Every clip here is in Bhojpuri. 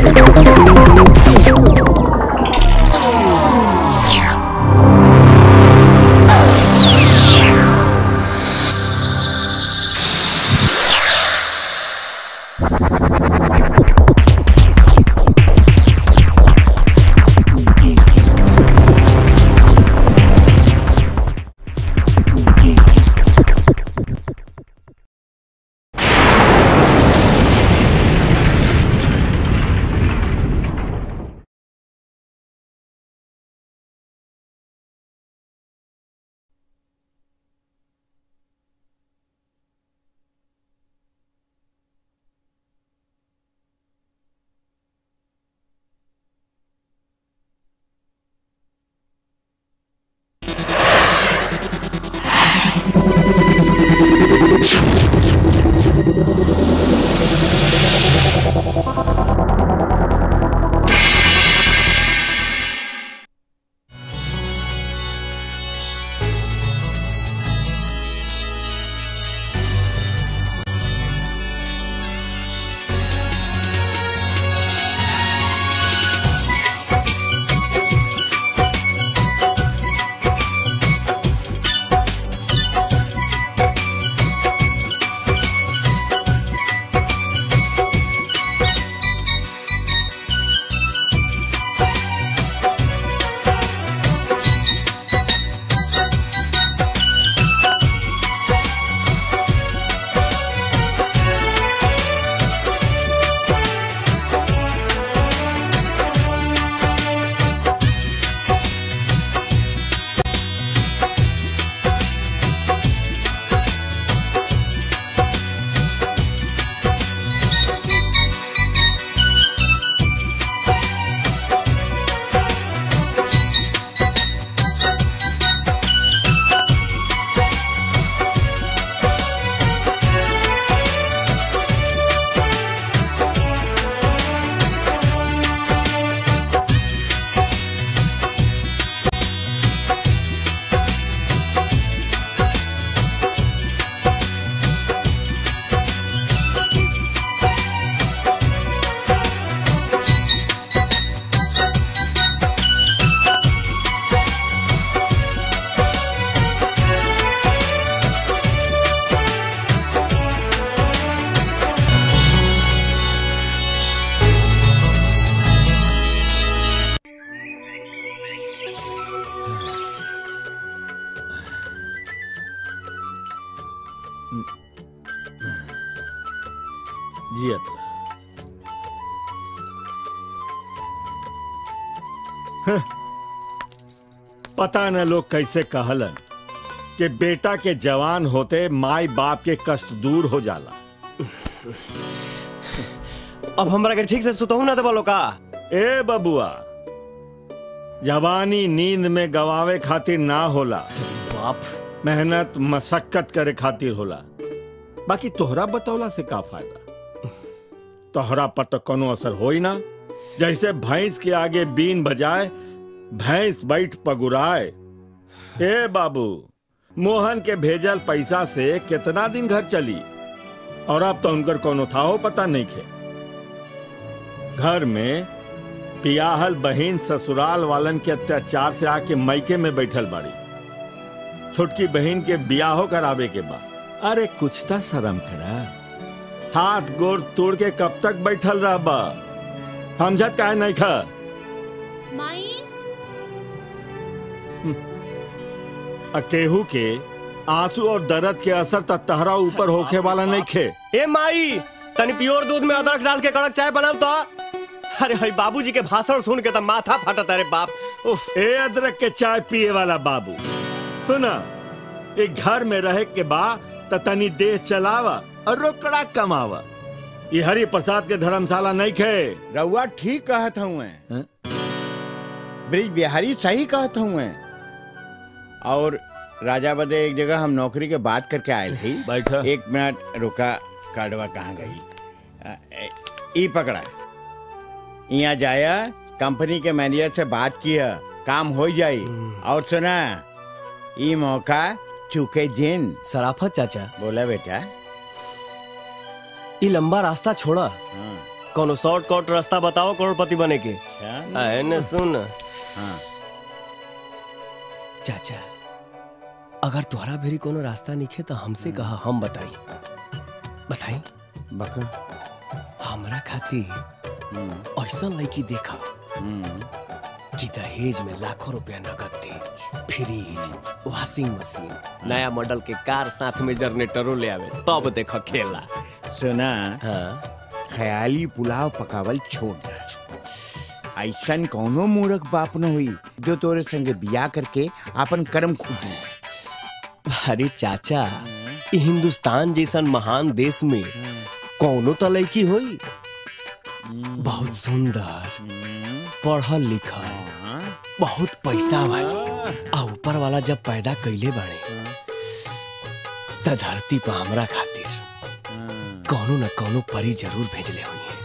जियत रह हं, पता न लोग कैसे कहलन कि बेटा के जवान होते माई बाप के कष्ट दूर हो जाला अब हमरा के ठीक से सुतहू ना देबो का ए बबुआ जवानी नींद में गवावे खातिर ना होला बाप मेहनत मशक्कत करे खातिर होला बाकी तोहरा बतौला से का फायदा तोहरा पर तो कोनो असर होई ना जैसे भैंस के आगे बीन बजाए भैंस बैठ पगुराए ए बाबू मोहन के भेजल पैसा से कितना दिन घर चली और अब तो उनकर कोनो था हो पता नहीं खे घर में पियाहल बहिन ससुराल वालन के अत्याचार से आके मैके में बैठल बाड़ी छोटकी बहन के बियाहो करावे के बा अरे कुछ तो शर्म करा हाथ गोड़ तोड़ के कब तक बैठल रह बा समझत काहे नहीं खा माई अकेहू के आंसू और दर्द के असर तक तहरा ऊपर होखे वाला नहीं खे ए माई तनी प्योर दूध में अदरक डाल के कड़क चाय बनाओ तो अरे हई बाबूजी के भाषण सुन के तो माथा फटत अरे बाप उफ ए अदरक के चाय पिए वाला बाबू सुना एक घर में रहे के बा त तनी देह चलावा और रोकड़ा कमावा ये हरि प्रसाद के धर्मशाला नहीं खे रउआ ठीक कहत हूँ हैं? ब्रिज बिहारी सही कहत हूँ और राजा बदे एक जगह हम नौकरी के बात करके आए थे बैठा। एक मिनट रुका कार्डवा कहाँ गई अ, ए, ई पकड़ा यहाँ जाया कंपनी के मैनेजर से बात किया काम हो जाई और सुना ई मौका चुके जिन सराफत चाचा बोला बेटा ई लंबा रास्ता छोड़ा हाँ, कोनो शॉर्टकट रास्ता बताओ करोड़पति बने के अच्छा आ, एने सुन हाँ चाचा अगर तुम्हारा भेरी कोनो रास्ता निखे तो हमसे कहा हम बताई बताई बका हमरा खातिर ऐसा लड़की देखा कि दहेज में लाखों रुपया नगद दे फ्रिज वॉशिंग मशीन नया मॉडल के कार साथ में जनरेटरों ले आवे तब देख खेला सुना हाँ ख्याली पुलाव पकावल छोड़ दे ऐसन कौनो मूर्ख बाप न हुई जो तोरे संगे बिया करके अपन कर्म खूटी अरे चाचा ई हिंदुस्तान जैसन महान देश में कौनो तो लड़की होई बहुत सुंदर पढ़ल लिखल बहुत पैसा वाली आ ऊपर वाला जब पैदा कैले बाड़े त धरती पर हमरा खातिर कौनो न कौनो परी जरूर भेजले हुई है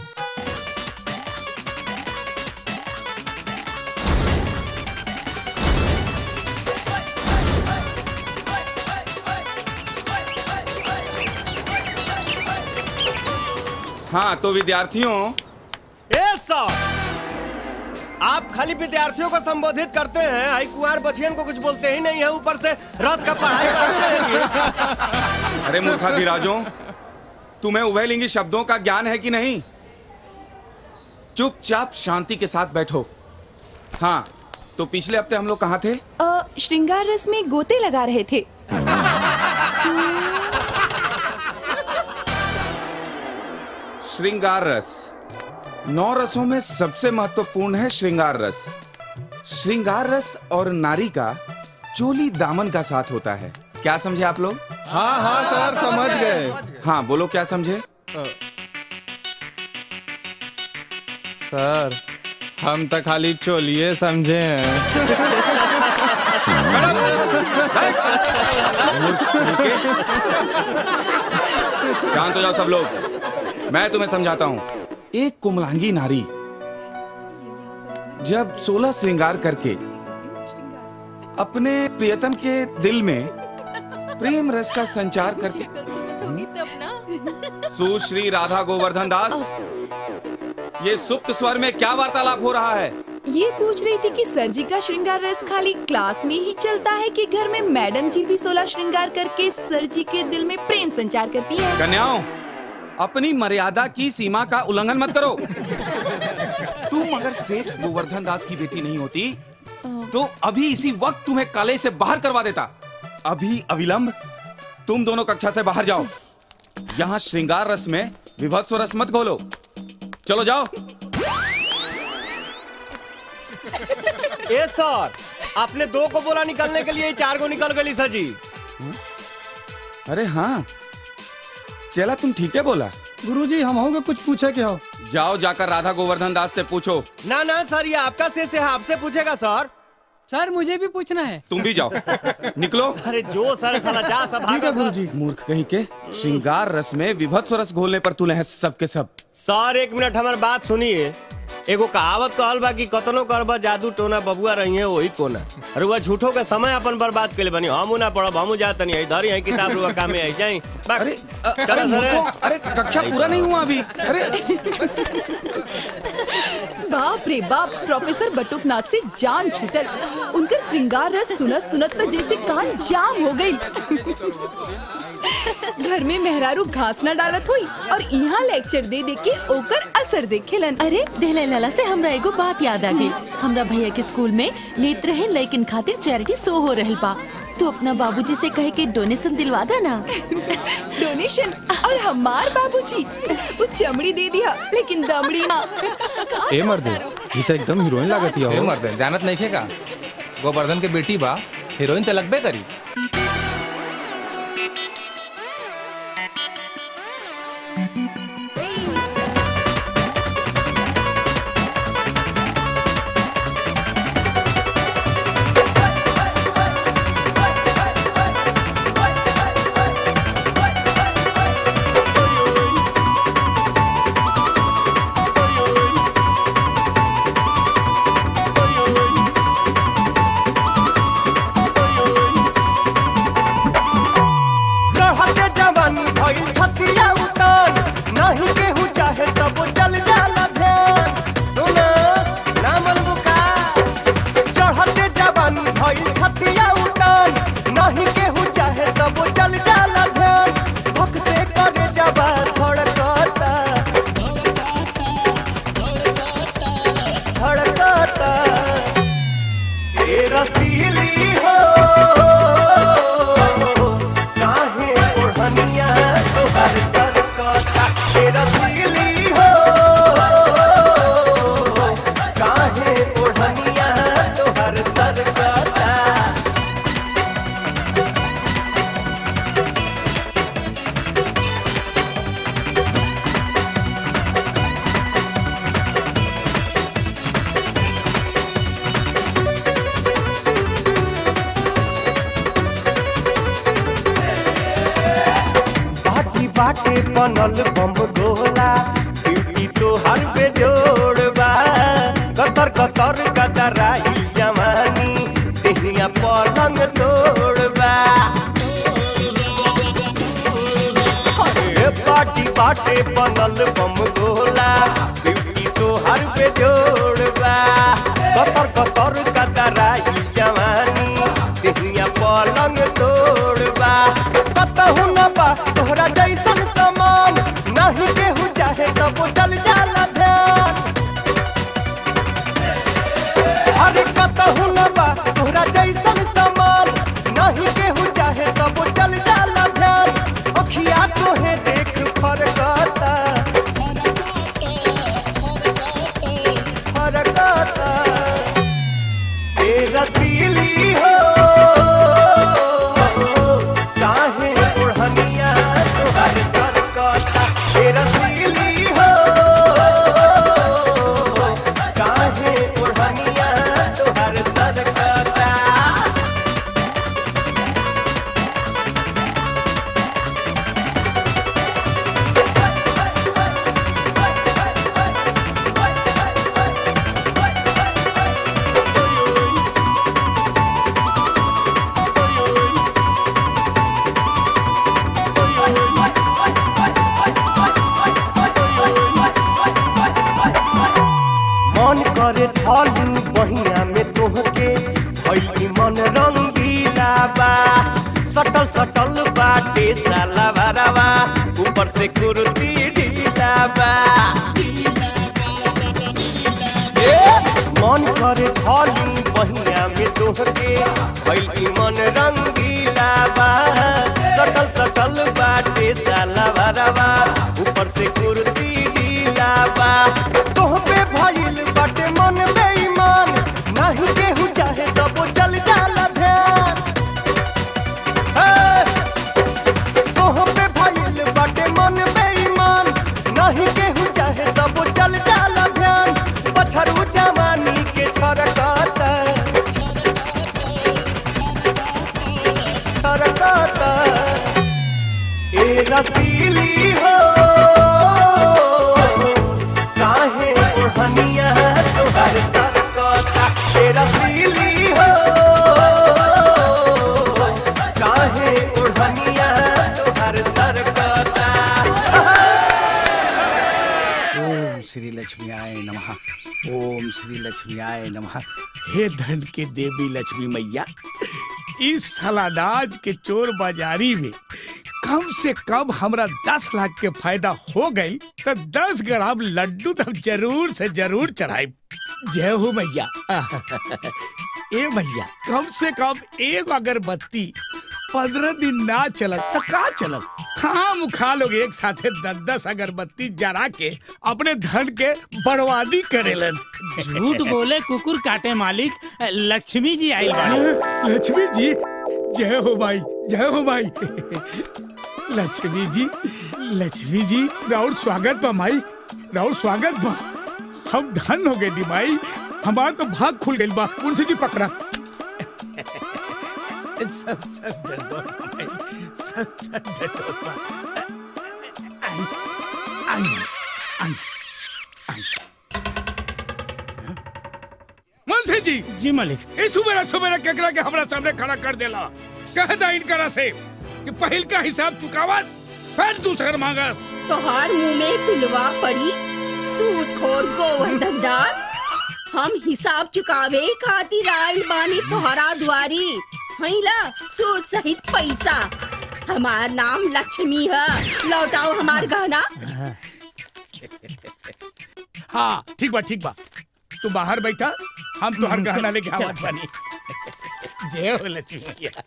हाँ तो विद्यार्थियों ए सर आप खाली विद्यार्थियों को संबोधित करते हैं आई कुंवर बचियन को कुछ बोलते ही नहीं है ऊपर से रस का पढ़ाई करते हैं ये। अरे मूर्खाधिराजों तुम्हें उभयलिंगी शब्दों का ज्ञान है कि नहीं चुपचाप शांति के साथ बैठो हाँ तो पिछले हफ्ते हम लोग कहाँ थे अ, श्रृंगार रस में गोते लगा रहे थे श्रृंगार रस नौ रसों में सबसे महत्वपूर्ण है श्रृंगार रस श्रृंगार रस और नारी का चोली दामन का साथ होता है क्या समझे आप लोग हाँ हाँ सर समझ गए हाँ बोलो क्या समझे सर हम तो खाली चोलिए समझे हैं शांत हो जाओ सब लोग मैं तुम्हें समझाता हूँ एक कुमलांगी नारी जब सोलह श्रृंगार करके अपने प्रियतम के दिल में प्रेम रस का संचार करके सुश्री राधा गोवर्धन दास ये सुप्त स्वर में क्या वार्तालाप हो रहा है ये पूछ रही थी कि सर जी का श्रृंगार रस खाली क्लास में ही चलता है कि घर में मैडम जी भी सोलह श्रृंगार करके सर जी के दिल में प्रेम संचार करती है कन्याओं अपनी मर्यादा की सीमा का उल्लंघन मत करो तुम अगर सेठ गोवर्धन दास की बेटी नहीं होती तो अभी इसी वक्त तुम्हें कॉलेज से बाहर करवा देता अभी अविलंब तुम दोनों कक्षा से बाहर जाओ यहाँ श्रृंगार रस में विभत्स रस मत घोलो चलो जाओ ए सर आपने दो को बोला निकलने के लिए चार को निकल गई सर जी अरे हाँ चला तुम ठीक है बोला गुरुजी हम होंगे कुछ पूछे के हो जाओ जाकर राधा गोवर्धन दास से पूछो ना ना सर ये आपका शेष है आपसे पूछेगा सर सर मुझे भी पूछना है तुम भी जाओ निकलो अरे जो सर साला जा सब ठीक भागा है सर गुरुजी मूर्ख कहीं के श्रृंगार रस में विभत्स रस घोलने पर तुले हैं सबके सब सर एक मिनट हमारी बात सुनिए एगो कहावत कहल बा कि कतनो करबा जादू टोना बबुआ रही है वही कोना अरे वह झूठो के समय अपन बर्बाद के लिए बनी हम ना पढ़ब हम जात नहीं इधर ही किताब रुआ कामे आई जाई बाक- अरे अ- अरे चलो सर मूर्खों, अरे कक्षा पूरा नहीं हुआ अभी अरे बाप रे बाप प्रोफेसर बटुकनाथ से जान छूटल उनकर श्रृंगार रस सुनत सुनत तो जैसे कान जाम हो गई घर में मेहरारू घास न डालत हुई और यहाँ लेक्चर दे दे के ओकर असर देखेलन अरे दहले लाला से हमरा एगो बात याद आ गई हमरा भैया के स्कूल में नेत्रहीन लड़किन खातिर चैरिटी शो हो रहल बा तू अपना बाबूजी से कह के डोनेशन दिलवा दा ना डोनेशन और हमार बाबूजी वो चमड़ी दे दिया लेकिन दमड़ी ना ए मर्दे ये तो एकदम हीरोइन लागत छे है मर्दन जानत नहीं खे का गोवर्धन के बेटी बा हीरोइन तो लगबे करी बनल बम गोला ब्यूटी तो हर पे जोड़बा कतर कतर कतराई जवानी देहिया पलंग तोड़बा अरे पाटी बाटे बनल बम गोला ब्यूटी तो हर पे जोड़बा कतर कतर कतराई जवानी देहिया पलंग तोड़बा कतहु न बा तोहरा जैसन समान नहीं केहू चाहे तब चल जाला ध्यान अरे कतहु न बा तोहरा जैसन समान नहीं केहू चाहे तब चल जाला ध्यान अखिया तोहे देख फरकता फरकता ए रसीली हो काहे ओढ़निया तोहर सरकता ए रसीली हो काहे ओढ़निया तोहर सरकता मन करे ढालू बहिया में तोहके भइली मन रंगीला बा सटल सटल बाटे साला भरावा ऊपर से कुर्ती ढीला बा ए, मन करे ढालू बहिया में तोहके भइली मन रंगीला बा सटल सटल बाटे साला भरावा ऊपर से कुर्ती ढीला बा तोह पे भइल बाटे मन बेईमान नहीं केहू चाहे तब चल जाला ध्यान हे! तोह पे भइल बाटे मन बेईमान नहीं केहू चाहे तब चल जाला ध्यान पछरू जवानी के छरकता छरकता ए रसीली हो काहे ओढ़निया तोहर सरकता ए रसीली हो काहे ओढ़निया तोहर सरकता ओम श्री लक्ष्मी आय नमः ओम श्री लक्ष्मी आय नमः हे धन के देवी लक्ष्मी मैया इस सलानाज के चोर बाजारी में कम से कम हमरा दस लाख के फायदा हो गई तो दस ग्राम लड्डू तो जरूर से जरूर चढ़ाई जय हो मैया ए मैया कम से कम एक अगरबत्ती पंद्रह दिन ना चलत तो का चलत खाम खा लोग एक साथे दस दस अगरबत्ती जरा के अपने धन के बर्बादी करेलन झूठ बोले कुकुर काटे मालिक लक्ष्मी जी आई बाड़ी लक्ष्मी जी जय हो भाई जय हो भाई लक्ष्मी जी लक्ष्मी जी राउर स्वागत बा माई राउर स्वागत बा हम धन हो गए दी माई हमार तो भाग खुल गई बा उनसे जी पकड़ा सब सब डंडोर बा माई सब सब डंडोर बा आई आई आई आई मुंशी जी जी मालिक इस सुबेरा सुबेरा केकरा के हमरा सामने खड़ा कर देला कहता इनकरा से कि पहिल का हिसाब चुकावत फिर दूसर मांगस तोहार मुंह में पिलवा पड़ी सूदखोर गोवर्धन दास हम हिसाब चुकावे खातिर आइल बानी तोहरा दुआरी हईला सूद सहित पैसा हमार नाम लक्ष्मी है लौटाओ हमार गहना हाँ ठीक बा ठीक बा तू बाहर बैठा हम तोहर गहना लेके आवत बानी जय हो लक्ष्मी मैया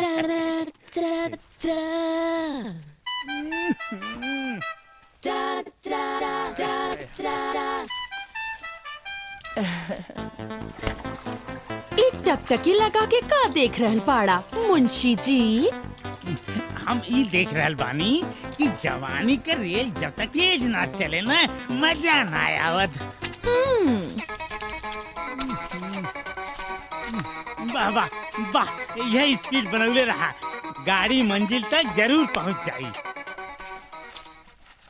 ई टकटकी लगा के का देख रहल पाड़ा मुंशी जी हम ई देख रहल बानी कि जवानी के रेल जब तक तेज ना चले ना मजा ना आवत वाह वाह वाह यह स्पीड बनौले रहा गाड़ी मंजिल तक जरूर पहुंच जाई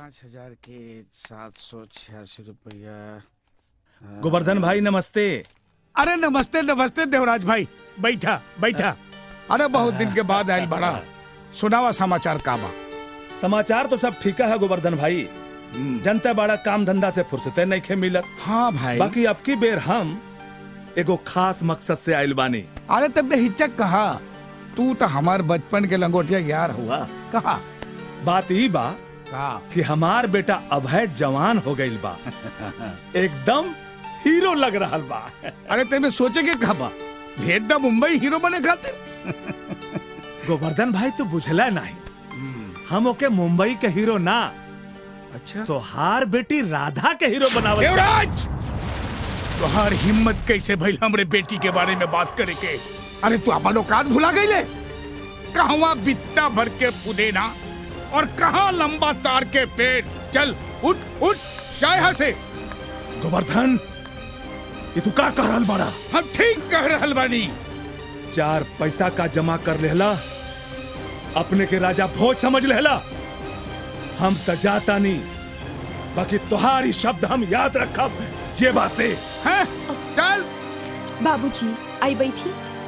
पाँच हजार के सात सौ छियासी रुपया गोवर्धन भाई नमस्ते अरे नमस्ते नमस्ते देवराज भाई बैठा बैठा अरे बहुत दिन के बाद आयल बड़ा सुनावा समाचार का बा समाचार तो सब ठीक है गोवर्धन भाई जनता बड़ा काम धंधा से फुर्सते नहीं खे मिलत हाँ भाई बाकी अब की बेर हम एगो खास मकसद से आयल बानी अरे तब हिचक कहा तू तो हमार बचपन के लंगोटिया यार हुआ कहा बात ई बा का कि हमार बेटा अभय जवान हो गइल बा एकदम हीरो लग रहा बा अरे तेरे सोचे के कहा बा भेज दा मुंबई हीरो बने खातिर गोवर्धन भाई तो बुझला नहीं हम ओके मुंबई के हीरो ना अच्छा तो हार बेटी राधा के हीरो बनावल देवराज तुहार हिम्मत कैसे भइल हमरे बेटी के बारे में बात करे के अरे तू अपन औकात भुला गईले कहवा बित्ता भर के पुदेना और कहा लंबा तार के पेड़ चल उठ उठ जाए यहाँ से गोवर्धन ये तू का कह रहल बड़ा हम ठीक कह रहल बानी चार पैसा का जमा कर लेला अपने के राजा भोज समझ लेला हम त जाता नहीं बाकी तुम्हारी शब्द हम याद रखब जेबा से हैं चल बाबूजी आई बैठी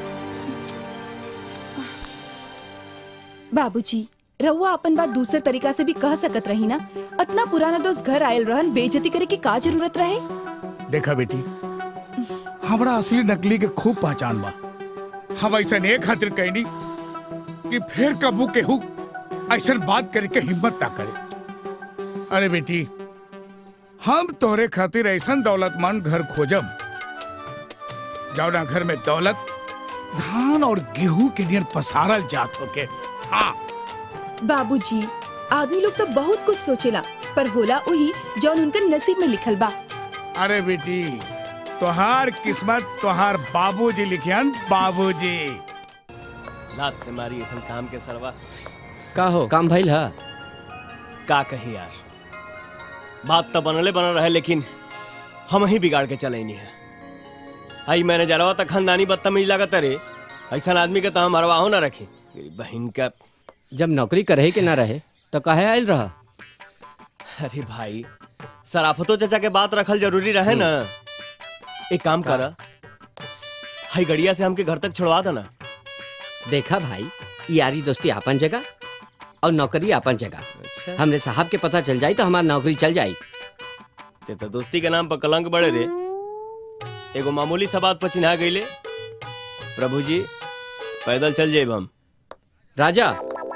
बाबूजी रहुआ अपन बात दूसरे तरीका से भी कह सकत रही ना इतना पुराना दोस्त घर आयल रहन बेइज्जती करे की का जरूरत रहे देखा बेटी हमरा असली नकली के खूब पहचान बा हम ऐसा नहीं खातिर कहनी कि फिर कबू के हु ऐसा बात करे के हिम्मत ना करे अरे बेटी हम तोरे खातिर ऐसा दौलतमंद घर खोजब जौना घर में दौलत धान और गेहूं के नियर पसारल जात होके हाँ बाबूजी आदमी लोग तो बहुत कुछ सोचेला पर होला वही जौन उनका नसीब में लिखल बा अरे बेटी तोहार किस्मत तोहार बाबूजी लिखियन बाबूजी लात से मारी ऐसा काम के सरवा का हो काम भइल हा का कही यार बात तो बनले बनल रहे लेकिन हम ही बिगाड़ के चले नहीं है आई मैंने जरवा तक खानदानी बदतमीज लागत रे ऐसा आदमी के तो हम हरवाहो ना रखी मेरी बहन का जब नौकरी करे के ना रहे तो काहे आयल रहा अरे भाई सराफतो चचा के बात रखल जरूरी रहे ना एक काम कर हाई गड़िया से हमके घर तक छोड़वा देना देखा भाई यारी दोस्ती आपन जगह और नौकरी आपन जगह अच्छा हमरे साहब के पता चल जाई तो हमार नौकरी चल जाई ते तो दोस्ती के नाम पर कलंक बड़े रे एगो मामूली सा बात पर चिन्हा गईले प्रभु जी पैदल चल जाए हम राजा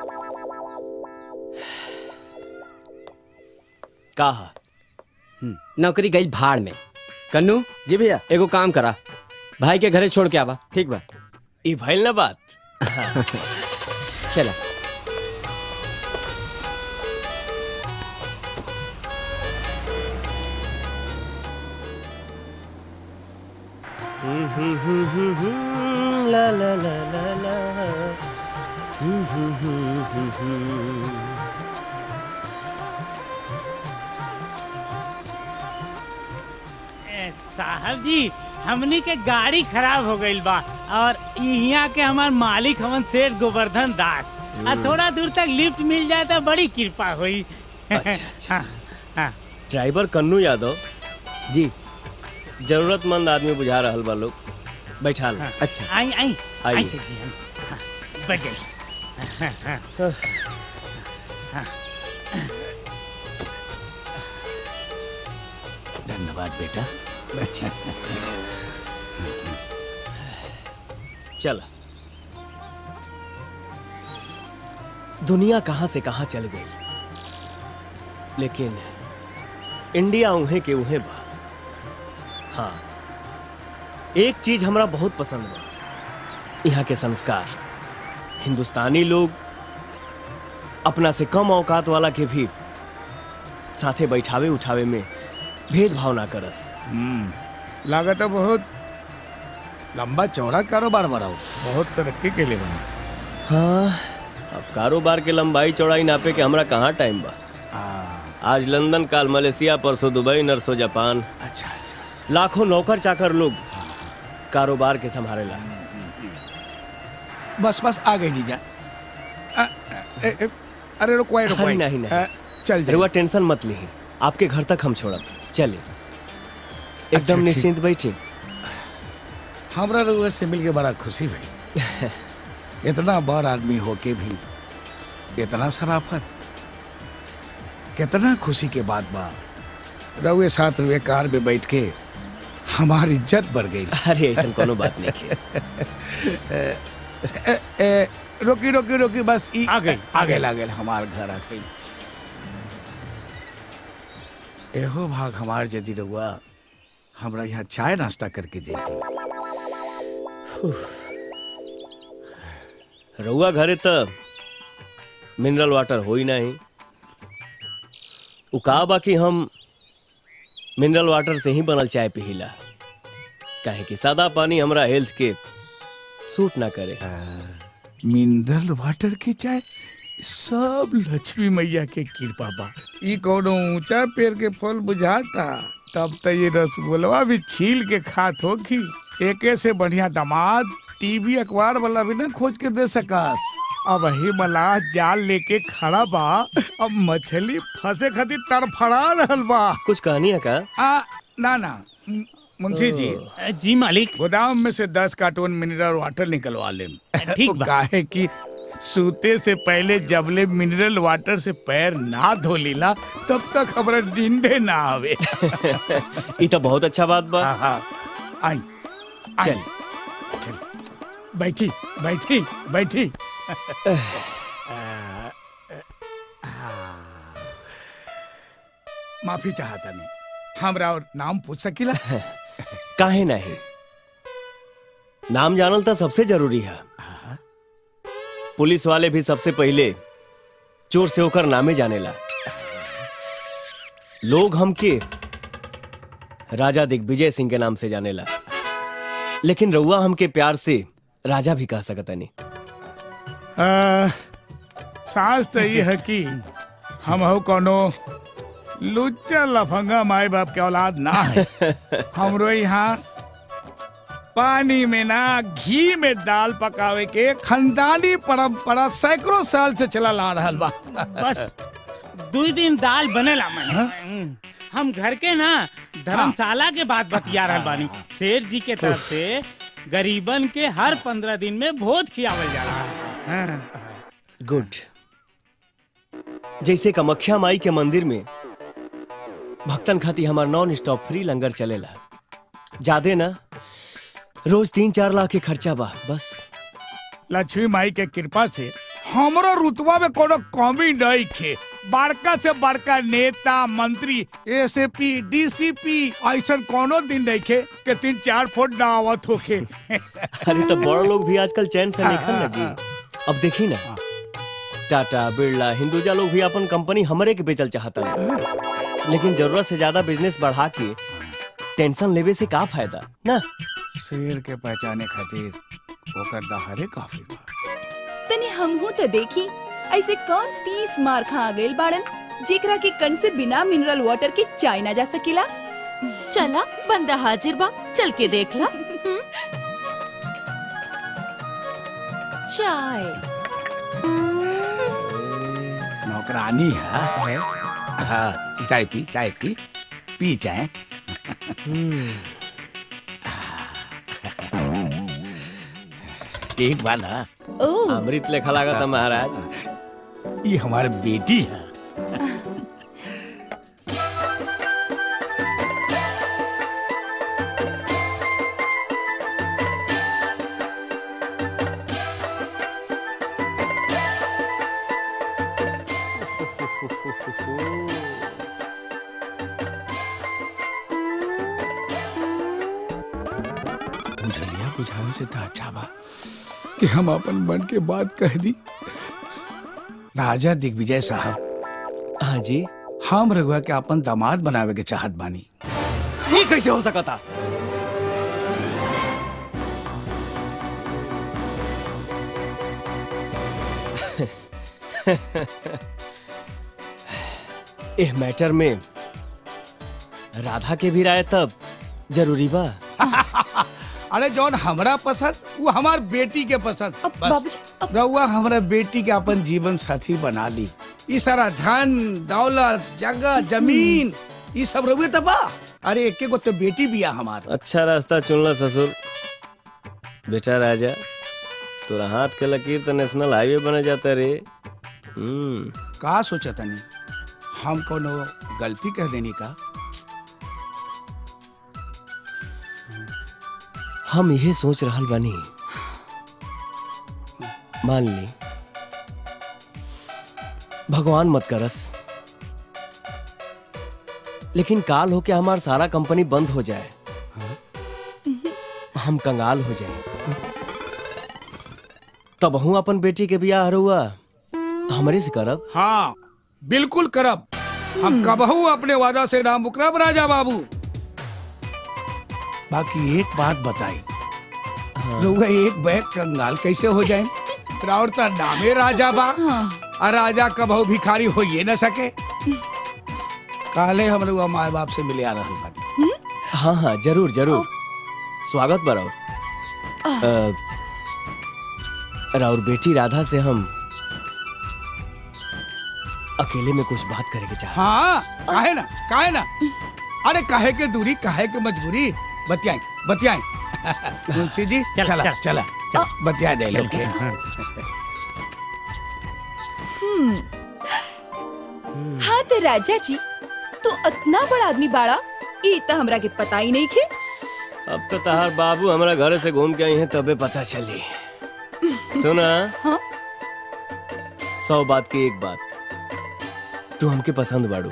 का नौकरी गई भाड़ में कन्नू जी भैया एगो काम करा भाई के घरे छोड़ के आवा ठीक बा ई भइल ना बात चला ला ला ला ला ला हम्म, हम्म, हम्म, हम्म, हम्म। ए, साहब जी हमनी के गाड़ी खराब हो गईल बा और यहाँ के हमार मालिक हमन सेठ गोवर्धन दास आ थोड़ा दूर तक लिफ्ट मिल जाए तो बड़ी कृपा हुई अच्छा, हाँ, हाँ। ड्राइवर कन्नू यादव जी जरूरतमंद आदमी बुझा रहल बा लोग बैठा लो अच्छा आई आई आई आइए। सेठ जी हाँ, हाँ, बैठ जाइए हाँ, हाँ। हाँ। धन्यवाद बेटा बैठिए चल दुनिया कहां से कहां चल गई लेकिन इंडिया उहे के उहे बा हाँ एक चीज हमरा बहुत पसंद बा यहाँ के संस्कार हिंदुस्तानी लोग अपना से कम औकात वाला के भी साथे बैठावे उठावे में भेदभाव ना करस लागत है बहुत लंबा चौड़ा कारोबार बढ़ाओ बहुत तरक्की के लिए बना हाँ अब कारोबार के लंबाई चौड़ाई नापे के हमरा कहाँ टाइम बा आज लंदन काल मलेशिया परसों दुबई नरसों जापान अच्छा अच्छा लाखों नौकर चाकर लोग कारोबार के संभालेला बस बस आ गई नीजा अ, अ, ए, ए, अरे रुको रुको अरे नहीं, नहीं। चल रउआ टेंशन मत ली आपके घर तक हम छोड़ब चलिए एकदम ठीक। निश्चिंत बैठी हमरा रउआ से मिल के बड़ा खुशी भई इतना बड़ आदमी होके भी इतना शराफत कितना खुशी के बात बा रउए साथ रुए कार में बैठ के हमारी इज्जत बढ़ गई अरे ऐसा कोनो बात नहीं ए, ए, ए, रोकी रोकी रोकी बस ई आ गई आ गई आ गई हमार घर आ गई एहो भाग हमार यदि रउआ हमरा यहाँ चाय नाश्ता करके देती रउआ घरे त मिनरल वाटर हो ही नहीं उ का बाकी हम मिनरल वाटर से ही बनल चाय पिहिला काहे कि सादा पानी हमरा हेल्थ के सूट ना करे मिनरल वाटर की चाय सब लक्ष्मी मैया के कृपा बा ई कोनो ऊंचा पेड़ के फल बुझाता तब तो ये रसगुल्ला भी छील के खात होगी एके से बढ़िया दामाद टीवी अखबार वाला भी ना खोज के दे सकस अब ही मलाह जाल लेके खड़ा बा अब मछली फंसे खातिर तड़फड़ा रहल बा कुछ कहानी है का आ ना ना मु- मुंशी जी जी मालिक गोदाम में से दस कार्टून मिनरल वाटर निकलवा ले ठीक बा। काहे कि सूते से पहले जबले मिनरल वाटर से पैर ना धो लीला तब तक हमरा नींदे ना आवे ई तो बहुत अच्छा बात बा आई चल चल बैठी बैठी बैठी माफी चाहता नहीं हमरा और नाम पूछ सकीला काहे नहीं नाम जानल तो सबसे जरूरी है पुलिस वाले भी सबसे पहले चोर से होकर नामे जानेला लोग हमके राजा दिग्विजय सिंह के नाम से जानेला लेकिन रउआ हमके प्यार से राजा भी कह सकता नहीं आ, सास तो ये है कि हम हो कोनो लुच्चा लफंगा माए बाप के औलाद ना है हमरो यहाँ पानी में ना घी में दाल पकावे के खानदानी परंपरा सैकड़ों साल से चला ला रहल बा बस दू दिन दाल बनेला मन हम घर के ना धर्मशाला के बात बतिया रहल बानी शेर जी के तरफ से गरीबन के हर पंद्रह दिन में भोज खियावल जाला हाँ। गुड जैसे कमख्या माई के मंदिर में भक्तन खाती हमार नॉन स्टॉप फ्री लंगर चलेला जादे ना रोज तीन चार लाख के खर्चा बा बस लक्ष्मी माई के कृपा से हमरो रुतबा में कोनो कमी नहीं खे बड़का से बड़का नेता मंत्री एसपी डीसीपी ऐसा कोनो दिन नहीं खे के तीन चार फुट ना आवत होखे अरे तो बड़ लोग भी आजकल चैन से निकल ना जी अब देखी ना टाटा बिरला हिंदुजा लोग भी अपन कंपनी हमरे के बेचल चाहता है लेकिन जरूरत से ज्यादा बिजनेस बढ़ा के टेंशन लेवे से का फायदा ना शेर के पहचाने खातिर ओकर दहारे काफी बा तनी हमहू तो देखी ऐसे कौन तीस मार खा गइल बाड़न जेकरा के कण से बिना मिनरल वाटर के चाय ना जा सकेला चला बंदा हाजिर बा चल के देख ला हम्म। चाय नौकरानी है हाँ चाय पी चाय पी पी चाय एक बार ना अमृत लेखा लागत महाराज ये हमारे बेटी है बुझलिया बुझावे से तो अच्छा बा कि हम अपन मन के बात कह दी राजा दिग्विजय साहब हाँ जी हम रघुआ के अपन दामाद बनावे के चाहत बानी ये कैसे हो सकता एह मैटर में राधा के भी राय तब जरूरी बा अरे जौन हमरा पसंद वो हमार बेटी के पसंद बस रउआ हमरा बेटी के अपन जीवन साथी बना ली ई सारा धन दौलत जगह जमीन ई सब रहुए तबा अरे एके गो तो बेटी बिया हमार अच्छा रास्ता चुनला ससुर बेटा राजा तोरा हाथ के लकीर तो नेशनल हाईवे बने जाता रे हम्म का सोचा तनी हम कोनो गलती कह देनी का हम यही सोच रहल बानी मान ली भगवान मत करस लेकिन काल होके हमार सारा कंपनी बंद हो जाए हम कंगाल हो जाए तब हूँ अपन बेटी के बियाह हरुआ हमरे से करब हाँ बिल्कुल करब हम कबहू अपने वादा से ना मुकरब राजा बाबू बाकी एक बात बताई लोग एक बैग कंगाल कैसे हो जाए राउर तो नामे राजा बा और राजा कबहू भिखारी हो ये न सके काले हम लोग माए बाप से मिले आ रहे बानी हाँ हाँ जरूर जरूर स्वागत बा राउर अ, राउर बेटी राधा से हम अकेले में कुछ बात करे के चाह हाँ काहे ना काहे ना अरे काहे के दूरी काहे के मजबूरी बतियाई बतियाई मुंशी जी चल, चला चल, चला चल। बतिया दे चल, लोग के हम्म। हाँ तो राजा जी तू इतना बड़ा आदमी बाड़ा ई तो हमरा के पता ही नहीं खे अब तो तहार बाबू हमारा घर से घूम के आई हैं तबे पता चली सुना हाँ? सौ बात की एक बात तू हमके पसंद बाड़ू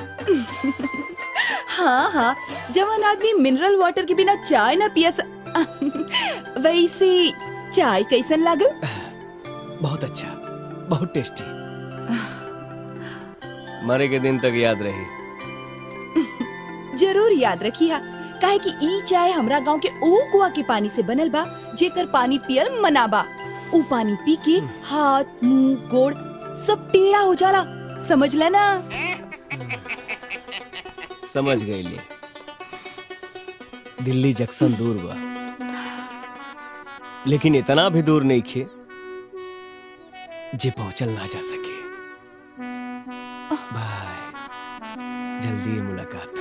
हाँ हाँ जवान आदमी मिनरल वाटर के बिना चाय ना पिया स... वैसे चाय कैसन लागल बहुत अच्छा बहुत टेस्टी मरे के दिन तक याद रही जरूर याद रखिया काहे कि ई चाय हमरा गांव के ओ कुआ के पानी से बनल बा जेकर पानी पियल मना बा ऊ पानी पी के हाथ मुंह गोड़ सब टेढ़ा हो जाला समझ ल ना समझ गई ले दिल्ली जंक्शन दूर बा लेकिन इतना भी दूर नहीं खे जे पहुंचल ना जा सके बाय जल्दी ये मुलाकात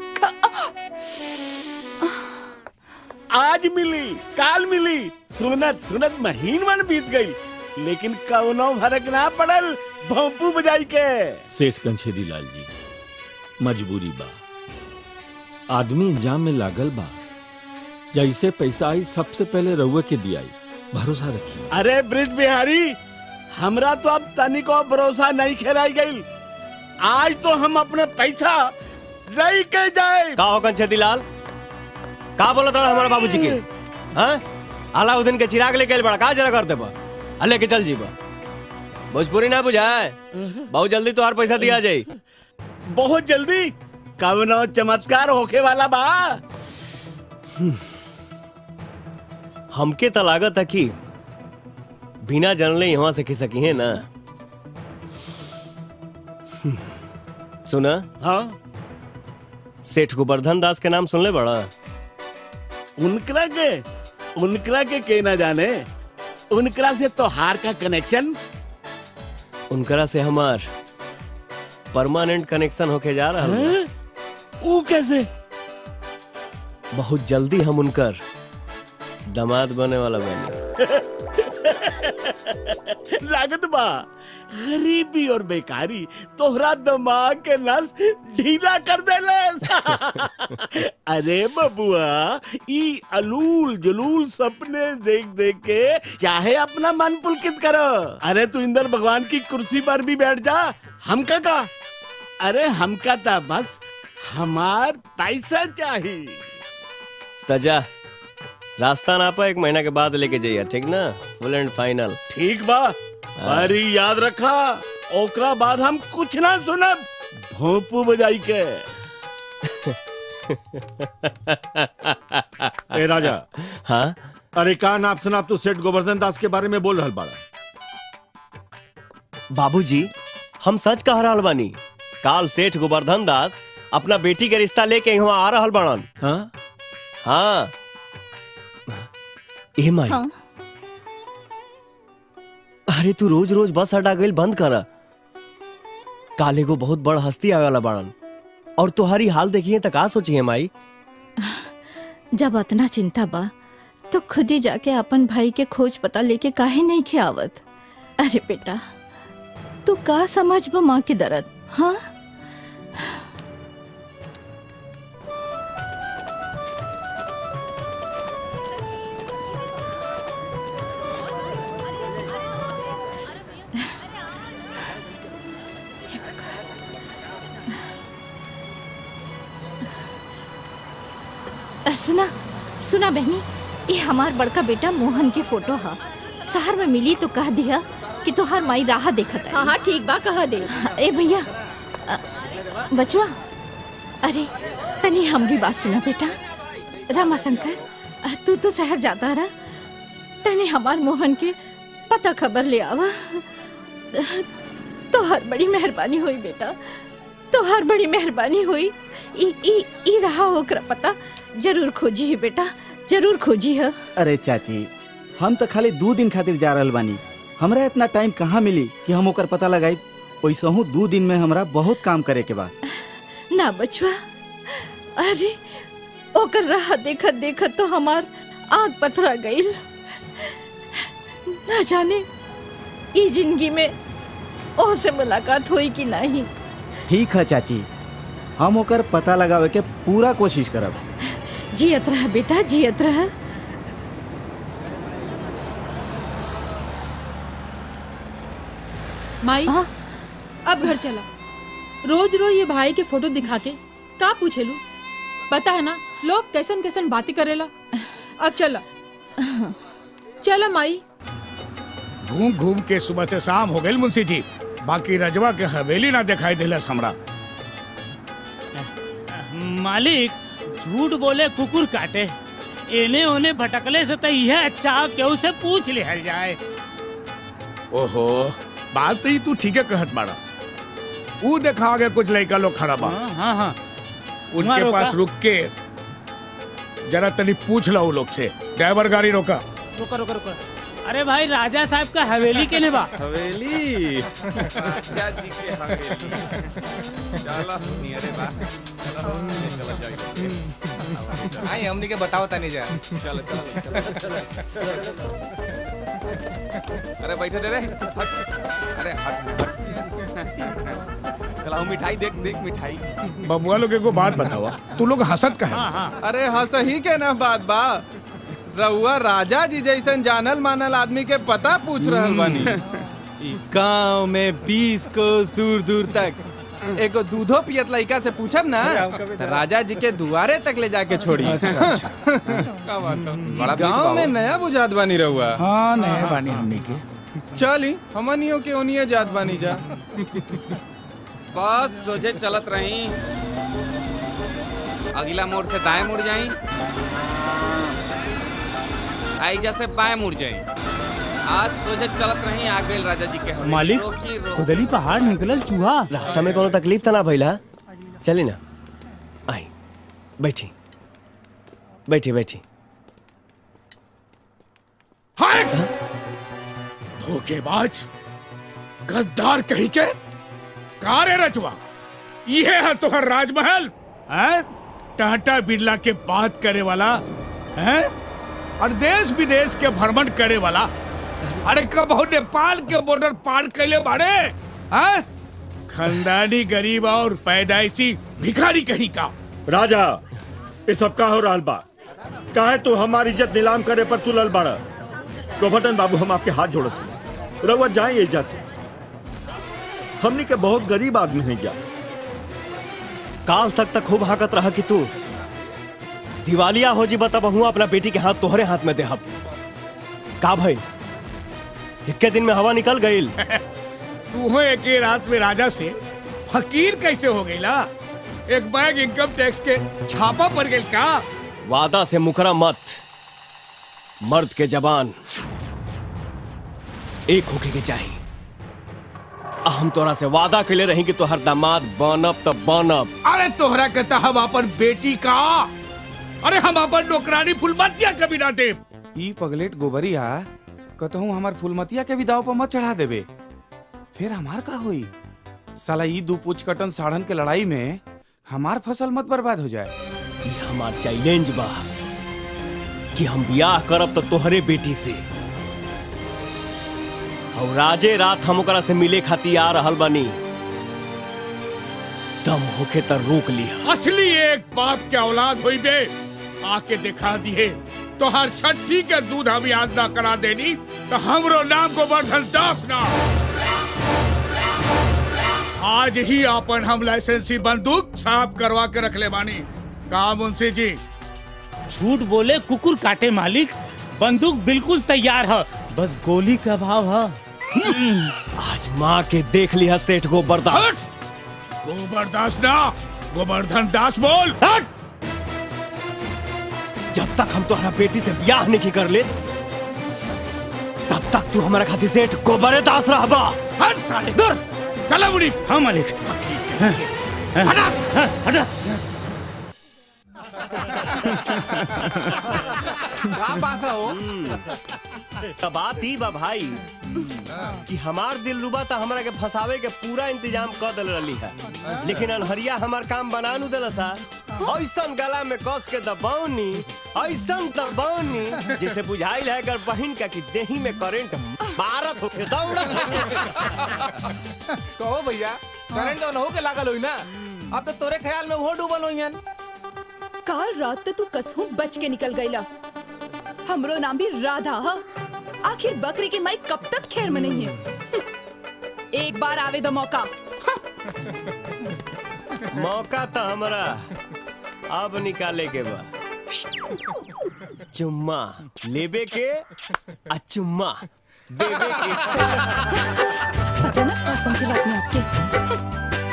आज मिली काल मिली सुनत सुनत महीन मन बीत गई लेकिन कौनो फर्क ना पड़ल भोंपू बजाई के सेठ कंछेदी लाल जी मजबूरी बा आदमी इंजाम में लागल बा जैसे पैसा आई सबसे पहले रउए के दियाई भरोसा रखिए अरे ब्रिज बिहारी हमरा तो अब तनिको भरोसा नहीं खेराई गई आज तो हम अपने पैसा नहीं के जाए का हो कंछेदी लाल का बोलत रहा हमारा बाबूजी के हाँ अलाउद्दीन के चिराग लेके आइल बड़ा का जरा कर देबा आ लेके चल जीबा भोजपुरी ना बुझाए बहुत जल्दी तोहार पैसा दिया जाई बहुत जल्दी कवनो चमत्कार होके वाला बा हमके तो लागत है कि बिना जानले यहाँ से खिसकी है ना सुना हाँ सेठ गोवर्धन दास के नाम सुनले बड़ा उनकरा के उनकरा के के ना जाने उनकरा से तोहार का कनेक्शन उनकरा से हमार परमानेंट कनेक्शन होके जा रहा है हैं? ऊ कैसे बहुत जल्दी हम उनकर दामाद बने वाला बने लागत बा गरीबी और बेकारी तोहरा दिमाग के नस ढीला कर देले अरे बबुआ ई अलूल जलूल सपने देख देख के चाहे अपना मन पुलकित करो अरे तू इंद्र भगवान की कुर्सी पर भी बैठ जा हमका का अरे हमका था बस हमार पैसा चाहिए तजा रास्ता ना पा एक महीना के बाद लेके जाइए ठीक ना फुल एंड फाइनल ठीक बा अरे याद रखा ओकरा बाद हम कुछ ना सुनब भोंपू बजाई के ए राजा हाँ अरे का नाप शनाप तू सेठ गोवर्धन दास के बारे में बोल रहल बाड़ा बाबूजी हम सच कह रहल बानी काल सेठ गोवर्धन दास अपना बेटी के रिश्ता लेके यहाँ आ रहल बड़न हाँ हाँ ए माई हाँ अरे तू रोज रोज बस अड्डा गइल बंद कर काले को बहुत बड़ हस्ती आवे वाला बाड़न और तुम्हारी हाल देखिए त का सोची है माई जब इतना चिंता बा तो खुद ही जाके अपन भाई के खोज पता लेके काहे नहीं के आवत अरे बेटा तू का समझ बा माँ की दर्द हाँ अ, सुना सुना बहनी ये हमार बड़का बेटा मोहन के फोटो है शहर में मिली तो कह दिया कि तोहार माई राह देखत हाँ हाँ ठीक बा कह दे ए भैया अ, बचवा अरे तनी हमरी बात सुना बेटा रामाशंकर अ, तू तो शहर जाता रहा तने हमार मोहन के पता खबर ले आवा तोहर बड़ी मेहरबानी हुई बेटा तोहर बड़ी मेहरबानी हुई ई ई ई रहा ओकरा पता जरूर खोजी है बेटा जरूर खोजी है अरे चाची हम तो खाली दू दिन खातिर जा रहल बानी हमरा इतना टाइम कहाँ मिली कि हम ओकर पता लगाई वैसहू दू दिन में हमरा बहुत काम करे के बा ना बचवा अरे ओकर राह देखत देखत तो हमार आग पथरा गईल ना जाने ई जिंदगी में ओ से मुलाकात हुई कि नहीं ठीक है चाची हम ओकर पता लगावे के पूरा कोशिश करब जियत रह बेटा जियत रह माई अब घर चला रोज रोज ये भाई के फोटो दिखा के का पूछेलू पता है ना लोग कैसन कैसन बातें करेला अब चला चला माई घूम घूम के सुबह से शाम हो गई मुंशी जी बाकी रजवा के हवेली ना दिखाई दिलस हमरा मालिक झूठ बोले कुकुर काटे एने ओने भटकले से तो यह अच्छा केहू से पूछ लिहल जाए ओहो बात तो ही तू ठीक है कहत बाड़ा ऊ देखा आगे कुछ लड़का लोग खड़ा बा हाँ हाँ उनके वहाँ पास रोका। रुक के जरा तनी पूछ लो लोग से ड्राइवर गाड़ी रोका रुको रुको रुको अरे भाई राजा साहब का हवेली के बा हवेली राजा जी के हवेली चलो नियरे बा चलो चलो जाइए आई हमनी के बताओ तनी जा चलो चलो चलो अरे बैठे दे रे हट अरे हट हट चलाओ मिठाई देख देख मिठाई बबुआ लोग एगो बात बतावा तू लोग हंसत कहे अरे हंस ही के ना बात बा रउआ राजा जी जैसन जानल मानल आदमी के पता पूछ रहल बानी ई गांव में बीस कोस दूर दूर तक एगो दूधो पियत लड़का से पूछब ना त राजा जी के दुआरे तक ले जाके छोड़ी अच्छा, अच्छा। का बात हो? बड़ा ई गांव बीच में बा नया बुझात बानी रहुआ हाँ नया बानी हमनी के चली हमनियों के ओनिए जात बानी जा बस सोझे चलत रही अगला मोड़ से दाएं मुड़ जाई आईजा से बाएं मुड़ जाई आज सोझे चलत रही आ गइल राजा जी के हवेली। मालिक रोकी रोकी खुदली पहाड़ निकलल चूहा रास्ता में कोनो तकलीफ तो ना भइला चली ना आई बैठी बैठी बैठी धोखेबाज गद्दार कहीं के कारे रचवा ये है तोहर राजमहल हैं टाटा बिरला के बात करे वाला हैं और देश विदेश के भ्रमण करे वाला अरे कबहू नेपाल के बॉर्डर पार कैले बाड़े हैं खानदानी गरीब और पैदाइशी भिखारी कहीं का राजा ये सब का हो रहा बा काहे तू हमारी इज्जत नीलाम करे पर तू लल बाड़ा गोवर्धन बाबू हम आपके हाथ जोड़त हैं रउआ जाए एजा से हमनी के बहुत गरीब आदमी हैं जा काल तक तक खूब हाकत रहा कि तू दिवालिया हो जी बता बहुआ अपना बेटी के हाथ तोहरे हाथ में देहब का भाई इक्के दिन में हवा निकल गई तू हो एक ही रात में राजा से फकीर कैसे हो गई ला एक बैग इनकम टैक्स के छापा पड़ गई का वादा से मुकरा मत मर्द के जबान एक होके के चाहिए आ हम तोरा से वादा के ले रही कि तोहर दामाद बनब तब बनब अरे तोहरा कहता हम अपन बेटी का अरे हम अपन नौकरानी फुलमतिया कभी ना दे ई पगलेट गोबरिया कहतहूँ हमार फुलमतिया के भी दाव पर मत चढ़ा देबे फिर हमार का होई साला ई दू पूछ कटन साढ़न के लड़ाई में हमार फसल मत बर्बाद हो जाए ये हमार चैलेंज बा कि हम बियाह करब तो तोहरे बेटी से और राजे रात हम ओकरा से मिले खातिर आ रहल बानी दम होखे त रोक लिया असली एक बाप के औलाद हुई बे आके दिखा दिए तो हर छठी के दूध हम याद ना करा देनी तो हमरो नाम गोवर्धन दास ना आज ही अपन हम लाइसेंसी बंदूक साफ करवा के रख ले बानी कहा मुंशी जी झूठ बोले कुकुर काटे मालिक बंदूक बिल्कुल तैयार है बस गोली का भाव है आज माँ के देख लिया सेठ को बर्दाश्त गोबरदास ना गोवर्धन दास बोल जब तक हम तुम्हारा बेटी से ब्याह नहीं कर लेत तब तक तू हमारा खातिर सेठ गोबरे दास रहबा हट साले दूर चला बुढ़ी हाँ मालिक हटा हटा का बात हो त बात ही बा भाई कि हमार दिल रुबा त हमरा के फंसावे के पूरा इंतजाम कर दिल रही है लेकिन अनहरिया हमार काम बना नु दिल सा ऐसन गला में कस के दबावनी ऐसन दबावनी जैसे बुझाइल है अगर बहन का कि देही में करंट मारत होके दौड़त होके कहो भैया करंट तो नहु के लागल होई ना अब तो तोरे ख्याल में वो डूबल होई काल रात तो तू कसहू बच के निकल गईला हमरो नाम भी राधा हा आखिर बकरी की माई कब तक खैर में नहीं है एक बार आवे दो मौका मौका तो हमरा अब निकाले के बा चुम्मा लेबे के आ चुम्मा देवे के पता ना क्या समझे बात में आपके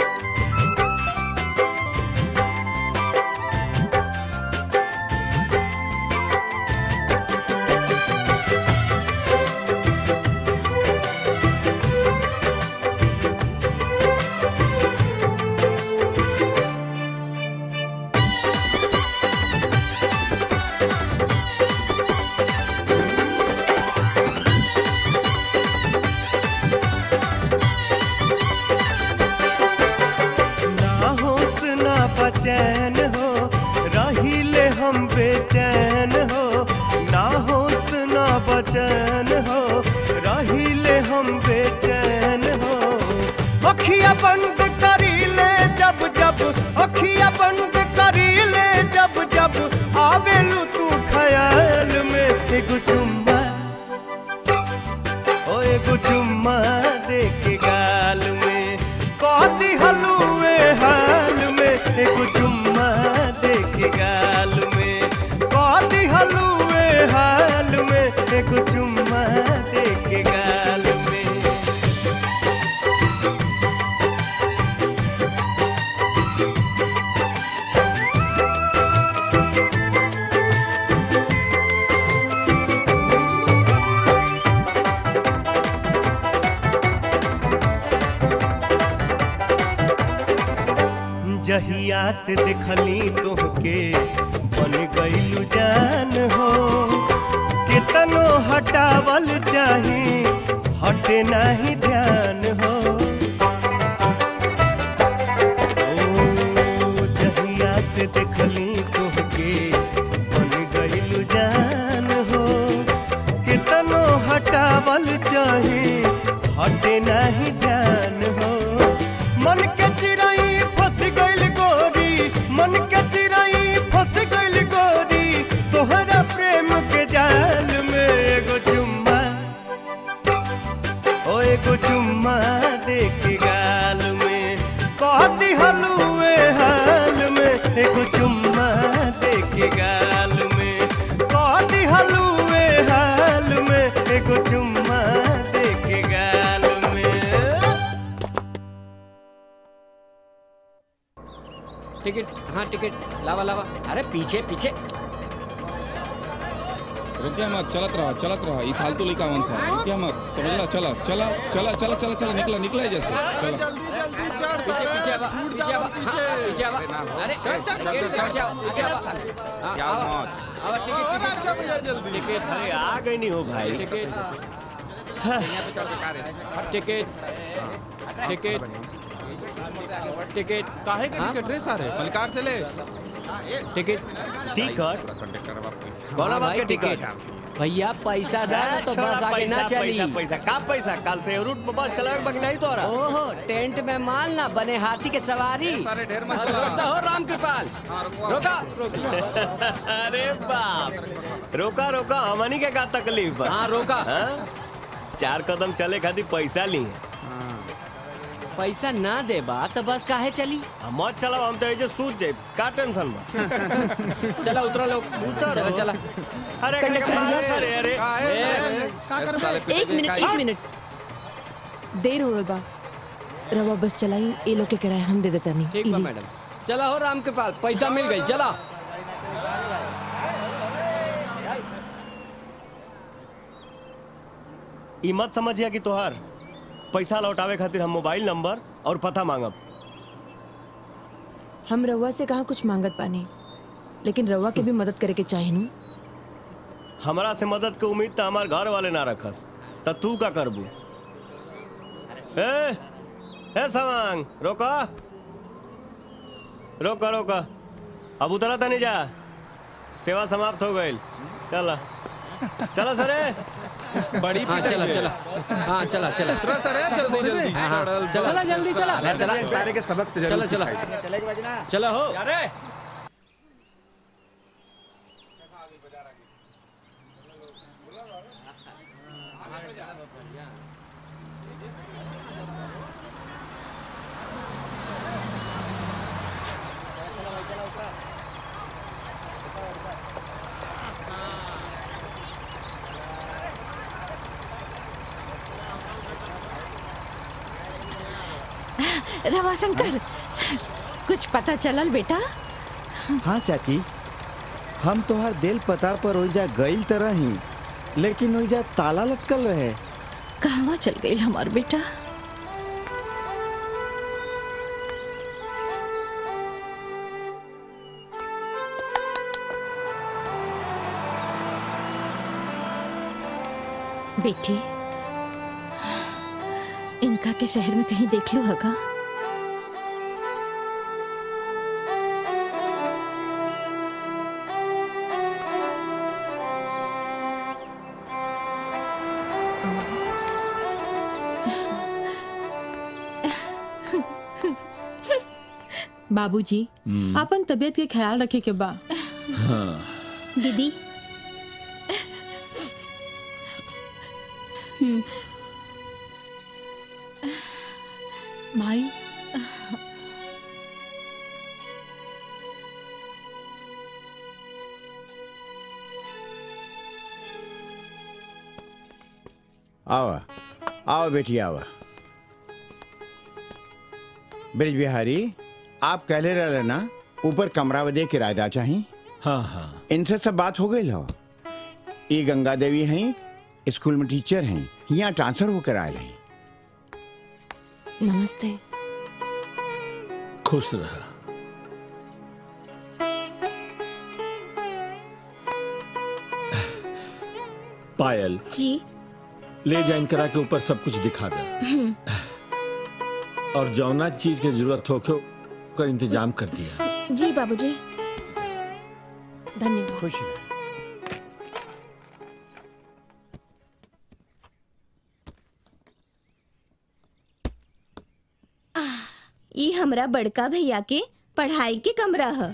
ना होश ना बचैन हो रहिले हम बेचैन हो ना होश ना बचैन हो रहिले हम बेचैन हो अखिया बंद करी ले जब जब अखिया बंद करी ले जब जब आवेलू तू ख्याल में एगो चुम्मा ओ एगो चुम्मा दे के गाल में कहती हलुए हाल में एगो चुम्मा दे के गाल में कहती हलुए हाल में एगो चुम्मा दे के गाल में जहिया से देखली तोहके बन गईलू जान हो कितनो हटावल चाहे हटे नहीं ध्यान हो ओ, जहिया से देखली तोहके बन गईलू जान हो कितनो हटावल चाहे हटे नहीं ध्यान हो मन के चिराई फंस गइल गोरी मन के चिराई फंस गइल गोरी तोहरा प्रेम के जाल में एगो चुम्मा ओ एगो चुम्मा दे के गाल में कहती हलुए हाल में एगो चुम्मा दे के गाल में कहती हलुए हाल में एगो चुम्मा दे के गाल में टिकट हाँ टिकट लावा लावा अरे पीछे पीछे रुकिया मत चलत रहा चलत रहा ये फालतू लड़का कौन सा रुकिया मत समझला चला चला चला चला चला चला निकला निकला जैसे चला पीछे पीछे आवा पीछे आवा हाँ पीछे आवा अरे टिकट पीछे आवा पीछे आवा हाँ, क्या आवा मत आवा टिकट टिकट अरे आ गई नहीं हो भाई टिकट टिकट टिकट टिकट काहे के टिकट रे सारे मलकार से ले टिकट टिकट कौन बात भाई के टिकट? भैया पैसा दे ना तो छोड़ा बस आगे पैसा, ना चली पैसा पैसा का पैसा कल से रूट पर बस चलावे बाकी नहीं तोरा ओहो टेंट में माल ना बने हाथी के सवारी सारे ढेर मत बस चला। रोकता हो राम कृपाल रोका अरे बाप रोका रोका हमनी के का तकलीफ बा हाँ, रोका। हाँ? चार कदम चले खातिर पैसा ली पैसा ना दे बा तो बस काहे चली मत चलाओ हम तो ऐसे सूत जाए का टेंशन बा चला उतरा लोग चला चला अरे कंडक्टर कमाल भैया। अरे अरे ए, एक मिनट एक मिनट देर हो रहा बा रवा बस चलाई ए लोग के किराया हम दे देता नहीं ठीक बा मैडम चला हो राम कृपाल पैसा मिल गई चला ई मत समझिया कि तोहार पैसा लौटावे खातिर हम मोबाइल नंबर और पता मांगब हम रवा से कहा कुछ मांगत पानी लेकिन रवा के भी मदद करे के चाही नु हमरा से मदद के उम्मीद तो हमार घर वाले ना रखस त तू का करबू ए ए सवांग रोका रोका रोका अब उतरा तनी जा सेवा समाप्त हो गई चला चला सरे बड़ी हाँ चला चला हाँ चला चला उतरा सरे जल्दी जल्दी हाँ, हाँ, चला चला जल्दी चला अरे चला सारे के सबक तो चला जरूर चला सिखाई। चला हो रवाशंकर कुछ पता चलल बेटा हाँ चाची हम तोहार दिल पता पर ओइजा गईल तरह ही लेकिन ओइजा ताला लटकल रहे कहवा चल गई हमार बेटा बेटी इनका के शहर में कहीं देख लू हगा बाबूजी अपन तबीयत के ख्याल रखे के बा दीदी हम्म भाई आओ आओ बेटी आओ ब्रिज बिहारी आप कहले रहे ना ऊपर कमरा बदे किराएदार चाहिए हाँ हाँ इनसे सब बात हो गई हो ये गंगा देवी हैं स्कूल में टीचर हैं यहाँ ट्रांसफर होकर आए हैं नमस्ते खुश रहा पायल जी ले जा इनकरा के ऊपर सब कुछ दिखा दे हम्म, और जौना चीज की जरूरत हो के कर इंतजाम कर दिया जी बाबूजी धन्यवाद खुश ई हमरा बड़का भैया के पढ़ाई के कमरा है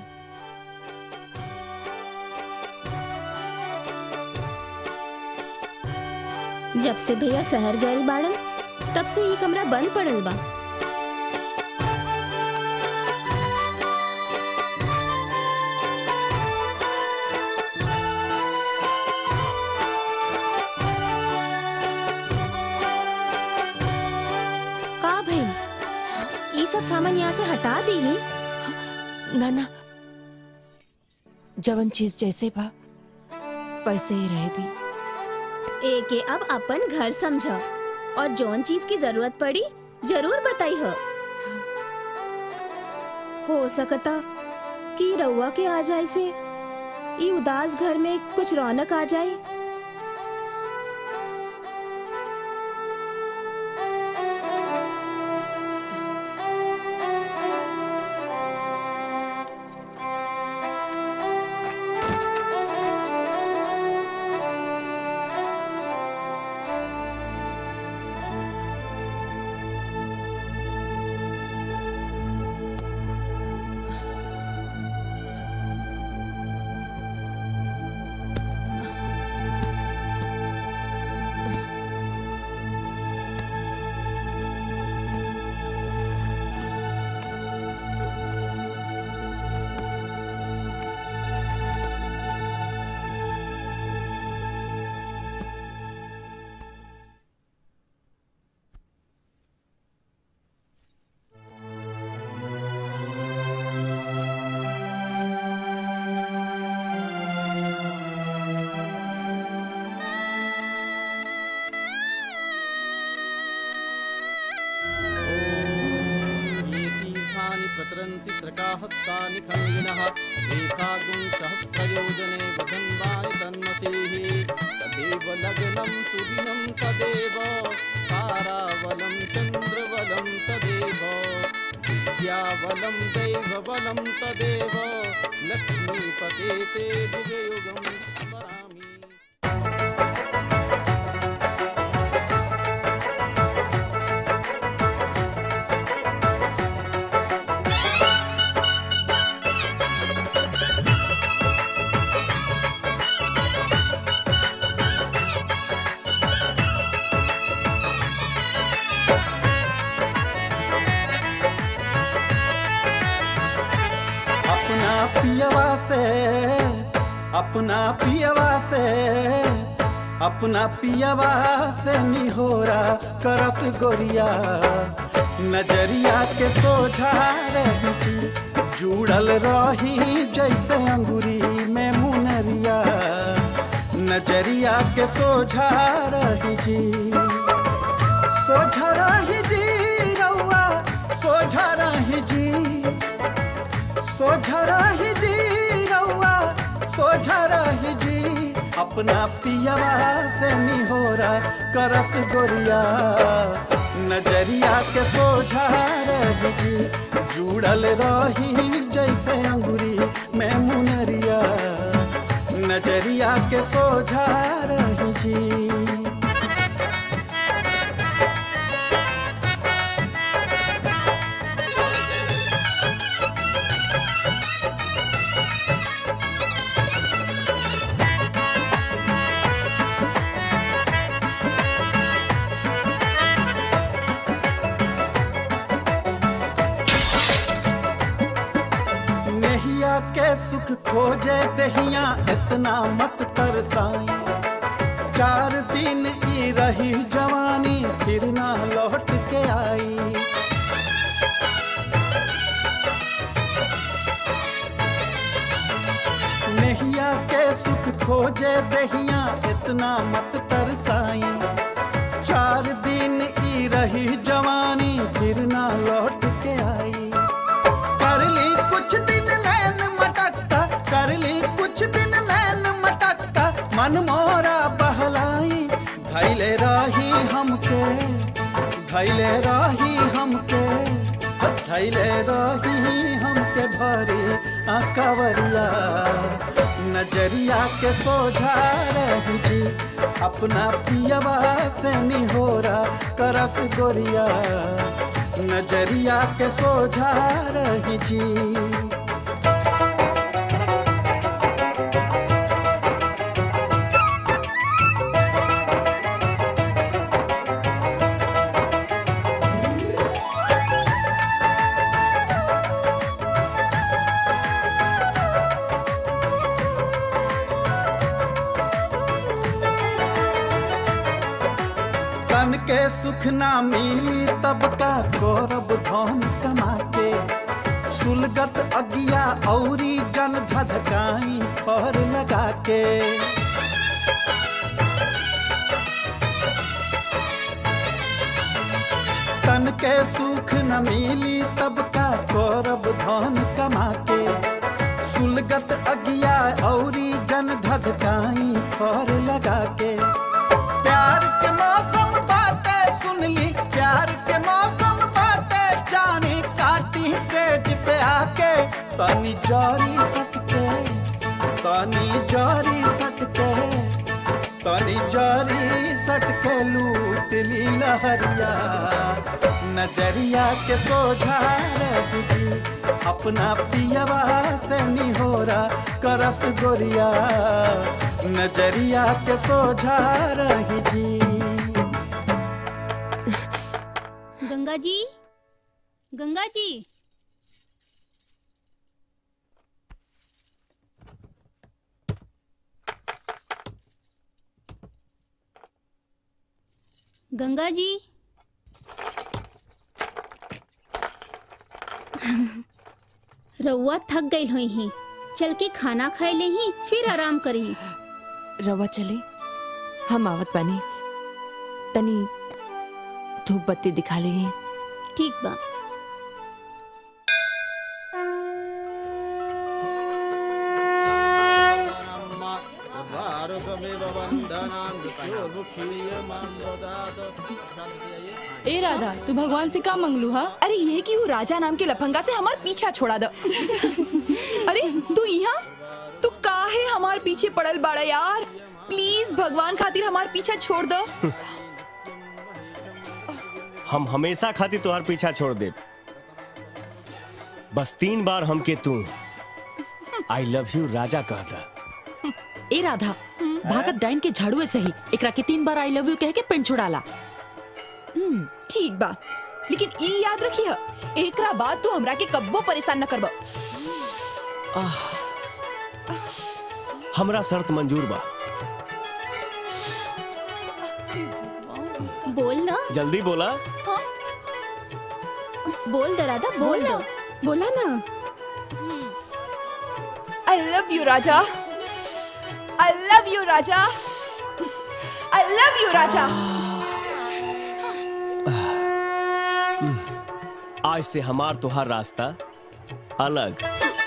जब से भैया शहर गए बाड़न तब से ये कमरा बंद पड़ल बा का भाई ये सब सामान यहाँ से हटा दी ही ना ना जवन चीज जैसे बा वैसे ही रह दी एके अब अपन घर समझो और जौन चीज की जरूरत पड़ी जरूर बताई हो हो सकता कि रउआ के आ जाए से ई उदास घर में कुछ रौनक आ जाए बलं सुदिनं तदेव ताराबलं चन्द्रबलं तदेव विद्याबलं दैवबलं तदेव लक्ष्मीपते ते भुजयुगं स्मरामि अपना पियवा से अपना पियवा से अपना पियवा से निहोरा करस गोरिया नजरिया के सोझा रही जुड़ल रही जैसे अंगूरी में मुनरिया नजरिया के सोझा रही जी सोझा रही जी रउआ सोझा रही जी सोझा रही जी रउआ सोझा रही जी अपना पियवा से निहोरा करस गोरिया नजरिया के सोझा रही जी जुड़ल रही जैसे अंगूरी में मुनरिया नजरिया के सोझा रही जी नेहिया के सुख खोजे दहिया इतना मत तरसाई चार दिन ई रही जवानी फिर ना लौट के आई नेहिया के सुख खोजे दहिया इतना मत तरसाई चार दिन ई रही जवानी फिर ना लौट के आई कर ली कुछ दिन नैन मटकता कर ली कुछ दिन नैन मटकता मन मोरा बहलाई धैले रही हमके धैले रही हमके धैले रही हमके भरी आकवरिया नजरिया के सोझा रही जी अपना पियवा से निहोरा करस गोरिया नजरिया के सोझा रही जी तन के सुख ना मिली तब का गौरव धन कमा के सुलगत अगिया औरी जन धधकाई पर लगा के तन के सुख न मिली तब का गौरव धन कमा के सुलगत अगिया औरी जन धधकाई पर लगा के प्यार के मौसम बाटे सुन ली प्यार के मौसम बाटे जानी काटी सेज पे आके तनी जारी सकते तनी जारी सकते तनी जारी सटके लूट ली लहरिया नजरिया के सोझा रही जी अपना पियवा से निहोरा करस गोरिया नजरिया के सोझा रही जी गंगा जी गंगा जी गंगा जी रउआ थक गई हुई ही चल के खाना खाए ले ही फिर आराम करी रवा चली हम आवत बानी तनी धूप बत्ती दिखा ली ठीक बा भारतमेव ए राधा तू भगवान से का मंगलू हा अरे ये कि वो राजा नाम के लफंगा से हमार पीछा छोड़ा दो अरे तू यहाँ तू काहे हमार पीछे पड़ल बाड़ा यार प्लीज भगवान खातिर हमार पीछा छोड़ दो हम हमेशा खातिर तोहार पीछा छोड़ दे बस तीन बार हमके तू आई लव यू राजा कहता ए राधा भागत डाइन के झाड़ुए सही एकरा के तीन बार आई लव यू कह के पेंट छुड़ाला हम्म, ठीक बा लेकिन ई याद रखिए एकरा बाद तू हमरा के कब्बो परेशान न करबो हमरा शर्त मंजूर बा बोल ना जल्दी बोला बोल दरादा बोल ना बोला ना आई लव यू राजा आई लव यू राजा आई लव यू राजा आज से हमार तोहार रास्ता अलग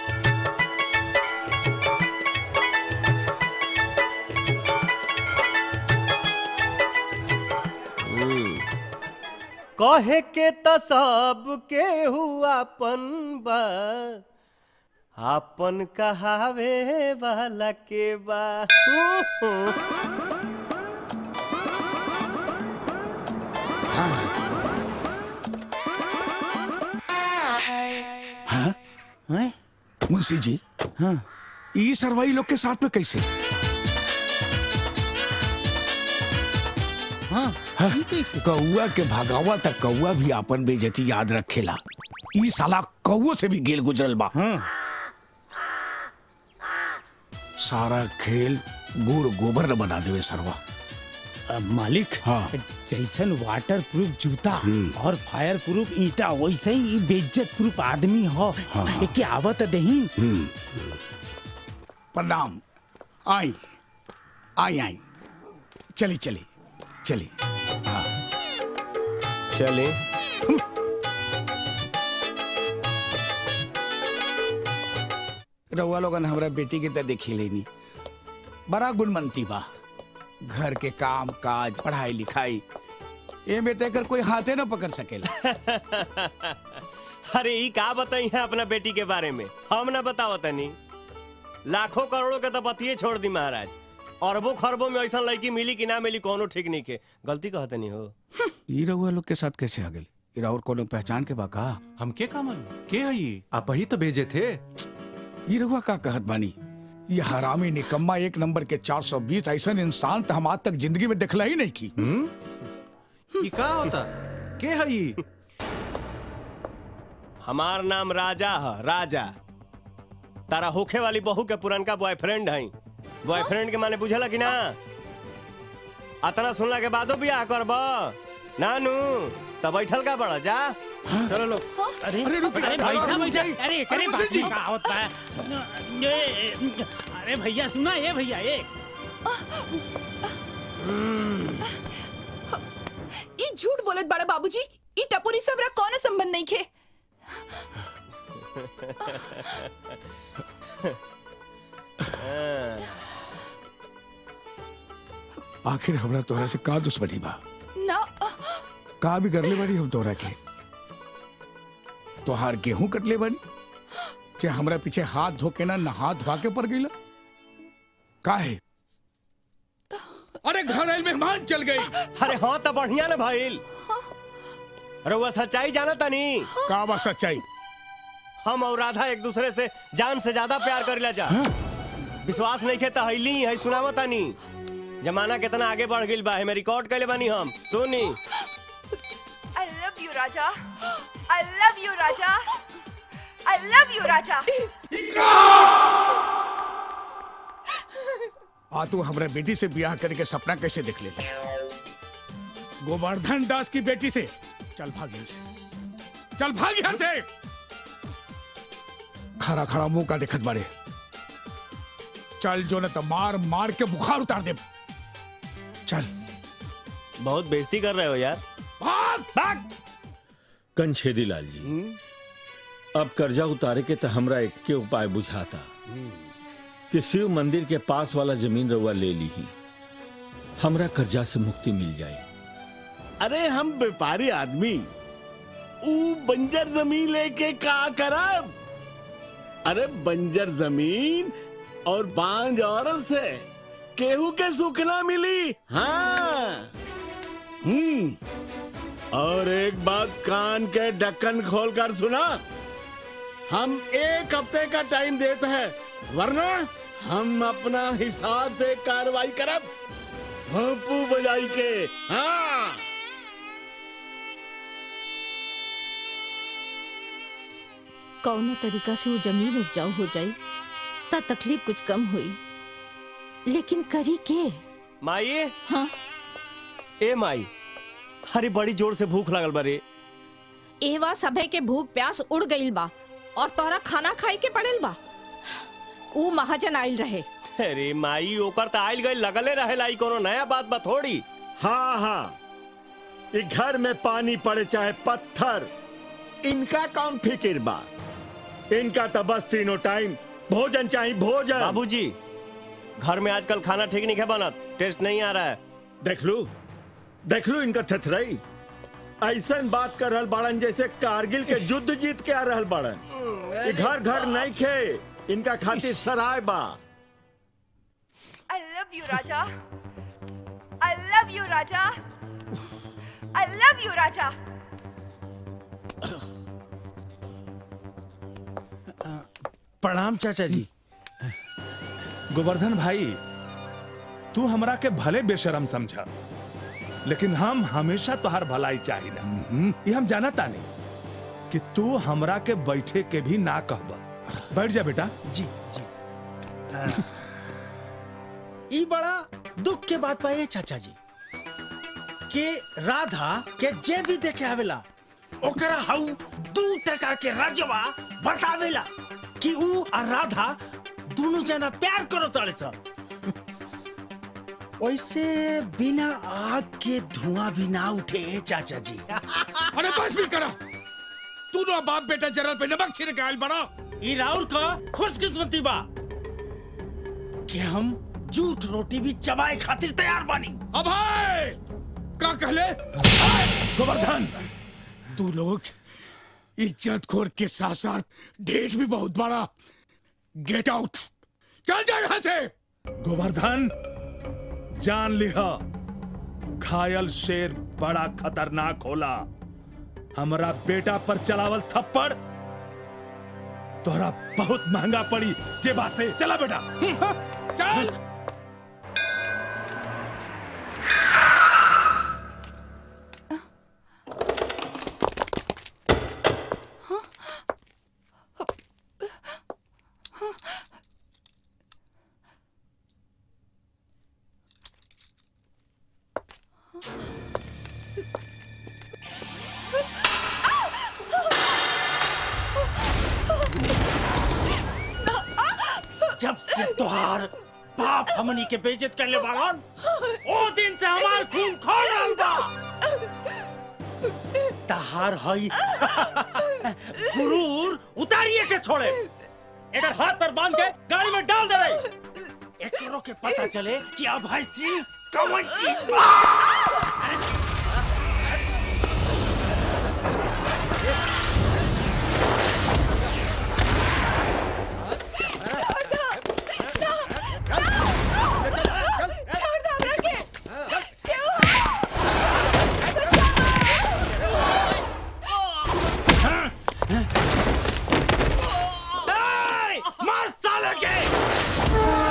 कहे के त सब के हुआपन बा आपन कहावे वाला के बा हाँ? हैं? मुंशी जी हाँ ई सरवाई लोग के साथ में कैसे हाँ, हाँ? कौआ के भगावा तक कौआ भी आपन बेजती याद रखेला ई साला कौओ से भी गेल गुजरल बा सारा खेल गुड़ गोबर न बना देवे सरवा मालिक हाँ जैसन वाटर प्रूफ जूता और फायर प्रूफ ईटा वैसे ही ई बेइज्जत प्रूफ आदमी हो हाँ। एके आवत दही प्रणाम आई आई आई चली चली चली चले रउआ लोगन हमरा बेटी के त देखी लेनी बड़ा गुणमंती बा घर के काम काज पढ़ाई लिखाई ए में तेकर कोई हाथे न पकड़ सकेला अरे ई का बताई है अपना बेटी के बारे में हम ना बताओ तनी लाखों करोड़ों के तो पतिये छोड़ दी महाराज अरबों खरबों में ऐसा लड़की मिली कि ना मिली कोनो ठीक नहीं के गलती कहते नहीं हो ई रउआ लोग के साथ कैसे आ गई इरा और कोनो पहचान के बा का हमके का मालूम के है ये आप ही तो भेजे थे ई रउआ का कहत बानी ये हरामी निकम्मा एक नंबर के 420 ऐसा इंसान तो हम आज तक जिंदगी में देखला ही नहीं की ये का होता के है ये हमार नाम राजा है राजा तारा होखे वाली बहू के पुरनका बॉयफ्रेंड है बॉयफ्रेंड के माने बुझला कि ना अतना सुनला के बादो बियाह करब नानू तब बैठल का बड़ा जा चलो लोग अरे अरे रुक अरे भाई, बैठा रुक बैठा जाइए। अरे अरे करे मुंशी बात जी। का होता है ये अरे भैया सुना ये भैया ये ई झूठ बोलत बड़ा बाबूजी ई टपोरी से हमरा कौन संबंध नहीं खे आखिर हमरा तोरा से का दुश्मनी बा ना का भी करले बानी हम तोरा के तोहार गेहूं कटले बानी जे हमरा पीछे हाथ धो के ना नहा धोआ के पड़ गईला काहे अरे घर आइल मेहमान चल गई अरे हाँ तो बढ़िया ना भाईल रउआ सच्चाई जाना तनी का बा सच्चाई हम और राधा एक दूसरे से जान से ज्यादा प्यार करेला जा विश्वास नहीं खे तहली है सुनावा तानी जमाना कितना आगे बढ़ गइल बा हमें रिकॉर्ड कैले बानी हम सुनी आई लव यू राजा आई लव यू राजा आई लव यू राजा आ तू हमरा बेटी से ब्याह करके सपना कैसे देख ले गोवर्धन दास की बेटी से चल भाग यहाँ से चल भाग यहाँ से खरा खरा मुंह का देखत बारे चल जो न तो मार मार के बुखार उतार दे चल बहुत बेइज्जती कर रहे हो यार भाग भाग कंछेदी लाल जी अब कर्जा उतारे के तो हमरा एक के उपाय बुझाता कि शिव मंदिर के पास वाला जमीन रउआ ले ली ही हमरा कर्जा से मुक्ति मिल जाए अरे हम व्यापारी आदमी ऊ बंजर जमीन लेके का करब अरे बंजर जमीन और बांझ औरत से केहू के सुख ना मिली हाँ हम्म और एक बात कान के ढक्कन खोल कर सुना हम एक हफ्ते का टाइम देते हैं वरना हम अपना हिसाब से कार्रवाई करब भोंपू बजाई के हाँ कौनो तरीका से वो जमीन उपजाऊ हो जाई ता तकलीफ कुछ कम हुई लेकिन करी के माई हाँ ए माई अरे बड़ी जोर से भूख लागल बारे एवा सभे के भूख प्यास उड़ गईल बा और तोरा खाना खाए के पड़ेल बा ऊ महाजन आइल रहे अरे माई ओकर त आइल गई लगले रहे लाई कोनो नया बात बा थोड़ी हाँ हाँ ये घर में पानी पड़े चाहे पत्थर इनका कौन फिक्र बा इनका तो बस तीनों टाइम भोजन चाहिए भोजन बाबूजी घर में आजकल खाना ठीक नहीं है बनत टेस्ट नहीं आ रहा है देख लू देख लू इनका थथरई ऐसा बात कर रहल बाड़न जैसे कारगिल के युद्ध जीत के आ रहल बाड़न ये घर घर नहीं खे इनका खातिर सराय बा I love you, Raja. I love you, Raja. I love you, Raja. प्रणाम चाचा जी गोवर्धन भाई तू हमरा के भले बेशरम समझा लेकिन हम हमेशा तुहार भलाई चाहिए ये हम जाना तानी कि तू हमरा के बैठे के भी ना कहबा बैठ जा बेटा जी जी ई बड़ा दुख के बात पाए चाचा जी कि राधा के जे भी देखे आवेला ओकरा हाउ दू टका के रजवा बतावेला कि ऊ और राधा दोनों जना प्यार करो तड़े सब वैसे बिना आग के धुआं भी ना उठे चाचा जी अरे बस भी करा तू तो बाप बेटा जरल पे नमक छिड़क के आइल बड़ा ई राउर का खुशकिस्मती बा कि हम झूठ रोटी भी चबाए खातिर तैयार बानी अभय का कहले गोवर्धन तू लोग इज्जत खोर के साथ साथ ढेठ भी बहुत बड़ा गेट आउट चल जा यहाँ से गोवर्धन जान लिहा घायल शेर बड़ा खतरनाक होला हमरा बेटा पर चलावल थप्पड़ तोहरा बहुत महंगा पड़ी जेबा से चला बेटा चल जब से तोहार बाप हमनी के बेइज्जत कर ले बाड़न ओ दिन से हमार खून खोल रहल बा तहार हई गुरूर उतारिए के छोड़े एकर हाथ पर बांध के गाड़ी में डाल दे रही एकरो के पता चले कि अब है सिंह कौन चीज बा। ए, मार साले के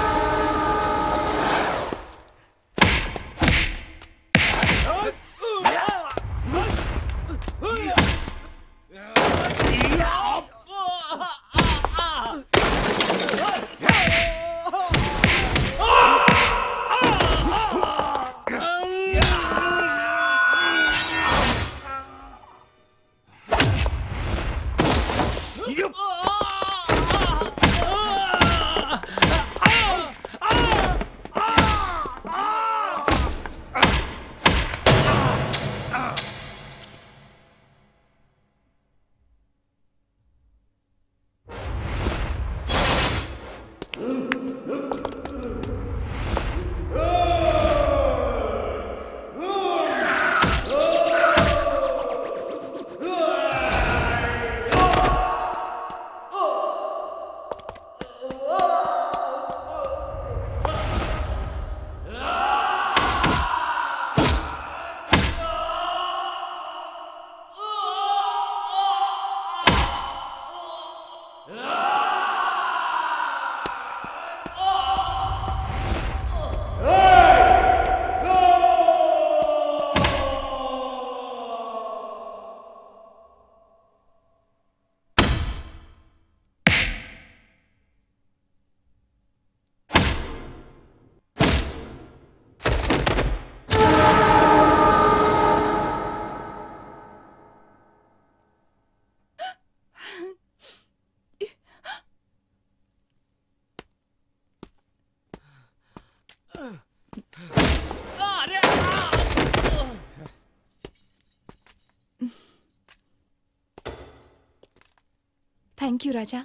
थैंक यू राजा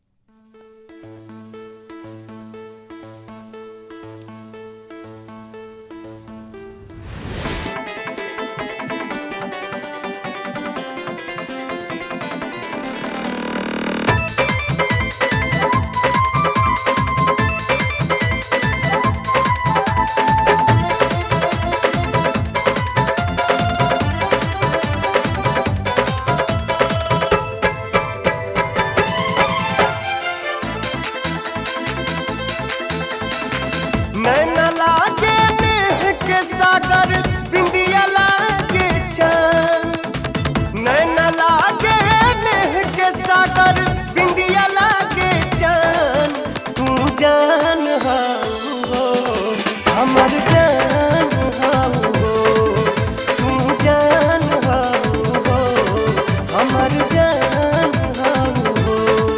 नैना लागे मेह के सागर बिंदिया लागे चांद नैना लागे मेह के सागर बिंदिया लागे चांद तू जान हाओ हमर जान हाओ तू जान हाओ हमर जान हाओ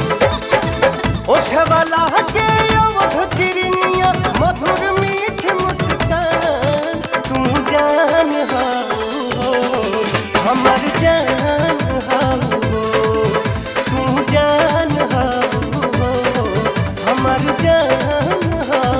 ओठवाला के अवध किरनिया मधुर मीठ मुस्कान तू जान हाओ हमर जान हाओ तू जान हाओ हमर जान हाओ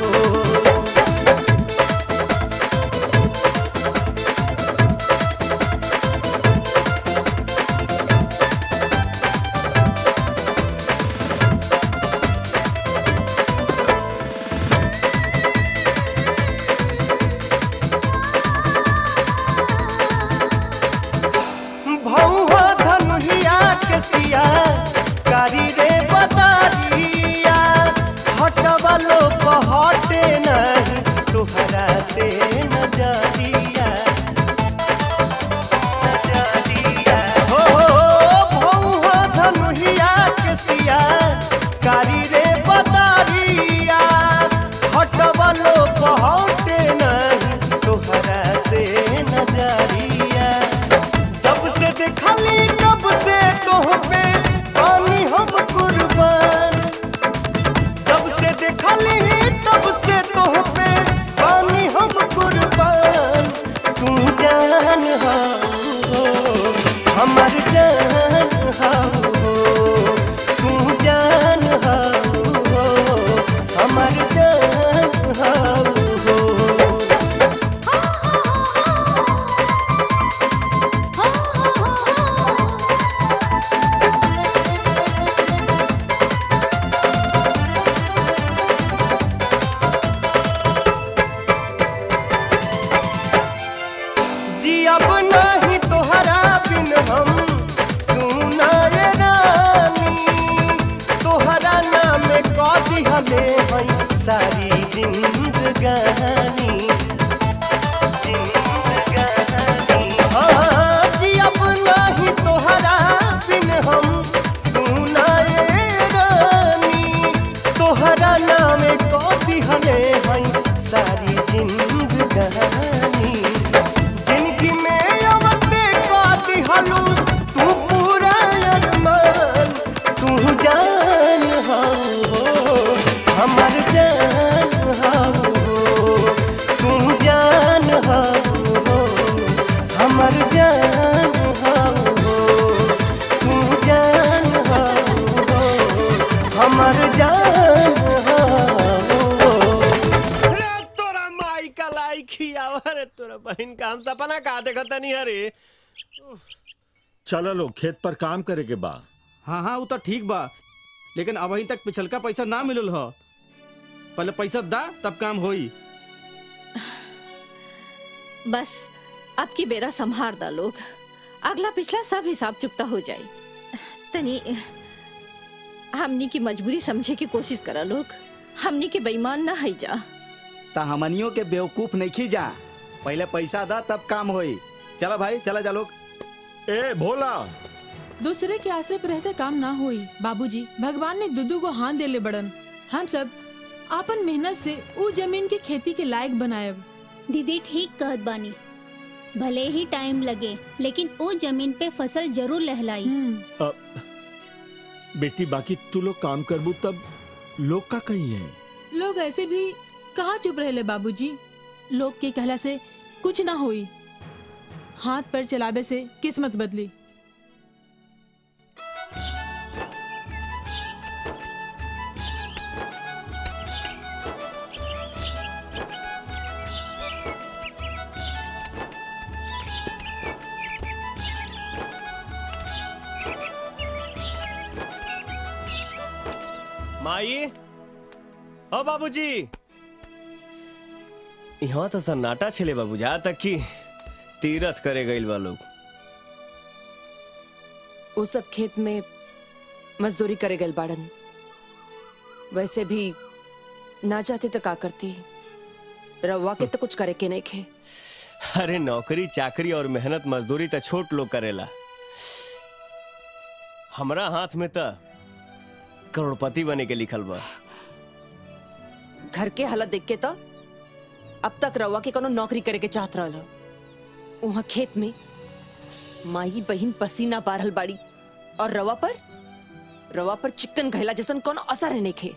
भौहा धनुहिया के सिया कारी रे बदारिया हटवलो हटे नहीं तुहरा से नजरिया नजरिया हो भौहा धनुहिया के सिया कारी रे बदारिया हटवलो हटे नहीं तुहरा से नजरिया जब से देखली तब से तोह पे पानी हम कुर्बान जब से देखली तब से तोह पे पानी हम कुर्बान तू जान हाओ हमर जान हाओ तू जान हाओ हमर जान हाओ जी अब नाही तोहरा बिन हम सुनाए रानी तोहरा नाम कदी हमें हई सारी जिंदगानी जिंदगानी हाँ, जी अब नाही तोहरा बिन हम सुनाए रानी तोहरा नाम कदी हमें हई सारी जिंदगानी जिंदगी में अवते काती हलू तू पूरा अरमान तू जान हाओ हमर जान हाओ तू जान हाओ हमर जान हाओ तू जान हाओ हमर जान हाओ तोरा माई का लाई खियावा रे तोरा बहन का हम सपना का देखत नहीं अरे चलो लोग खेत पर काम करे के बा हाँ हाँ वो तो ठीक बा लेकिन अभी तक पिछलका पैसा ना मिलल ह पहले पैसा दा तब काम होई बस अब की बेरा संभार दा लोग अगला पिछला सब हिसाब चुकता हो जाए तनी हमनी की मजबूरी समझे की कोशिश करा लोग हमनी के बेईमान ना है जा ता हमनियों के बेवकूफ नहीं खी जा पहले पैसा दा तब काम होई चला भाई चला जा लोग ए भोला दूसरे के आश्रय पर ऐसे काम ना होई बाबूजी भगवान ने दुदू को हाथ देले बड़न हम सब आपन मेहनत से ऊ जमीन के खेती के लायक बनायब दीदी ठीक कहत बानी भले ही टाइम लगे लेकिन वो जमीन पे फसल जरूर लहलाई अब बेटी बाकी तू लोग काम करबू तब लोग का कही है लोग ऐसे भी कहाँ चुप रहे बाबूजी लोग के कहला से कुछ ना हुई हाथ पैर चलावे से किस्मत बदली माई ओ बाबूजी यहाँ तो सन्नाटा छेले बाबू जा तक कि तीरथ करे गईल बा लोग वो सब खेत में मजदूरी करे गए बाड़न वैसे भी ना चाहते तो का करती रवा के तो कुछ करे के नहीं खे अरे नौकरी चाकरी और मेहनत मजदूरी तो छोट लोग करेला हमरा हाथ में तो करोड़पति बने के लिखल बा घर के हालत देख के तो अब तक रवा के कोनो नौकरी करे के चाहत रहल वहाँ खेत में माई बहिन पसीना बारहल बाड़ी और रवा पर रवा पर चिकन घैला जैसन कोनो असर नहीं खे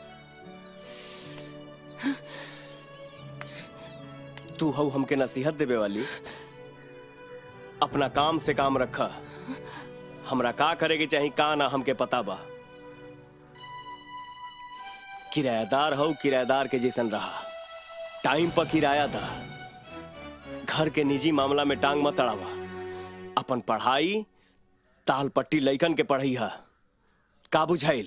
तू हऊ हमके नसीहत देवे वाली अपना काम से काम रखा हमरा का करे के चाही का ना हमके पता बा किराएदार हो किराएदार के जैसन रहा टाइम पर किराया दा घर के निजी मामला में टांग मत अड़ावा अपन पढ़ाई ताल पट्टी लइकन के पढ़ई हा का बुझाइल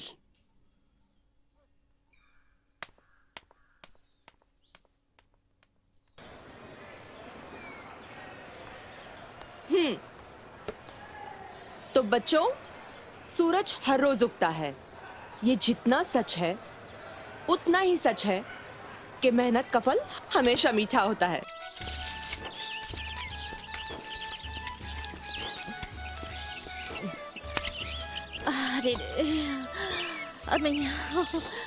हम्म तो बच्चों सूरज हर रोज उगता है ये जितना सच है उतना ही सच है कि मेहनत का फल हमेशा मीठा होता है अरे रे अबे यहाँ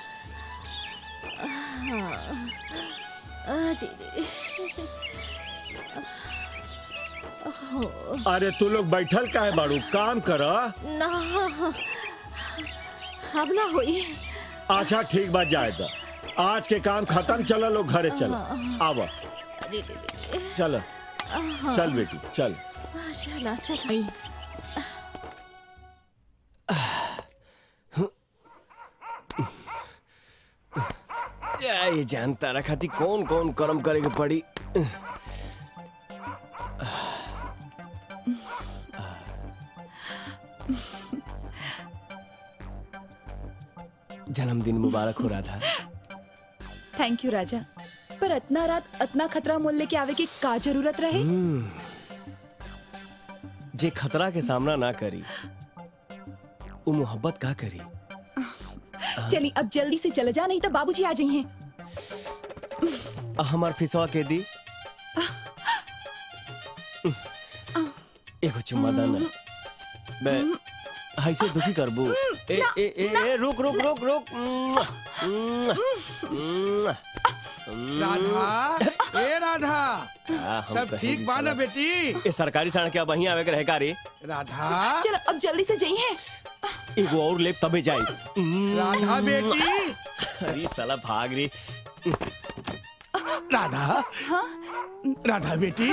अरे रे ओह, अरे तू लोग बैठल का है बाड़ू काम कर ना अब ना हुई अच्छा ठीक बात जाए तो आज के काम खत्म चलो लोग घरे चलो आवा अरे रे रे चलो चल बेटी चल चला चला या ये जानता रखा थी कौन कौन कर्म करे के पड़ी जन्मदिन मुबारक हो रहा था थैंक यू राजा पर इतना रात इतना खतरा मोल लेके आवे की का जरूरत रहे हम्म। जे खतरा के सामना ना करी वो मोहब्बत का करी चली अब जल्दी से चले जा नहीं तो बाबूजी आ जाइए आ हमार फिसवा के दी एगो चुम्मा दाना बे ऐसे दुखी करबू ए ए ए ए रुक रुक रुक रुक मुआ, मुआ, मुआ, मुआ। राधा ए राधा आ, हम सब कहीं ठीक भी बा ना साला- बेटी ए सरकारी सड़क के वहीं आवे के रहे का रे राधा चलो अब जल्दी से जाइए एगो और लेप तबे जाई राधा बेटी अरे साला भाग रे राधा राधा बेटी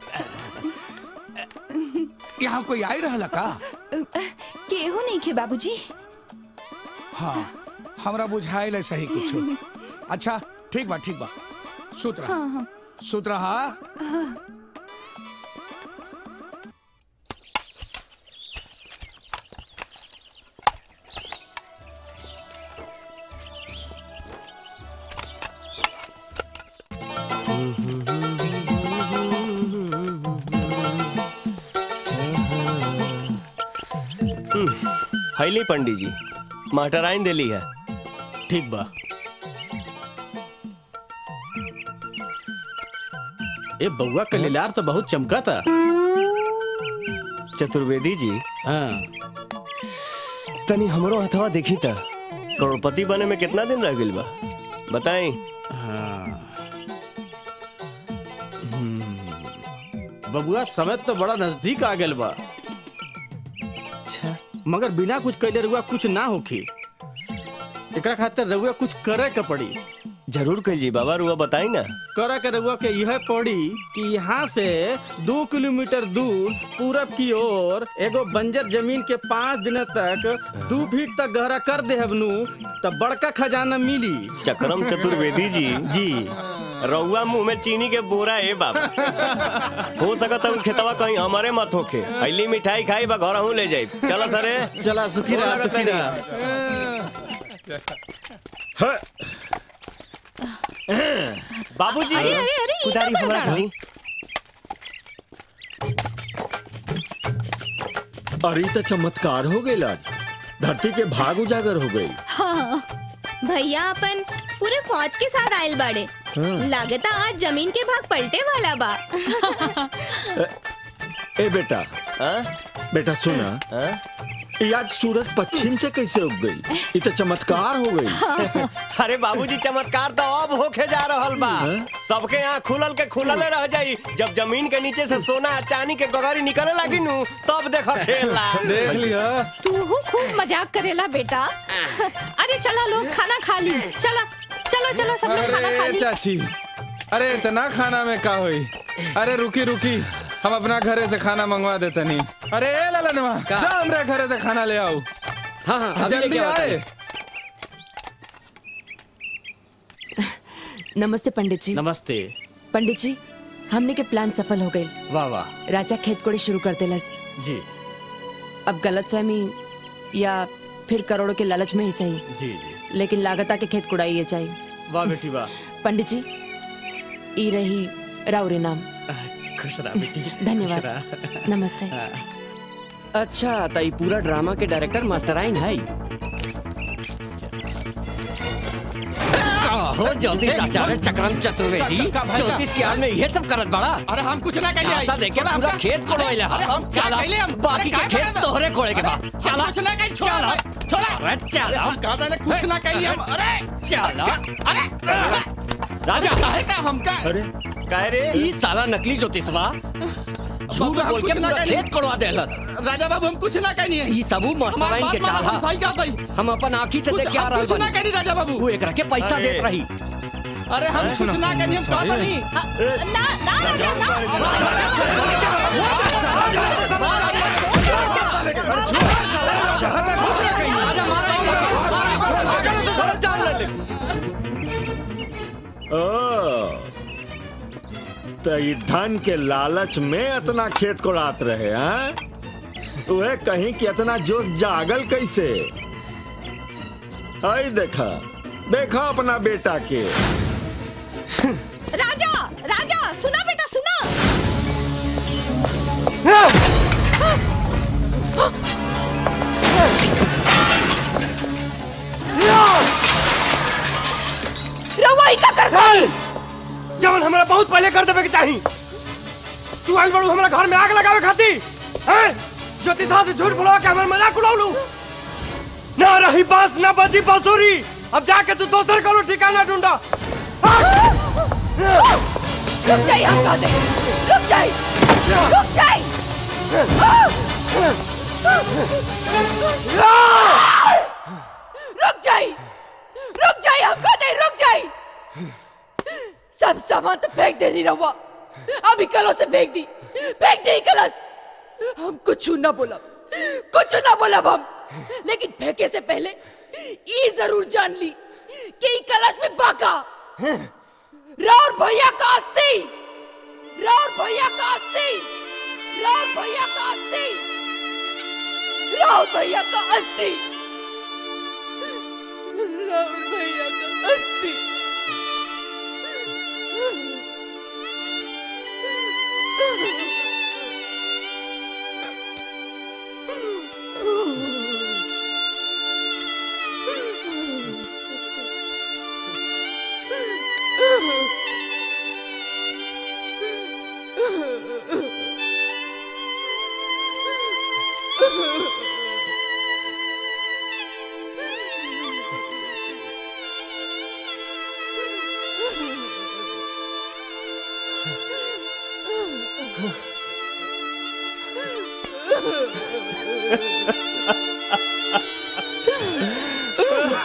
यहाँ कोई आई रहला का केहू नहीं खे बाबूजी हाँ हमरा बुझाइल है सही कुछ अच्छा ठीक बा ठीक बा सुत रहा हाँ हाँ सुत रहा हाँ। हैली पंडित जी मास्टराइन दिली है ठीक बा ए बउआ के लीलार तो बहुत चमका था चतुर्वेदी जी हाँ तनी हमरो हथवा देखी त करोड़पति बने में कितना दिन रह गइल बा बताई हाँ बबुआ समय तो बड़ा नजदीक आ गेल बा अच्छा मगर बिना कुछ कैले रहुआ कुछ ना होखी एकरा खातिर रहुआ कुछ करे के पड़ी जरूर कहिए बाबा रुआ बताई ना करा के रउआ के यह पड़ी कि यहाँ से दो किलोमीटर दूर पूरब की ओर एगो बंजर जमीन के पाँच दिन तक दू फीट तक गहरा कर दे हबनू तब बड़का खजाना मिली चक्रम चतुर्वेदी जी जी रउआ मुंह में चीनी के बोरा है बाबा हो सकत है उ खेतवा कहीं हमारे मत होके पहली मिठाई खाई बा घर ले जाई चला सरे चला सुखी रहा सुखी रहा बाबूजी अरे, अरे, अरे, ई उधारी का हमरा बड़ा? घरी अरे ई तो चमत्कार हो गई आज धरती के भाग उजागर हो गई हाँ भैया अपन पूरे फौज के साथ आयल बाड़े हाँ। लागता आज जमीन के भाग पलटे वाला बा ए बेटा बेटा सुना ये आज सूरज पश्चिम से कैसे उग गई ये तो चमत्कार हो गई अरे बाबूजी चमत्कार तो अब होके जा रहल बा सबके यहाँ खुलल के खुलले रह जाई जब जमीन के नीचे से सोना आ चांदी के गगरी निकले लगी नु तब देखो खेला देख लिया तू खूब मजाक करेला बेटा अरे चला लोग खाना खा ली चला चलो चलो सब लोग खाना खा अरे ली चाची अरे इतना खाना में का हुई अरे रुकी रुकी हम अपना घरे से खाना मंगवा देते नहीं अरे ए ललनवा जा हमरे घरे से खाना ले आओ हाँ हाँ अभी जल्दी लेके आओ आए नमस्ते पंडित जी नमस्ते पंडित जी हमने के प्लान सफल हो गए वाह वाह राजा खेत कोड़े शुरू कर देलस जी अब गलतफहमी या फिर करोड़ों के लालच में ही सही जी जी लेकिन लागता के खेत कुड़ाई चाहिए वाह बेटी वाह पंडित जी ई रही राउरे नाम खुश रहा बेटी धन्यवाद। खुश रहा। नमस्ते अच्छा तो ये पूरा ड्रामा के डायरेक्टर मास्टराइन है हो ज्योतिष आचार्य चक्रम चतुर्वेदी का- का- भाई का- ज्योतिष की आड़ में ये सब करत बड़ा अरे हम कुछ ना कहिए झांसा देके थोड़ा पूरा हमका- खेत कोड़ोइले अरे हम क्या चला कहिए हम? बाकी अरे के काय खेत करत? तोहरे कोड़े के बा अरे, हम चला कुछ ना कहिए, छोड़ा चला भाई, छोड़ा अरे चला अरे, हम कहा था ना, कुछ ना कहिए हम अरे चला अरे राजा काहे का हमका अरे कह रे ई साला नकली ज्योतिषवा झूठ बाबू, हम बोल के कुछ ना पूरा कहिए। खेत कोड़वा देहलस राजा बाबू हम कुछ ना कहनी है ई सबू मास्टराइन के चाल हा सही कहता ही हम अपन आंखी से कुछ- देख के आ हम रहल कुछ ना बानी कहनी राजा बाबू वो एकरा के पैसा अरे। देत रही अरे हम कुछ ना कहनी हम कहता नहीं ना ना राजा ना ओ तो ये धन के लालच में इतना खेत कोड़ात रहे हैं तुहे कहीं कि इतना जोश जागल कैसे आई देखा देखा अपना बेटा के राजा राजा सुना बेटा सुना रवाई का कर जवन हमरा बहुत पहले कर देवे के चाही तू आइल बड़ू हमरा घर में आग लगावे खाती हैं ज्योतिषा से झूठ बोलवा के हमर मजाक उड़ावलू ना रही बांस ना बजी बांसुरी अब जाके तू दोसर करो ठिकाना ढूंढा रुक जाइए हम कहा दे रुक जाइए रुक जाइए रुक जाइए रुक जाइए हम कहा दे रुक जाइए सब सामान तो फेंक देनी रहुआ अभी कलों से फेंक दी फेंक दी कलश हम कुछ ना बोला कुछ ना बोला हम लेकिन फेंके से पहले ये जरूर जान ली कि ई कलश में बाका राउर भैया का अस्थि राउर भैया का अस्थि राउर भैया का अस्थि राउर भैया का अस्थि राउर भैया का अस्थि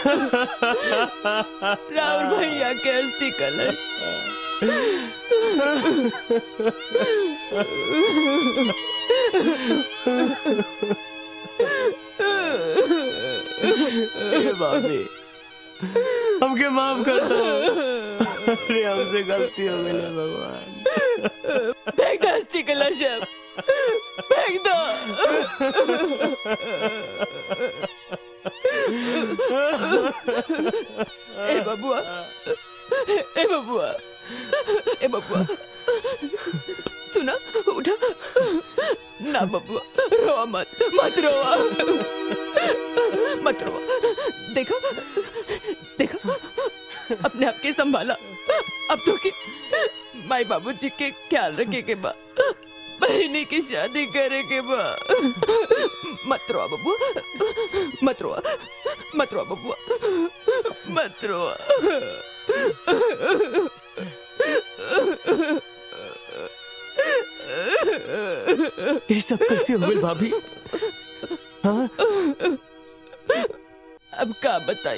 राहुल भैया के अस्थि कलश ए बाबी हमके माफ कर दो अरे हमसे गलती हो गई है भगवान फेंक दो अस्थि कलश अब फेंक दो ए बबुआ ए बबुआ ए बबुआ सुना उठा ना बबुआ रोआ मत मत रोआ मत रोआ देखो देखो अपने आप के संभाला अब तो के माई बाबूजी के ख्याल रखे के बा बहनी की शादी करे के बा मत रोआ बबुआ मत रोआ मत रोआ बबुआ मत रोआ ये सब कैसे हो गई भाभी हाँ अब का बताई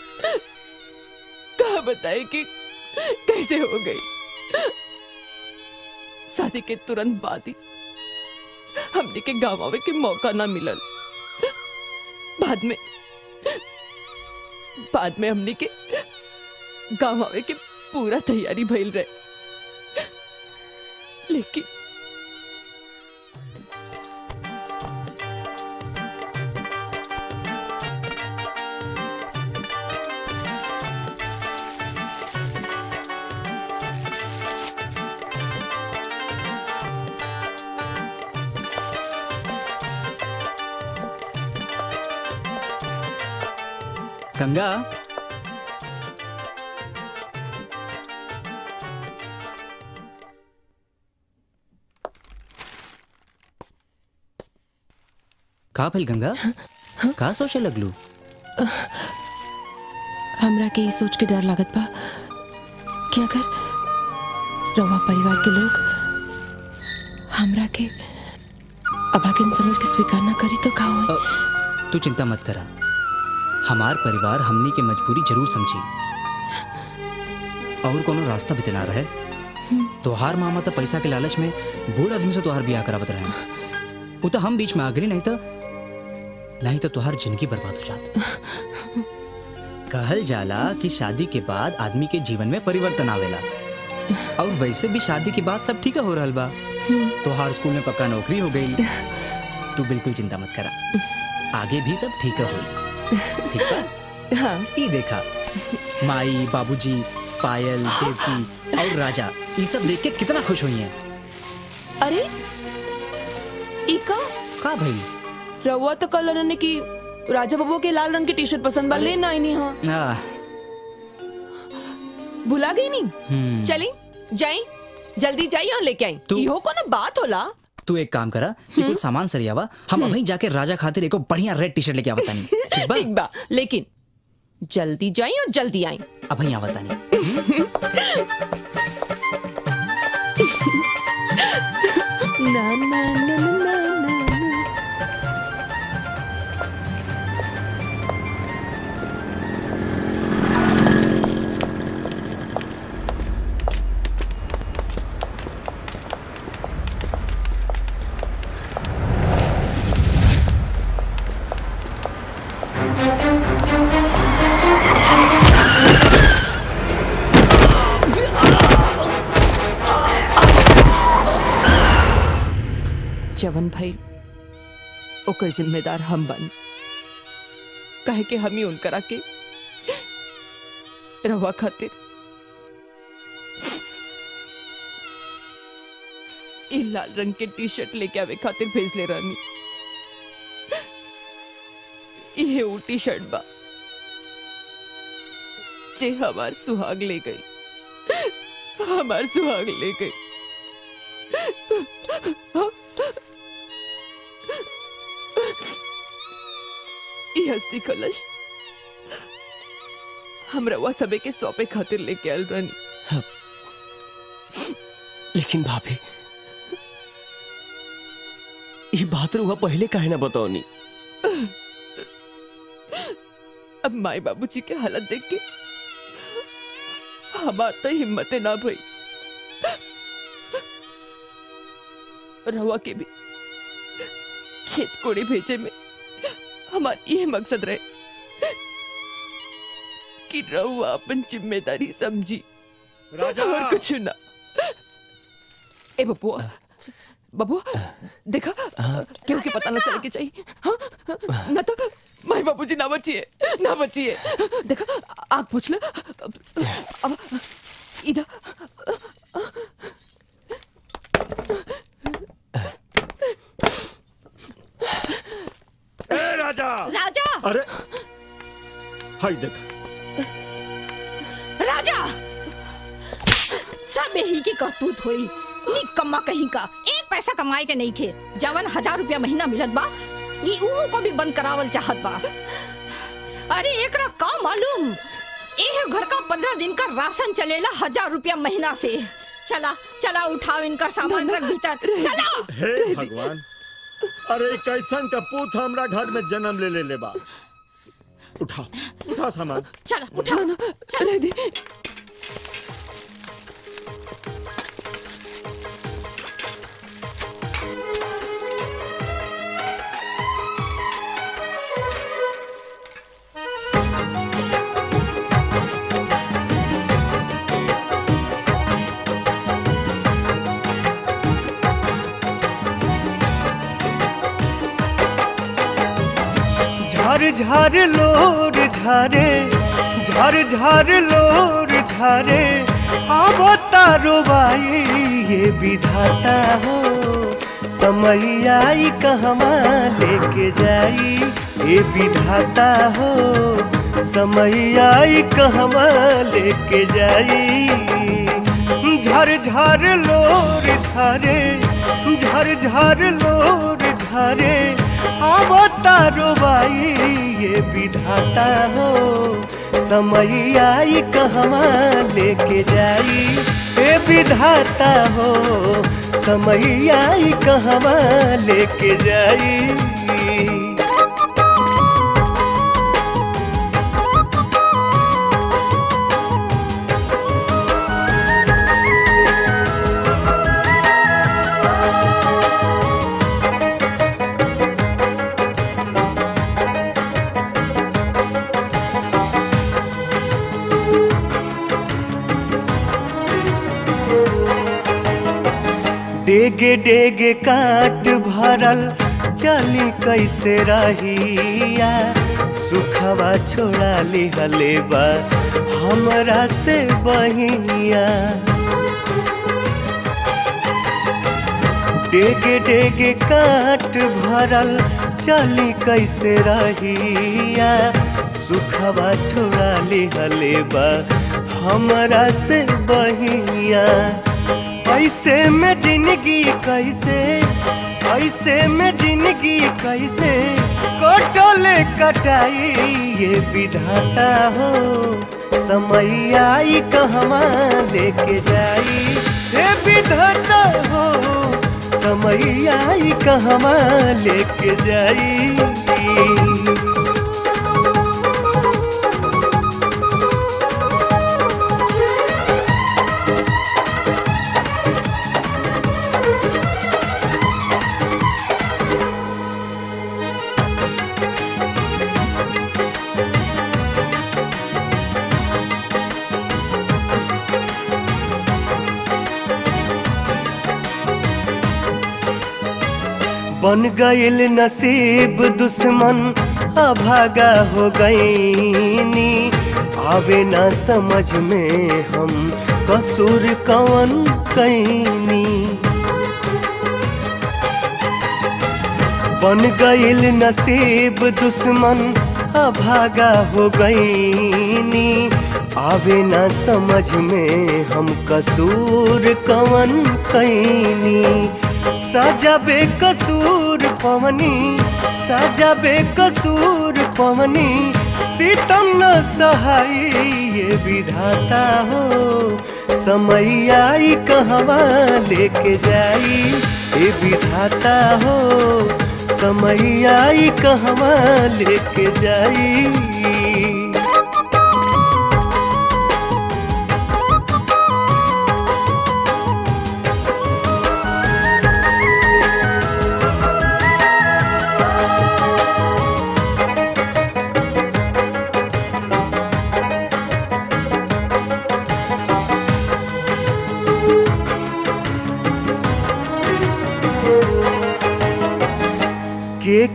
का बताई कि कैसे हो गई शादी के तुरंत बाद ही हमने के गाँव आवे के मौका ना मिलल बाद में बाद में हमने के गाँव आवे के पूरा तैयारी भइल रहे लेकिन गंगा का भइल गंगा का सोचे लगलू हमरा के ये सोच के डर लागत बा कि अगर रवा परिवार के लोग हमरा के अभागिन समझ के स्वीकार ना करी तो का होई तू चिंता मत करा हमार परिवार हमनी के मजबूरी जरूर समझी और कोनो रास्ता भी ना रहे तोहार मामा तो पैसा के लालच में बूढ़ आदमी से तोहार बियाह करावत रहे वो तो हम बीच में आ गई नहीं तो नहीं तो तोहार जिंदगी बर्बाद हो जात कहल जाला कि शादी के बाद आदमी के जीवन में परिवर्तन आवेला और वैसे भी शादी के बाद सब ठीक हो रहल बा तोहार स्कूल में पक्का नौकरी हो गई तू बिल्कुल चिंता मत करा आगे भी सब ठीक होई ठीक बा हाँ ई देखा माई बाबूजी पायल देवकी और राजा ये सब देख के कितना खुश हुई हैं अरे इका का भाई रवा तो कल ने की राजा बाबू के लाल रंग की टी शर्ट पसंद बा लेना आई नहीं हाँ आ, भुला गई नहीं हम्म। चली जाई जल्दी जाई और लेके आई तू- इहो कोनो बात होला तू एक काम करा कि कुछ सामान सरियावा हम अभी जाके राजा खातिर एको बढ़िया रेड टी शर्ट लेके आवता नहीं ठीक बा ठीक बा लेकिन जल्दी जाई और जल्दी आई अभी आवता नहीं ना ना ना ना ना ना जवन भाई ओकर जिम्मेदार हम बन कहे के हम ही उनकरा के रवा खातिर ई लाल रंग के टी शर्ट लेके आवे खातिर भेज ले रानी ये वो टी शर्ट बा जे हमार सुहाग ले गई हमार सुहाग ले गई ई हस्ती कलश हम रवा सबे के सौंपे खातिर लेके आयल रानी लेकिन भाभी ये बात रुआ पहले काहे ना बताओनी अब माई बाबूजी के हालत देख के हमार तो हिम्मते ना भई रहुआ के भी खेत कोड़े भेजे में हमार ये मकसद रहे कि रहुआ अपन जिम्मेदारी समझी राजा! और कुछ ना ए बबुआ बबुआ देखा क्यों के पता ना चले के चाहिए हाँ ना तो माई बाबूजी ना बचिए ना बचिए देखा आग पूछ ले अब इधर ए राजा राजा अरे हाय देख राजा सब यही की करतूत हुई निकम्मा कहीं का एक पैसा कमाए के नहीं खे जवन हजार रुपया महीना मिलत बा ये उहो को भी बंद करावल चाहत बा अरे एक का मालूम एह घर का पंद्रह दिन का राशन चलेला हजार रुपया महीना से चला चला उठाओ इनका सामान रख भीतर चला हे भगवान अरे कैसन का पूत हमरा घर में जन्म ले ले ले बा उठा उठा सामान चला उठा चला दी झर झर लोर झरे झर झर लोर झरे अब तारो बाई ये विधाता हो समय आई कहवा लेके जाई ये विधाता हो समय आई कहवा लेके जाई झर झर लोर झरे झर झर लोर झरे अब तारो बाई ये विधाता हो समय आई कहवा लेके जाई ए विधाता हो समय आई कहवा लेके जाई डेगे डेगे काट भरल चली कैसे रहिया सुखवा छोड़ा लिहले बा हमरा से बहिया डेगे डेगे काट भरल चली कैसे रहिया सुखवा छोड़ा लिहले बा हमरा से बहिया ऐसे में जिंदगी कैसे ऐसे में जिंदगी कैसे कटोले कटाई ये विधाता हो समय आई कहवा लेके जाई ये विधाता हो समय आई कहवा लेके जाई बन गईल नसीब दुश्मन अभागा हो गईनी आवे ना समझ में हम कसूर कवन कैनी बन गईल नसीब दुश्मन अभागा हो गईनी आवे ना समझ में हम कसूर कवन कैनी सजा बेकसूर पवनी सजा बेकसूर पवनी सीतम न सहाई ये विधाता हो समय आई कहवा लेके जाई ये विधाता हो समय आई कहवा लेके जाई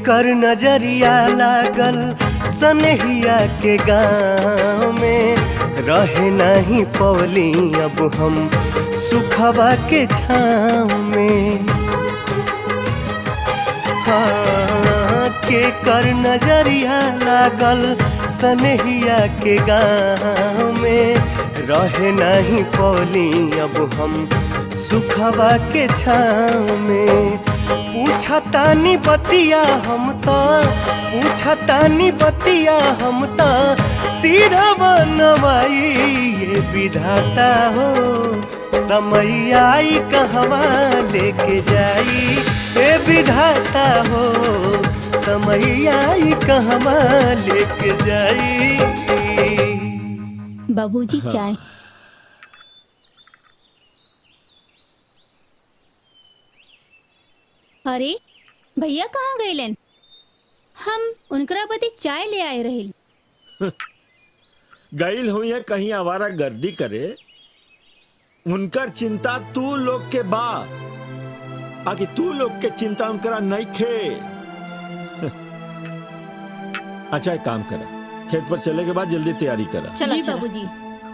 कर नजरिया लागल सनहिया के गाँव में रहे नहीं पौली अब हम सुखवा के छाँव में हाँ, के कर नजरिया लागल सनहिया के गाँव में रहे नहीं पौली अब हम सुखवा के छाँव में पूछतानी बतिया हम तो पूछतानी बतिया हम तो सिरवा नवाई ये विधाता हो समय आई कहवा लेके जाई ए विधाता हो समय आई कहवा लेके जाई बाबूजी चाय अरे भैया कहाँ गए हम उनकरा बदे चाय ले आए रहे गईल हुई है कहीं आवारा गर्दी करे उनकर चिंता तू लोग के बा आकि तू लोग के चिंता उनकरा नहीं खे अच्छा एक काम करा खेत पर चले के बाद जल्दी तैयारी करा जी बाबूजी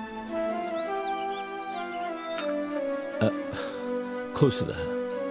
अ, खुश रहा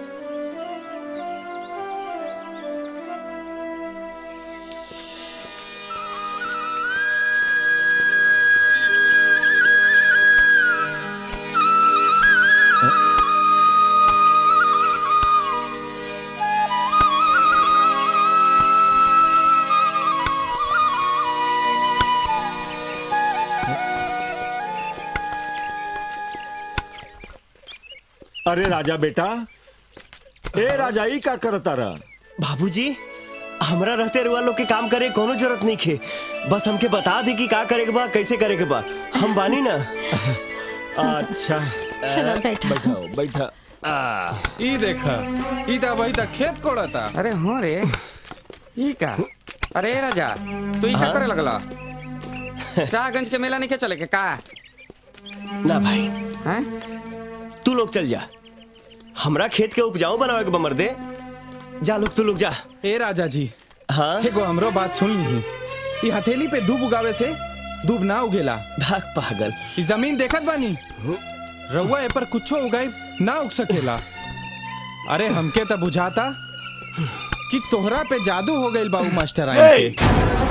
अरे राजा बेटा ए राजा ई का करता रहा बाबूजी हमरा रहते रुआ लोग के काम करे कोनो जरूरत नहीं खे बस हमके बता दी कि का करे के बा कैसे करे के बा हम बानी ना अच्छा चलो, बैठा बैठा बैठा ई देखा ई ता वही तक खेत कोड़ता अरे हाँ रे ई का अरे राजा तू ई का हाँ? करे लगला शाहगंज के मेला नहीं के चले के का ना भाई हैं तू लोग चल जा हमरा खेत के उपजाऊ बनावे के बमर दे जा लोग तू लोग जा ए राजा जी हाँ एगो हमरो बात सुन ली ई हथेली पे दूब उगावे से दूब ना उगेला भाग पागल ई जमीन देखत बानी रउआ ए पर कुछो उगाई ना उग सकेला अरे हमके तो बुझाता कि तोहरा पे जादू हो गइल बाबू मास्टर आई के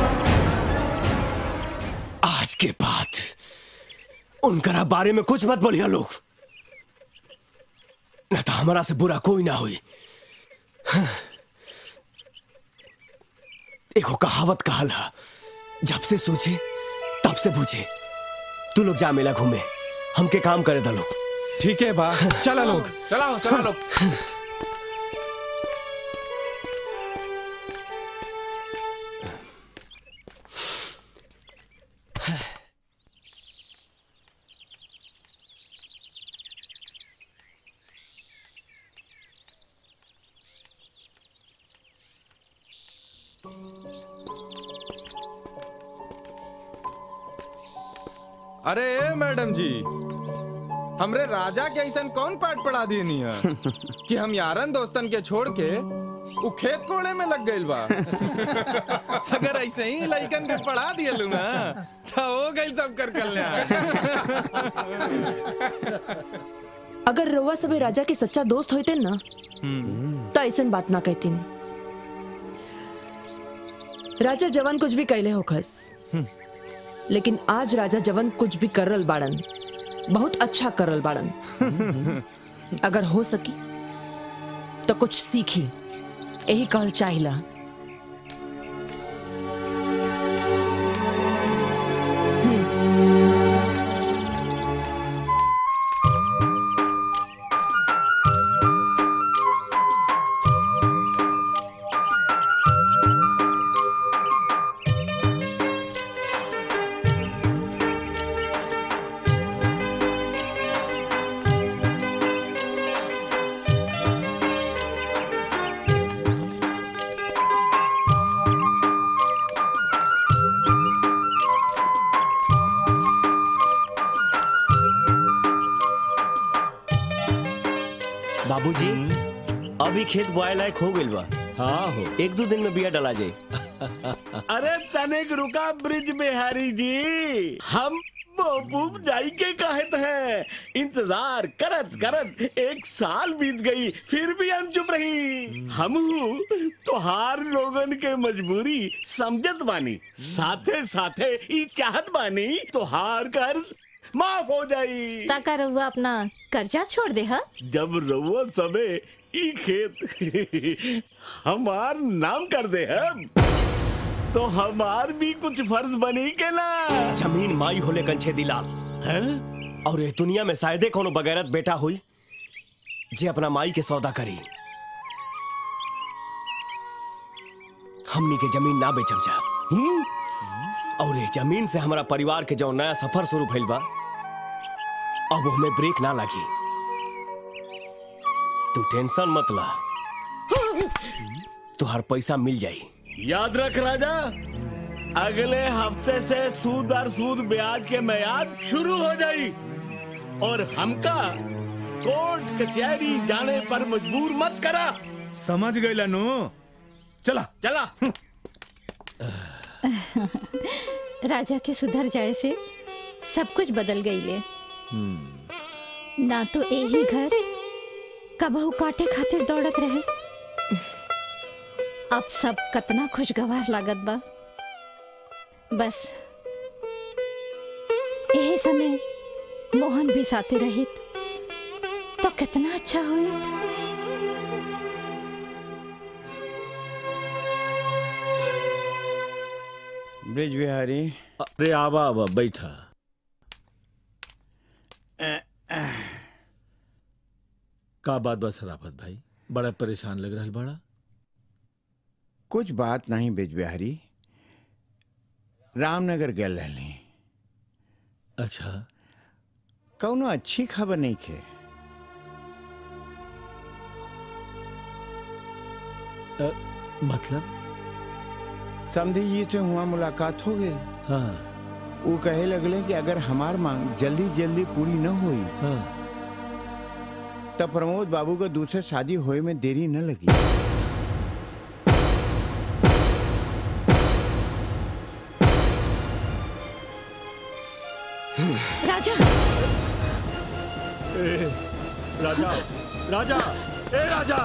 आज के बाद उनकरा बारे में कुछ मत बोलिया लोग न तो हमारा से बुरा कोई ना हुई एगो कहावत कहल है जब से सोचे तब से पूछे तू लोग जा मेला घूमे हमके काम करे दा लोग ठीक है बा चला लोग चलाओ चला लोग अरे ए, मैडम जी हमरे राजा के ऐसा कौन पाठ पढ़ा दिए है कि हम यारन दोस्तन के छोड़ के उ खेत कोड़े में लग गइल बा अगर ऐसे ही लइकन के पढ़ा दिए लू ना तो हो गइल सब कर कल्याण अगर रउआ सबे राजा के सच्चा दोस्त होते ना तो ऐसन बात ना कहतीन राजा जवान कुछ भी कैले होखस लेकिन आज राजा जवान कुछ भी करल बाड़न बहुत अच्छा करल बाड़न अगर हो सकी तो कुछ सीखी यही कहल चाहिला बाबूजी अभी खेत बोआए लायक हो गइल बा हाँ हो एक दो दिन में बिया डला जाए अरे तनिक रुका ब्रिज बिहारी जी हम महबूब जाई के कहत हैं इंतजार करत करत एक साल बीत गई फिर भी हम चुप रही हम तोहार लोगन के मजबूरी समझत बानी साथे साथे ई चाहत बानी तोहार कर्ज माफ हो जाई ताका रउआ अपना कर्जा छोड़ दे हा जब रउआ सबे ई खेत हमार नाम कर दे हम तो हमार भी कुछ फर्ज बनी के ना जमीन माई होले कंछे दिलाल और ये दुनिया में शायदे कोनो बगैरत बेटा हुई जे अपना माई के सौदा करी हमनी के जमीन ना बेचब जा हम्म? और ये जमीन से हमारा परिवार के जो नया सफर शुरू भइल बा अब हमें ब्रेक ना लगी तू टेंशन मत ला तुहार पैसा मिल जाई याद रख राजा अगले हफ्ते से सूद और सूद ब्याज के मैयाद शुरू हो जाई और हमका कोर्ट कचहरी जाने पर मजबूर मत करा समझ गई नु चला चला राजा के सुधर जाए से सब कुछ बदल गई ले ना तो यही घर कबहू काटे खातिर दौड़त रहे अब सब कतना खुशगवार लागत बा बस यही समय मोहन भी साथे रहित तो कितना अच्छा होइत ब्रिज बिहारी अरे आवा आवा बैठा का बात बा सराफत भाई बड़ा परेशान लग रहा बड़ा कुछ बात नहीं ब्रिज बिहारी रामनगर गए रहली अच्छा कौनो अच्छी खबर नहीं खे अ, मतलब समधी जी से हुआ मुलाकात हो गई हाँ वो कहे लगले कि अगर हमार मांग जल्दी जल्दी पूरी न हुई हाँ। तब प्रमोद बाबू का दूसरे शादी होए में देरी न लगी राजा ए, राजा राजा ए राजा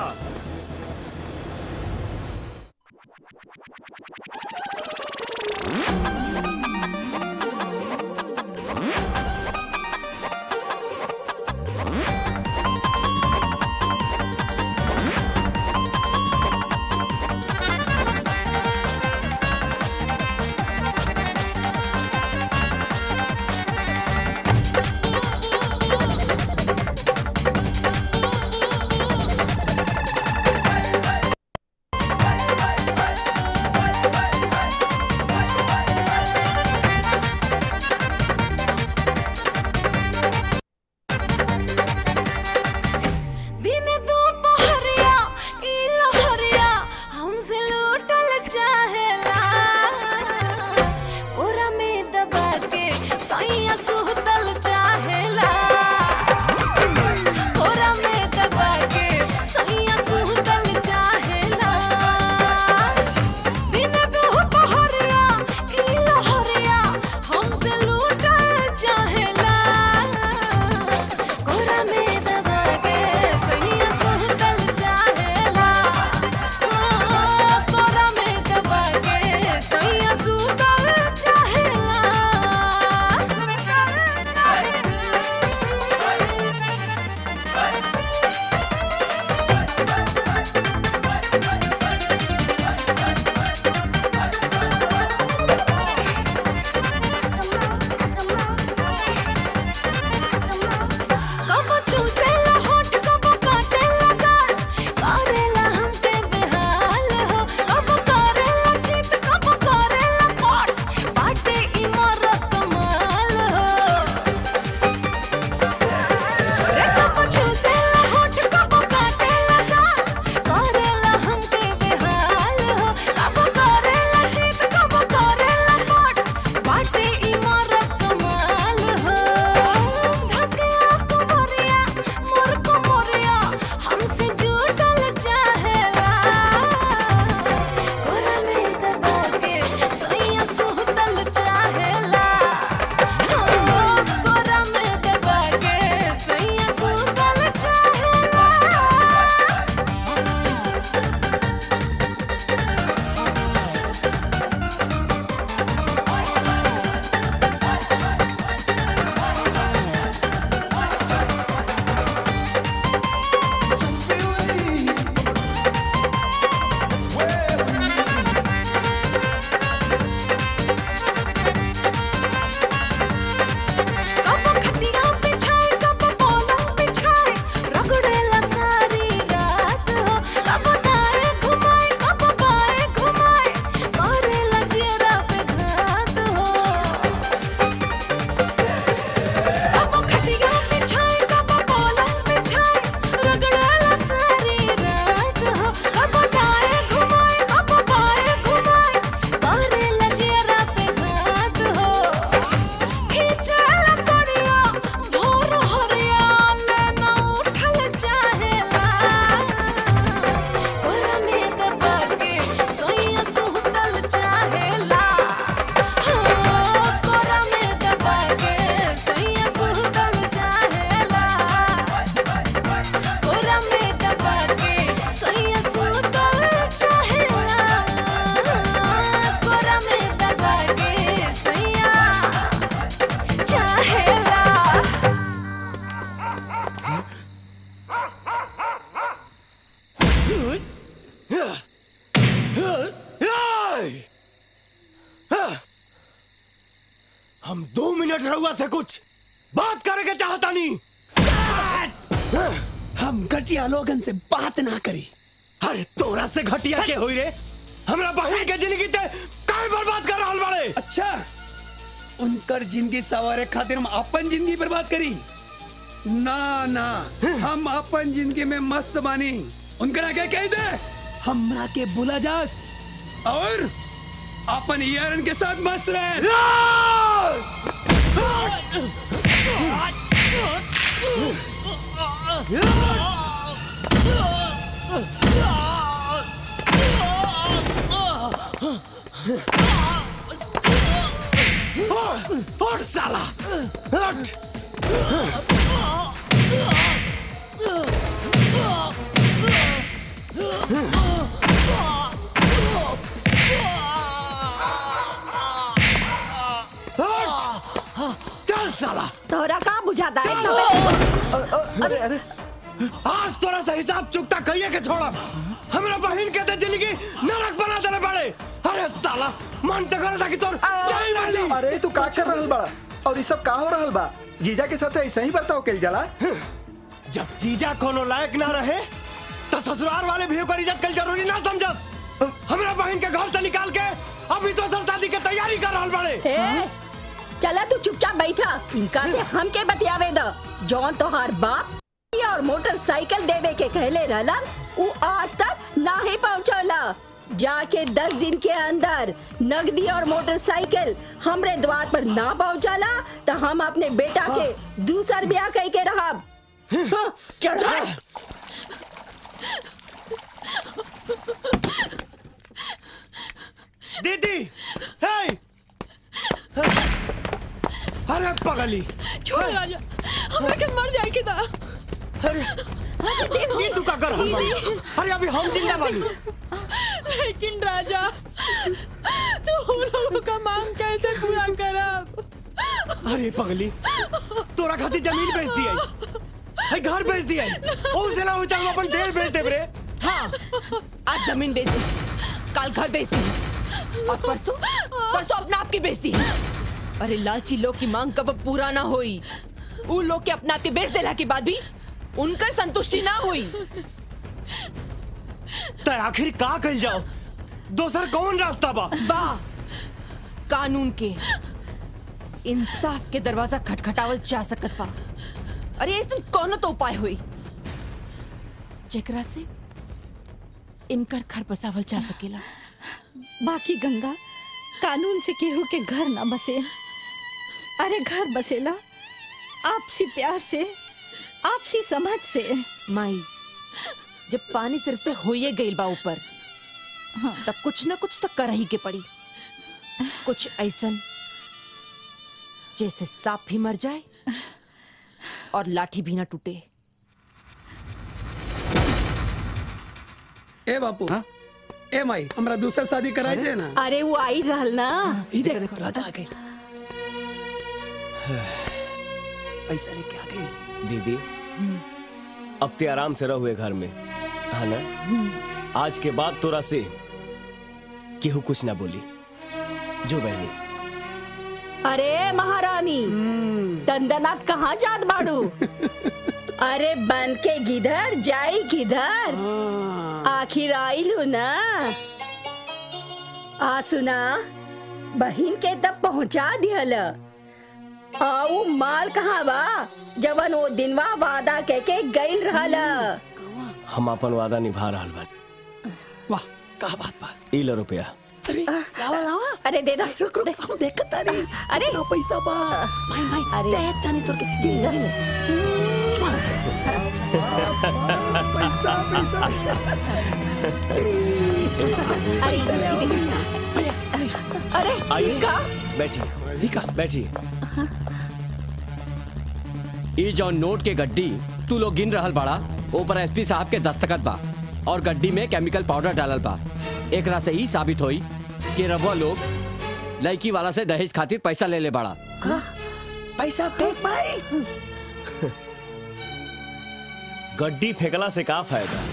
आज रहुआ से कुछ बात करे के चाहता नहीं हम घटिया लोगन से बात ना करी अरे तोरा से घटिया के होई रे हमरा बहन के जिंदगी ते काहे बर्बाद कर रहल बाड़े अच्छा उनकर जिंदगी सवारे खातिर हम अपन जिंदगी बर्बाद करी ना ना हम अपन जिंदगी में मस्त बानी उनकरा के कह दे हमरा के बुला जास और अपन यारन के साथ मस्त रहे उठ साला उठ चल साला तोरा का बुझाता है इतना पैसा अरे अरे आज तोरा से हिसाब चुकता कहिए के छोड़ब हमरा बहन के ते जिंदगी नरक बना देले बड़े अरे साला मन त करे था कि तोर जाई ना जी अरे तू का कर रहल बड़ा और ये सब का हो रहल बा जीजा के साथ ऐसा ही बर्ताव कइल जाला जब जीजा कोनो लायक ना रहे तो ससुराल वाले भी ओकर इज्जत कल जरूरी ना समझस हमरा बहन के घर से निकाल के अभी तो सर शादी के तैयारी कर रहल बड़े ए, चला तू चुपचाप बैठा इनका से हम के बतियावे द जौन तोहार बाप और मोटरसाइकिल देवे के कहले रहलन उ आज तक ना ही पहुंचला जाके दस दिन के अंदर नगदी और मोटरसाइकिल हमरे द्वार पर ना पहुंचला तो हम अपने बेटा के दूसर ब्याह कह के रहब हाँ, चढ़ा दीदी हे अरे पगली छोड़ राजा हमरा के मर जाए के दा अरे ये तू का कर हम अरे अभी हम जिंदा बानी लेकिन राजा तू उन लोगों का मांग कैसे पूरा करब अरे पगली तोरा खातिर जमीन बेच दिया है घर बेच दिया और से ना होता हम अपन देह बेच देब रे हाँ आज जमीन बेच दी कल घर बेच दी और परसों परसों अपना आप की बेच दी अरे लालची लोग की मांग कब पूरा ना हुई उन लोग के अपना आप के बेच देला के बाद भी उनकर संतुष्टि ना हुई तो आखिर का कल जाओ दोसर कौन रास्ता बा बा कानून के इंसाफ के दरवाजा खटखटावल जा सकत बा अरे इस दिन कौनो तो उपाय हुई जेकरा से इनकर घर बसावल जा सकेला बाकी गंगा कानून से केहू के घर ना बसे अरे घर बसेला आपसी प्यार से आपसी समझ से माई जब पानी सिर से होइए गईल बा ऊपर तब कुछ ना कुछ तो कर ही के पड़ी कुछ ऐसन जैसे सांप भी मर जाए और लाठी भी ना टूटे ए बापू ए माई हमरा दूसर शादी कराई दे ना अरे वो आई रहल ना ई देखो देखो राजा आ गई पैसा लेके आ गई दीदी अब ते आराम से रहुए घर में है ना आज के बाद तोरा से केहू कुछ ना बोली जो बहनी अरे महारानी दंदनाथ कहाँ जात बाड़ू अरे बन के गिधर जाई किधर आखिर आइलू ना आ सुना बहिन के तब पहुंचा दिहल आऊ माल कहाँ बा जवन वो दिनवा वादा कह के गइल रहल हम अपन वादा निभा रहल बानी वाह का बात बा ई लो रुपया अरे लावा लावा अरे दे दो रुक रुक हम देखत तानी अरे ना पैसा बा भाई भाई अरे दे तानी तोर के ये ले पैसा पैसा पैसा ले आओ भैया भैया अरे आइए का बैठिए बैठिए ई जौन नोट के गड्डी तू लोग गिन रहल बाड़ा ऊपर एसपी साहब के दस्तखत बा और गड्डी में केमिकल पाउडर डालल बा एकरा से ही साबित होई कि रवा लोग लड़की वाला से दहेज खातिर पैसा ले ले बाड़ा पैसा फेंक भाई गड्डी फेंकला से का फायदा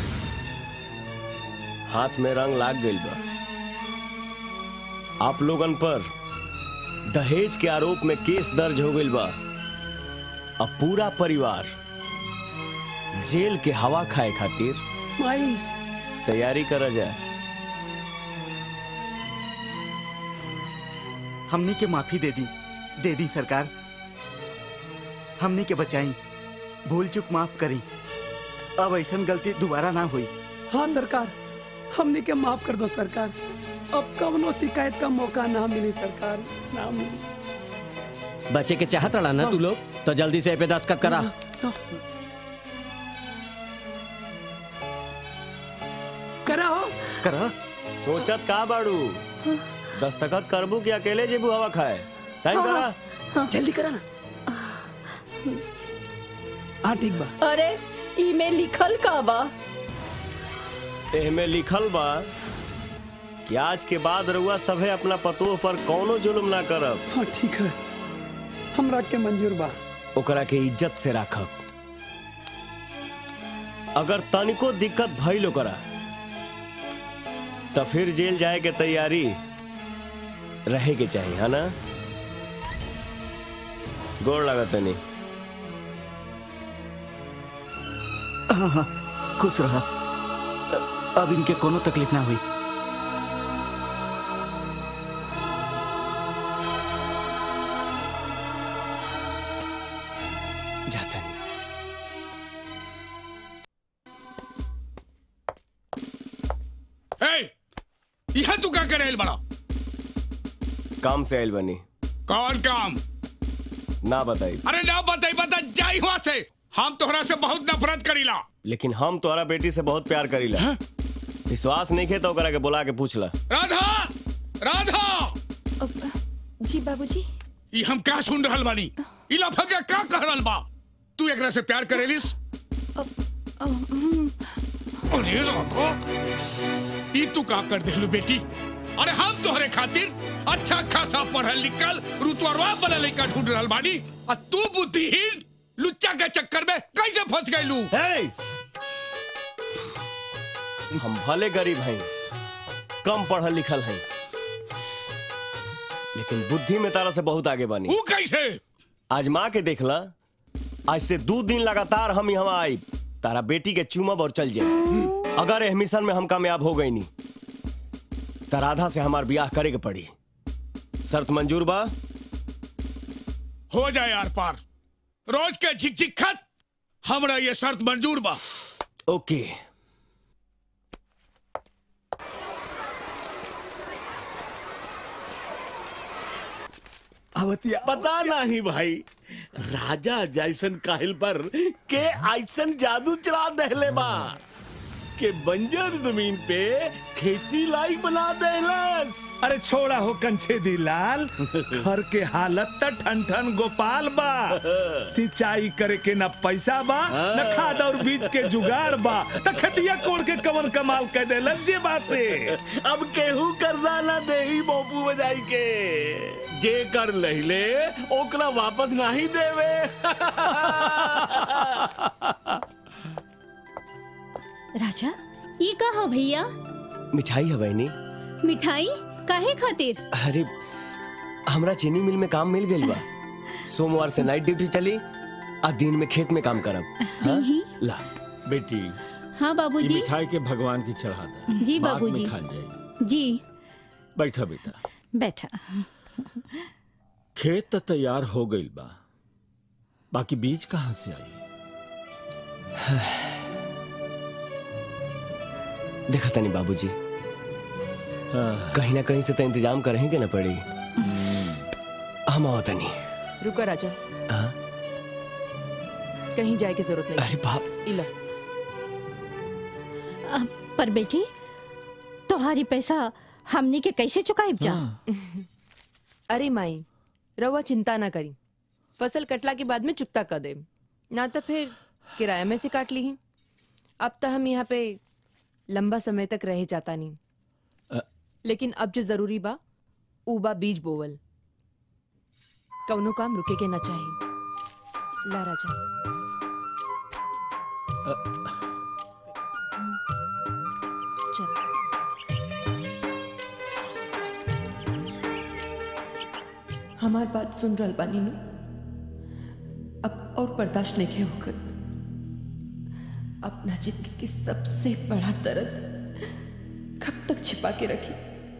हाथ में रंग लाग गइल बा आप लोगन पर दहेज के आरोप में केस दर्ज हो गइल बा अब पूरा परिवार जेल के हवा खाए खातिर माई तैयारी कर जाए हमने के माफी दे दी दे दी सरकार हमने के बचाई भूल चूक माफ करी अब ऐसा गलती दोबारा ना हुई हाँ सरकार हमने के माफ कर दो सरकार अब कवनो शिकायत का मौका ना मिली सरकार ना मिली बच्चे के चाहत रहा ना तू लोग तो जल्दी से ए पे दस्तखत करा करा हो करा सोचत का बाड़ू दस्तखत करबू कि अकेले जेबू हवा खाए साइन करा जल्दी करा ना हाँ ठीक बा अरे इमे लिखल का बा एहमे लिखल बा कि आज के बाद रउआ सभे अपना पतोह पर कौनो जुल्म ना करब हाँ ठीक है हमरा के मंजूर बा ओकरा के इज्जत से राखब अगर तनिको दिक्कत भइल ओकरा तो फिर जेल जाए के तैयारी रहे के चाहिए है ना गोड़ लागत नहीं हाँ हाँ खुश रहा अब इनके कोनो तकलीफ ना हुई जाता नहीं ए, यह तू क्या करे बड़ा काम से आयल बनी कौन काम ना बताई अरे ना बताई बता जाई वहां से हम तोहरा से बहुत नफरत करीला लेकिन हम तोहरा बेटी से बहुत प्यार करीला विश्वास नहीं खे तो ओकरा के बुला के पूछला राधा राधा जी बाबूजी ये हम क्या सुन रहल बानी ई लफंगा का कह रहल बा तू एकरा से प्यार करेलिस अरे राधा ई तू का कर देलू बेटी अरे हम तोहरे खातिर अच्छा खासा पढ़ल लिखल रुतवरवा बनल लइका ढूंढ रहल बानी और तू बुद्धिहीन लुच्चा के चक्कर में कैसे फंस गइलू हम भले गरीब हैं कम पढ़ल लिखल हैं लेकिन बुद्धि में तारा से बहुत आगे बनी वो कैसे आज माँ के देखला आज से दो दिन लगातार हम यहाँ आई तारा बेटी के चूमब और चल जाए अगर एह मिशन में हम कामयाब हो गई नहीं तो राधा से हमार ब्याह करे के पड़ी शर्त मंजूर बा हो जाए यार पार रोज के झिकझिक खत हमरा ये शर्त मंजूर बा ओके अवतिया पता नहीं भाई राजा जैसन काहिल पर के ऐसन जादू चला दहले बा के बंजर जमीन पे खेती लायक बना देलस अरे छोड़ा हो कंछे दी लाल घर के हालत त ठन ठन गोपाल बा सिंचाई करे के न पैसा बा न खाद और बीज के जुगाड़ बा त खतिया कोड़ के कवन कमाल कर देलस जे बा से अब केहू कर्जा ना देही मोपू बजाई के जे कर लहिले ओकरा वापस नहीं देवे राजा ये कहा भैया मिठाई है बहनी मिठाई काहे खातिर अरे हमरा चीनी मिल में काम मिल गई बा सोमवार से नाइट ड्यूटी चली आ दिन में खेत में काम करब हाँ? दीही ला बेटी हाँ ये बाबूजी मिठाई के भगवान की चढ़ा दे जी बाद में बाबूजी खा जाएगी जी बैठा बेटा बैठा खेत तो तैयार हो गई बा बाकी बीज कहाँ से आई देखा तनी बाबूजी कहीं ना कहीं से तो इंतजाम करेंगे ना पड़ी हम आओ तनी रुको राजा हाँ? कहीं जाए की जरूरत नहीं अरे बाप इला अब पर बेटी तोहारी पैसा हमनी के कैसे चुकाई जा अरे माई रवा चिंता ना करी फसल कटला के बाद में चुकता कर दे ना तो फिर किराया में से काट ली ही अब तो हम यहाँ पे लंबा समय तक रह जाता नहीं लेकिन अब जो जरूरी बा ऊ बा बीज बोवल कौनो काम रुके के ना चाहिए ला राजा चल हमार बात सुन रहल बानी नु अब और बर्दाश्त नहीं होकर अपना जिंदगी की सबसे बड़ा दर्द कब तक छिपा के रखी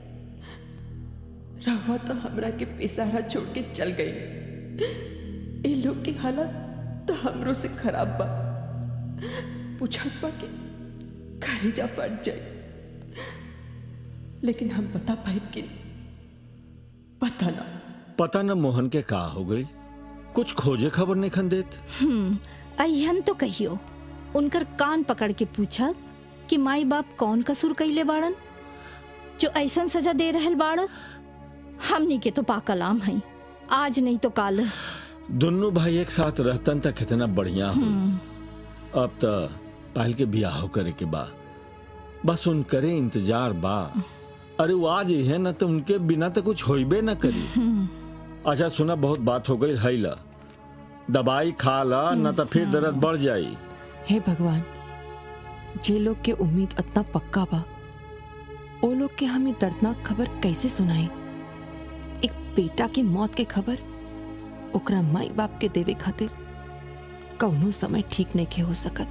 रहुआ तो हमरा के पेशारा छोड़ के चल गई ये लोग की हालत तो हमरो से खराब बा पूछत बा के कलेजा फट जाए लेकिन हम बता पाए कि नहीं? पता ना पता न मोहन के का हो गई कुछ खोजे खबर नहीं खन देत हम्म अहन तो कहियो उनकर कान पकड़ के पूछा कि माई बाप कौन कसूर कैले बाड़न जो ऐसन सजा दे रहल बाड़ हमनी के तो पाकलाम है आज नहीं तो काल दोनों भाई एक साथ रहतन तक कितना बढ़िया हो हम्म, अब तो पहल के बियाह करे के बा बस उन करे इंतजार बा अरे वो आज ही है ना तो उनके बिना तो कुछ होइबे ना करी हम्म, अच्छा सुना बहुत बात हो गई है ला दवाई खा ला न तो फिर दर्द बढ़ जाई हे भगवान जे लोग के उम्मीद इतना पक्का बा ओ लोग के हमें दर्दनाक खबर कैसे सुनाई एक बेटा की मौत के खबर ओकरा माई बाप के देवे खातिर कौनो समय ठीक नहीं के हो सकत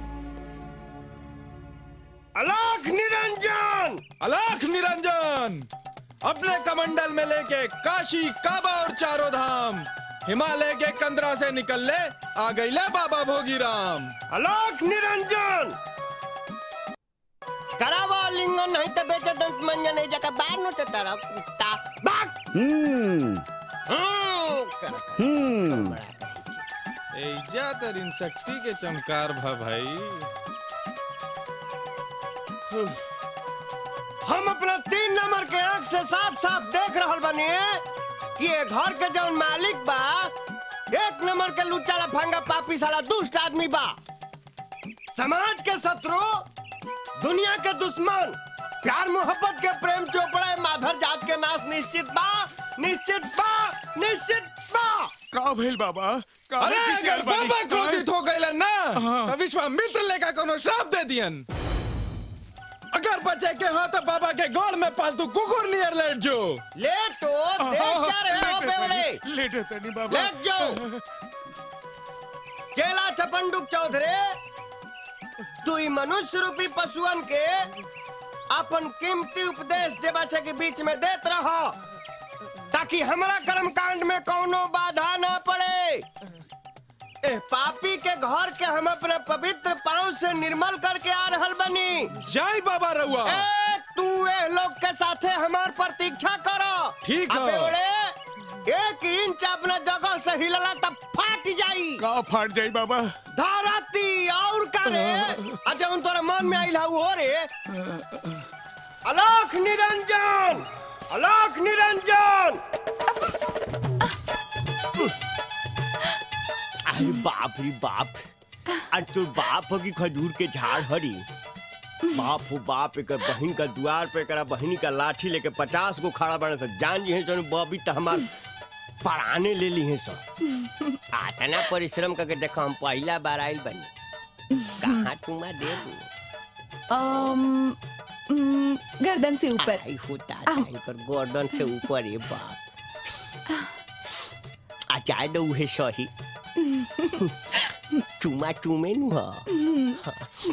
अलाख निरंजन अलाख निरंजन अपने कमंडल में लेके काशी काबा और चारों धाम हिमालय के कंदरा से निकल ले आ गई ले बाबा भोगीराम अलोक निरंजन करावा लिंगन नहीं तो बेचे दंत मंजन नहीं जगह बाहर नो तेरा कुत्ता बाक हम्म हम्म करत हम्म एजा तरीन शक्ति के चमकार भा भाई हम अपना तीन नंबर के आंख से साफ साफ देख रहल बनी कि ये घर के जौन मालिक बा एक नंबर के लुच्चा लफंगा पापी साला दुष्ट आदमी बा समाज के शत्रु दुनिया के दुश्मन प्यार मोहब्बत के प्रेम चोपड़ा माधर जात के नाश निश्चित बा निश्चित बा निश्चित बा का भइल बाबा का अरे पीछे अगर बानी? बाबा क्रोधित हो गइलन ना तो विश्वामित्र लेका कोनो श्राप दे दियन अगर बचे के हाथ बाबा के गोड़ में पालतू कुकुर नियर लेट जो लेटो देख क्या रहे हो बेवड़े लेटे तनी बाबा लेट जाओ चेला चपंडुक चौधरी तू ई मनुष्य रूपी पशुअन के अपन कीमती उपदेश देवासे के बीच में देत रहो ताकि हमारा कर्म कांड में कोनो बाधा ना पड़े ए पापी के घर के हम अपने पवित्र पांव से निर्मल करके आ रहल बनी जय बाबा रउआ ए तू ए लोग के साथे हमार प्रतीक्षा करो ठीक है। अबे ओड़े एक इंच अपना जगह से हिलला तब फाट जाई का फाट जाई बाबा धरती और का रे अच्छा उन तोरा मन में आइल हउ हो रे अलोक निरंजन अलोक निरंजन अरे बाप रे बाप अरे तो बाप हो कि खजूर के झाड़ हरी बाप हो बाप एक बहन का द्वार पे करा बहनी का लाठी लेके पचास गो खड़ा बने से जान जी है तो बॉबी तो हमार पराने ले ली है सो आतना परिश्रम करके देखो हम पहला बार आइल बनी कहाँ तुमा दे दू अम, उम, गर्दन से ऊपर आई होता इनकर गर्दन से ऊपर ये बाप आ जाए दो उहे सही चुमा चुमे नु हा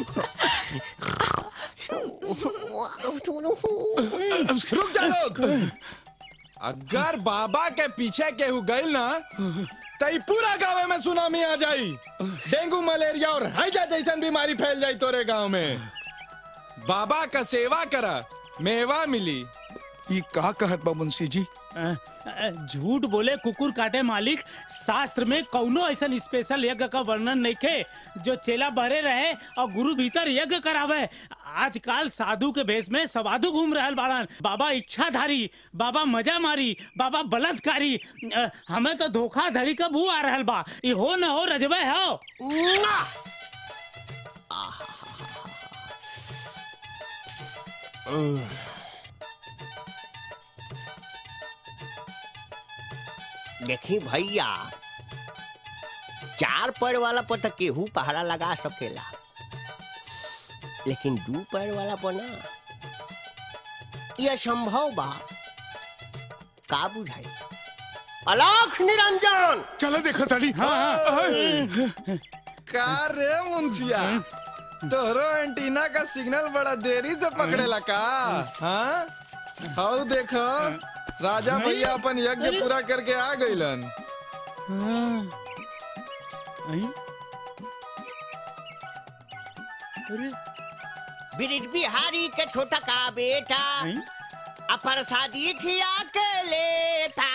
रुक जा लोग अगर बाबा के पीछे केहू गइल ना तो ई पूरा गाँव में सुनामी आ जाई डेंगू मलेरिया और हैजा जैसन बीमारी फैल जाई तोरे गांव में बाबा का सेवा करा मेवा मिली ये का कहत बा मुंशी जी झूठ बोले कुकुर काटे मालिक शास्त्र में कौनो ऐसा स्पेशल यज्ञ का वर्णन नहीं खे जो चेला बहरे रहे और गुरु भीतर यज्ञ करावे आजकल साधु के भेष में सवाधु घूम रहल बाड़न बाबा इच्छाधारी बाबा मजा मारी बाबा बलात्कारी अ, हमें तो धोखाधड़ी का बू आ रहल बा ई हो न हो रजबे हो देखी भैया चार पैर वाला पर तो केहू पहरा लगा सकेला लेकिन दू पैर वाला पर ना यह संभव बा का बुझाई अलाख निरंजन चलो देखो ताड़ी का रे मुंशिया तोहरो एंटीना का सिग्नल बड़ा देरी से पकड़ेला का हाँ हाउ देखो राजा भैया अपन यज्ञ पूरा करके आ गइलन ब्रिज बिहारी के छोटा का बेटा अपर शादी खिया के लेता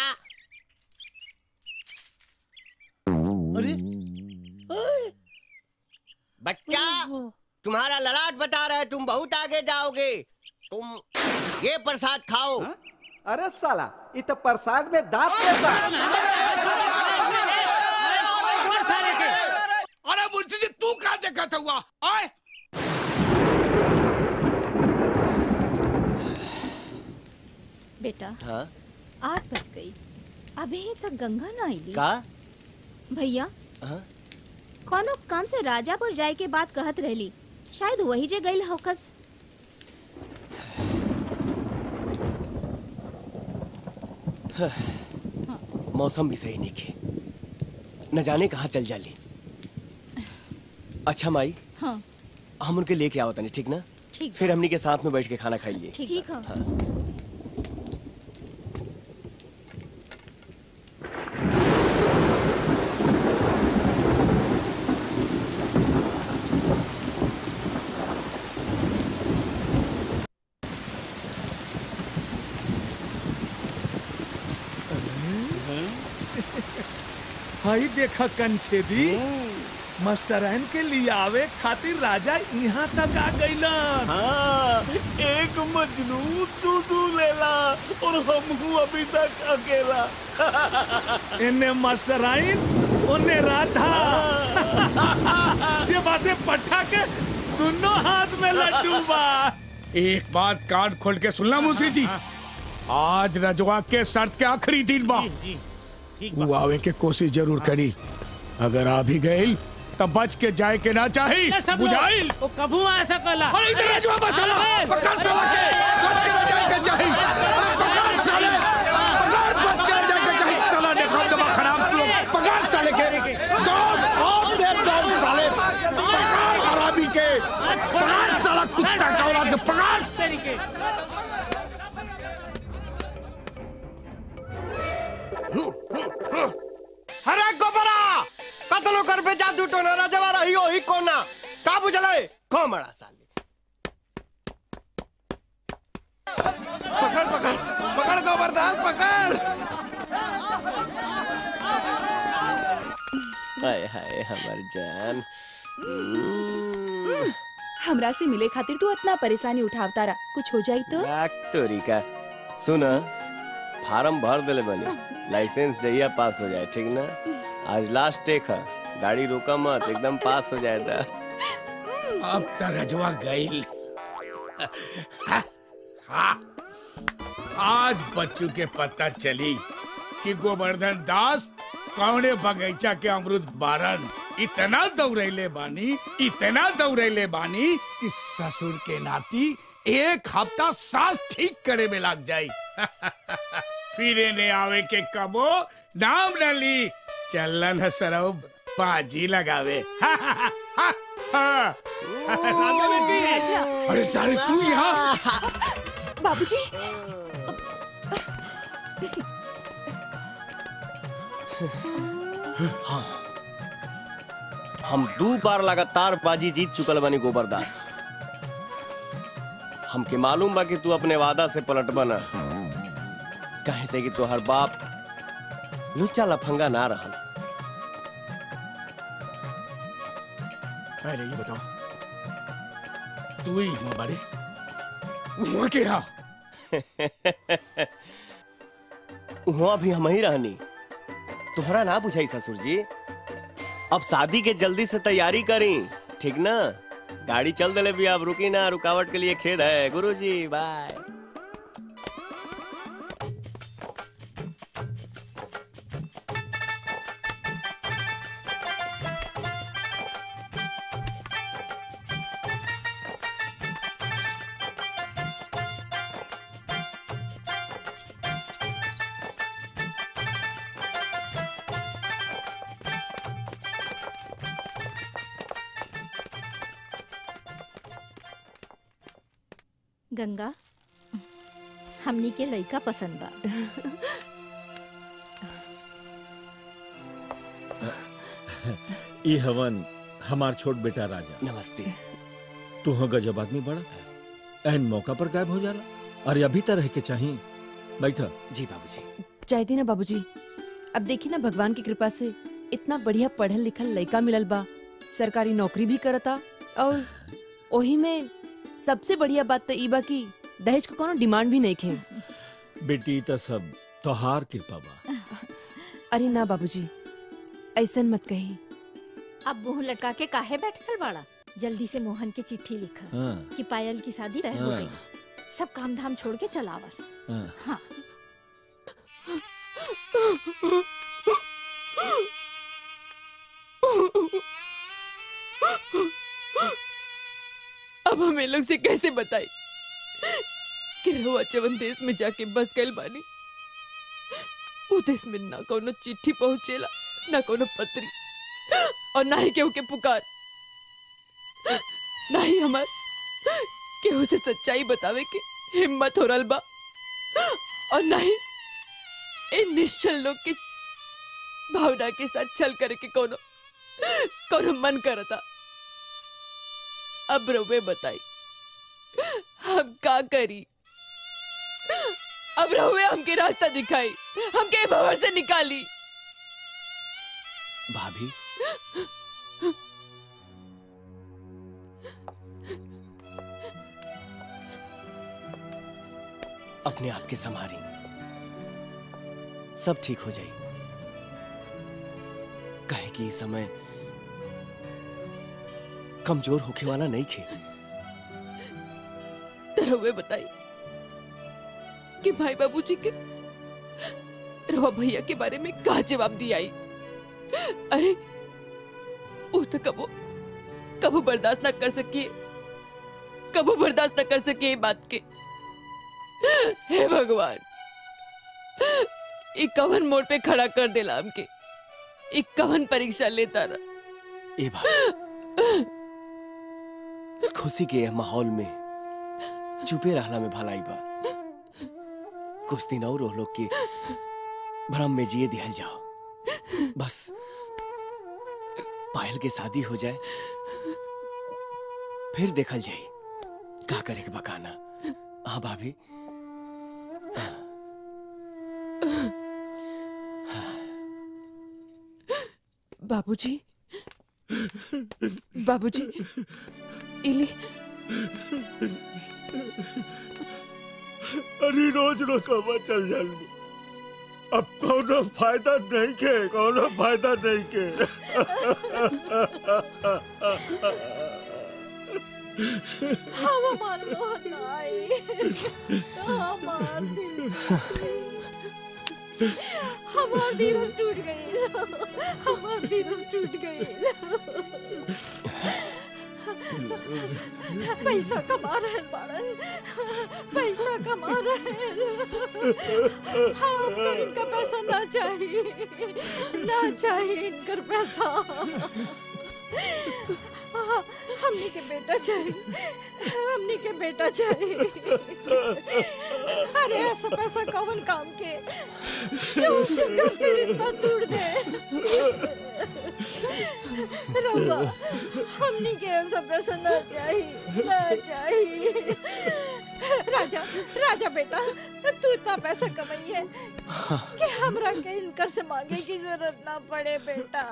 अरे बच्चा तुम्हारा ललाट बता रहा है तुम बहुत आगे जाओगे तुम ये प्रसाद खाओ अरे साला ये तो प्रसाद में दांत कैसा अरे मुंशी जी तू कहा देखा था हुआ आए बेटा हाँ आठ बज गई अभी तक गंगा ना आई का भैया हाँ? कोनो काम से राजापुर जाए के बात कहत रहली शायद वही जे गई होकस मौसम भी सही नहीं के न जाने कहाँ चल जाली अच्छा माई हाँ हम उनके लेके आओ तनी ठीक ना ठीक फिर हमनी के साथ में बैठ के खाना खाइए ठीक है हाँ। हाई देखा कंछेदी मस्टरैन के लिए आवे खातिर राजा यहाँ तक आ गईलन हाँ, एक मजनू तू तू लेला और हम हूँ अभी तक अकेला इन्ने मास्टराइन उन्ने राधा जे बासे पट्टा के दोनों हाथ में लड्डू बा एक बात कान खोल के सुनना मुंशी जी आज रजवा के शर्त के आखिरी दिन बा वो आवे के कोशिश जरूर करी अगर आ भी गई तब बच के जाए के ना चाही ये सब लोग- बुझाइल वो कबू आ सकला अरे इधर रजवा बस चला, पकड़ चला के, बच के ना जाए के चाही। पकड़ साले, पकड़, बच के ना जाए के चाही। चला देखो दबा खराब तू लोग, पकड़ साले के। दौड़, और दे दौड़ साले। पकड़ खराबी के। पकड़ साला कुत्ता का औलाद के, पकड़। तरीके अरे गोबरा कतनो कर पे जादू टोना राजवा रही हो ही कोना का बुझले कोमड़ा साले पकड़ पकड़ पकड़ गोबरदास पकड़ हाय हाय हमार जान हम्म, हमरा से मिले खातिर तू इतना परेशानी उठावता रहा कुछ हो जाई तो लाख तोरिका सुन फार्म भर देले बनी लाइसेंस जहिया पास हो जाए ठीक ना आज लास्ट टेक है गाड़ी रोका मत एकदम पास हो जाए था अब त रजवा गईल हाँ। आज बच्चू के पता चली कि गोवर्धन दास कौने बगीचा के अमरुद बारन इतना दौड़ैले बानी इतना दौड़ैले बानी कि ससुर के नाती एक हफ्ता सांस ठीक करे में लग जाई फिर ने आवे के कबो नाम न ली चलन है सरौ बाजी लगावे राधा बेटी अरे सारे तू यहाँ बाबूजी हाँ हम दो बार लगातार बाजी जीत चुकल बानी गोबरदास हमके मालूम बा कि तू अपने वादा से पलट बना कहे से कि तोहर बाप लुच्चा लफंगा ना रहल पहले ये बताओ तू ही हुआ बड़े हुआ क्या वहाँ भी हम ही रहनी तोहरा ना बुझाई ससुर जी अब शादी के जल्दी से तैयारी करी ठीक ना गाड़ी चल दिले भी अब रुकी ना रुकावट के लिए खेद है गुरुजी बाय गंगा हमनी के लड़का पसंद बा ई हवन हमार छोट बेटा राजा नमस्ते तू हो गजब आदमी बड़ा एहन मौका पर गायब हो जाला अरे अभी तो रह के चाहिए बैठा जी बाबूजी चाहती ना बाबूजी अब देखी ना भगवान की कृपा से इतना बढ़िया पढ़ल लिखल लड़का मिलल बा सरकारी नौकरी भी करता और ओही में सबसे बढ़िया बात तो ई बा कि दहेज को कोनो डिमांड भी नहीं खे बेटी तो सब तोहार कृपा बा अरे ना बाबूजी ऐसन मत कही अब मुंह लटका के काहे बैठल बाड़ा जल्दी से मोहन के चिट्ठी लिखा हाँ। कि पायल की शादी तय हो हाँ। गई सब काम धाम छोड़ के चलावस हाँ। हाँ अब हमें लोग से कैसे बताई कि रहुआ चवन देश में जाके बस गइल बानी उ देश में ना कोनो चिट्ठी पहुंचेला ना कोनो पत्री और ना ही केहू के पुकार ना ही हमार केहू से सच्चाई बतावे के हिम्मत हो रल बा और ना ही इन निश्चल लोग के भावना के साथ छल करे के कोनो कोनो मन करता अब रउवे बताई हम का करी अब रहुए हमके रास्ता दिखाई हमके भवर से निकाली भाभी अपने आप के संभारी सब ठीक हो जाई कहे कि इस समय कमजोर होके वाला नहीं खे तो रहुए बताई कि भाई बाबूजी के रवा भैया के बारे में का जवाब दिया आई अरे वो तो कबो कबो बर्दाश्त ना कर सकिए कबो बर्दाश्त ना कर सके ये बात के हे भगवान एक कवन मोड़ पे खड़ा कर देला हमके एक कवन परीक्षा लेता रहा ए भाई खुशी के यह माहौल में चुपे रहला में भलाई बा कुछ दिन और वो लोग के भ्रम में जिए दिहल जाओ बस पायल के शादी हो जाए फिर देखल जाई का करे के बकाना हाँ भाभी बाबूजी बाबूजी इली अरे रोज रोज कमा चल जाल अब कोनो फायदा नहीं के कोनो फायदा नहीं के हम हमार मोहन आई हमार दिल हमार धीरज टूट गई हमार धीरज टूट गई पैसा कमा रहे बाड़न पैसा कमा रहे हम तो इनका पैसा ना चाहिए ना चाहिए इनकर पैसा हाँ, हमने के बेटा चाहिए हमने के बेटा चाहिए अरे ऐसा पैसा कौन काम के जो उसके घर से रिश्ता तोड़ दे रब्बा हमने के ऐसा पैसा ना चाहिए ना चाहिए राजा राजा बेटा तू इतना पैसा कमाई है कि हमरा के इनकर से मांगे की जरूरत ना पड़े बेटा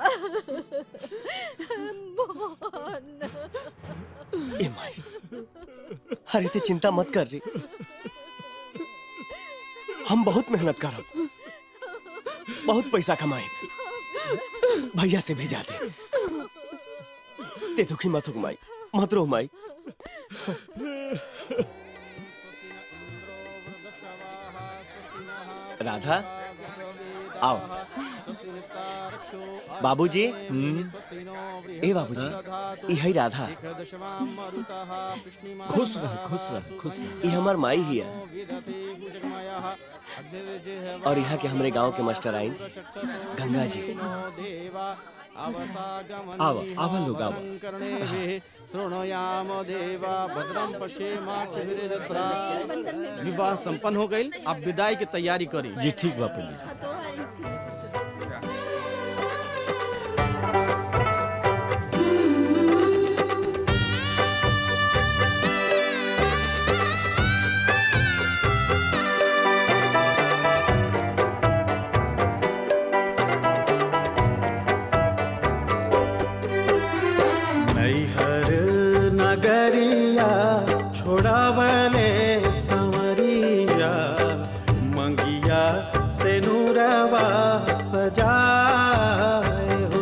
मोहन ए माई अरे ते चिंता मत कर रही हम बहुत मेहनत करब बहुत पैसा कमाए भैया से भेजा दे ते दुखी मत हो माई मत रो माई राधा आओ बाबूजी ए बाबूजी ई है राधा खुश रह खुश रह खुश रह ये हमार माई ही है और यहाँ के हमारे गांव के मास्टर आइन गंगा जी आवा आवा लोग आवा शृणुयाम देवा भद्रम पश्येमाक्षभिर्जत्रा विवाह संपन्न हो गई अब विदाई की तैयारी करी जी ठीक बा पंडित नैहर नगरिया छोड़ावले संवरिया मंगिया से नूरवा सजाए हो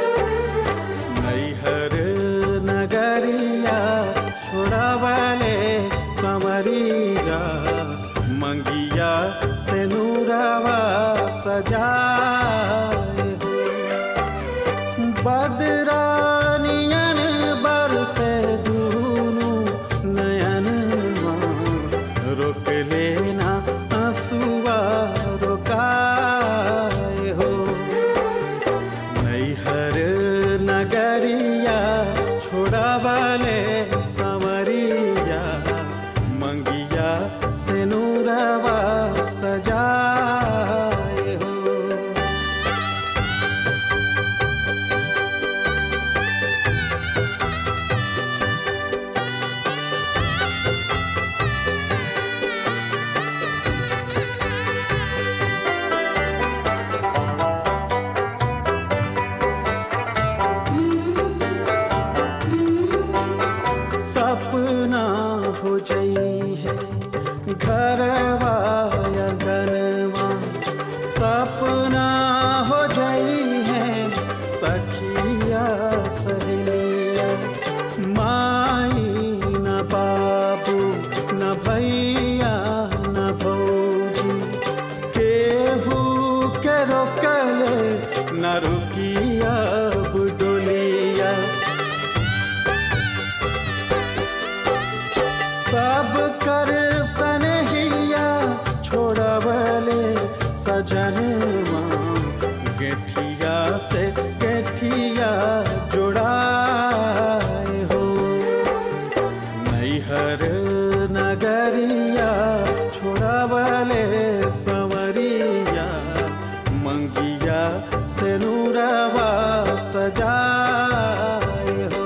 नैहर नगरिया छोड़ावले संवरिया मंगिया से नूरवा सजाए हो बदरानियन बरसे दूनु नयन रोक लेना आंसुआ रोकाए हो नैहर नगरिया छोड़ावले संवरिया मंगिया से नूरवा सजाए हो सपना हो जई है घरवा या गनवा सपना हो जई है सखिया सहेलिया माई न बाबू न भैया न भौजी केहू के रोकले न रुकिया बुडोलिया सब कर सनहिया छोड़वले सजनवा गेठिया से गेठिया जोड़ाए हो नैहर नगरिया छोड़वले संवरिया मंगिया से नूरवा सजाए हो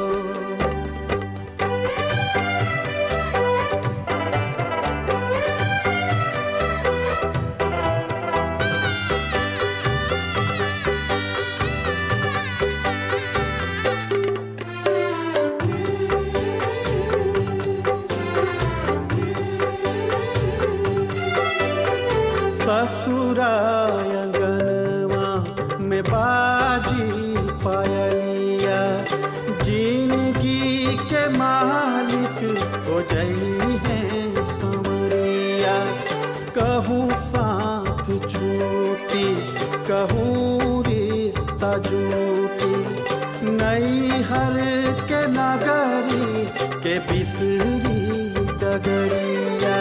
ससुरायंगनवा में बाजी पायलिया जिंदगी के मालिक हो जई है समरिया कहूँ साथ छूटी कहूँ रिश्ता जूटी नैहर के नगरी के बिसरी डगरिया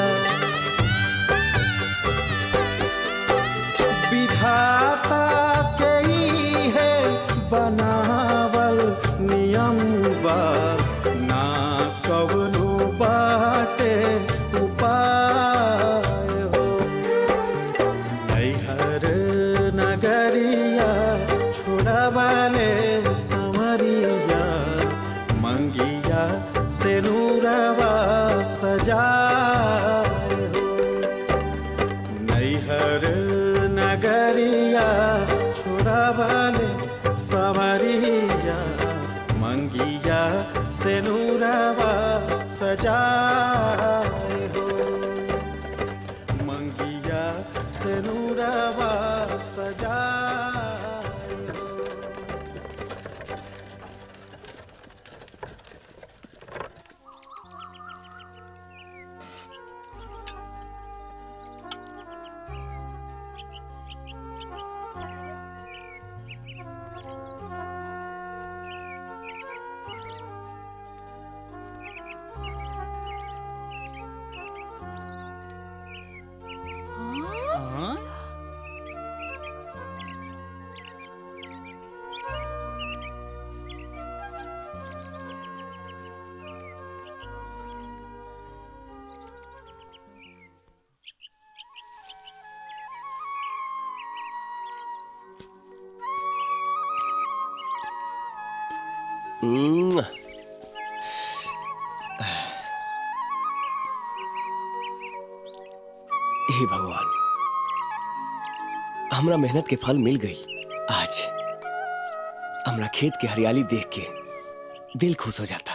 विधाता के ही है बनावल नियम बा ना कवनो बाटे उपाय हो नैहर नगरिया छोड़ावले समरिया मंगिया से नूरवा सजाए हो नैहर नगरिया छोड़ावले सवरिया मंगिया से नूरवा सजाए हो मंगिया से नूरवा सजाए हो मुआ। हे भगवान हमरा मेहनत के फल मिल गई आज हमरा खेत के हरियाली देख के दिल खुश हो जाता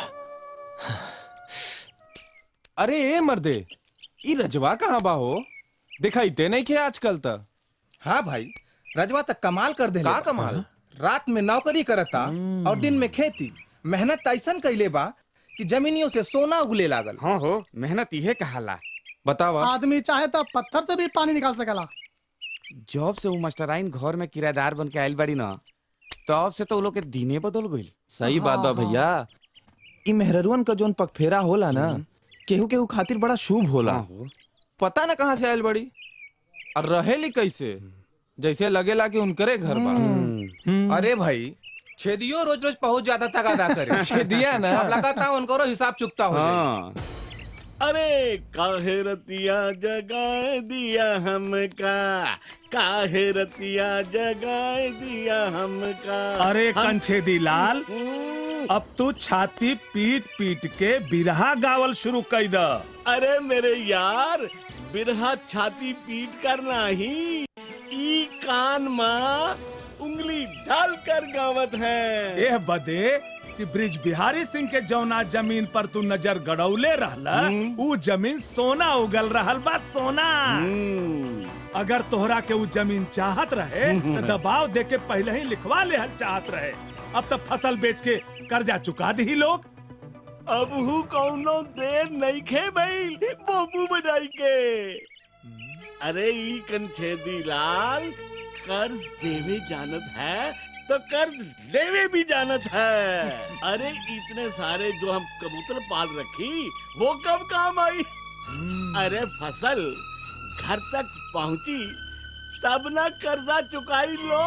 अरे ए मर्दे ई रजवा कहाँ बा हो दिखाई दे नहीं के आजकल तक हाँ भाई रजवा तक कमाल कर दे का कमाल? रात में नौकरी करता और दिन में खेती मेहनत ऐसन कैले बा कि जमीनियों से सोना उगले लागल हाँ हो मेहनत इहे कहाला बतावा आदमी चाहे तो पत्थर से भी पानी निकाल सकेला जॉब से वो मास्टराइन घर में किराएदार बन के आयल बाड़ी ना तब से तो वो लोग के दिने बदल गई सही बात बा भैया ई मेहररुअन का जोन पगफेरा होला ना केहू केहू खातिर बड़ा शुभ होला पता ना कहाँ से आयल बड़ी और रहेली कैसे जैसे लगेला कि उनकरे घर बा अरे भाई छेदियो रोज रोज पहुंच जाता तगादा करे छेदिया ना। अब लगाता उनको हिसाब चुकता हो जाए। अरे काहे रतिया जगाए दिया हमका काहे रतिया जगाए दिया हमका अरे हम- कंछेदी लाल अब तू छाती पीट पीट के बिरहा गावल शुरू कर द अरे मेरे यार बिरहा छाती पीट कर नहीं ई कान माँ उंगली डाल कर गावत है एह बदे कि ब्रिज बिहारी सिंह के जौना जमीन पर तू नजर गड़ौले रहला ऊ जमीन सोना उगल रहल बा सोना अगर तोहरा के ऊ जमीन चाहत रहे तो दबाव दे के पहले ही लिखवा लेहल चाहत रहे अब तक फसल बेच के कर्जा चुका दी लोग अब हु कौनो देर नहीं खे भइल बोबू बजाई के अरे ई कंछेदी लाल कर्ज देवे जानत है तो कर्ज लेवे भी जानत है अरे इतने सारे जो हम कबूतर पाल रखी वो कब काम आई अरे फसल घर तक पहुंची तब ना कर्जा चुकाई लो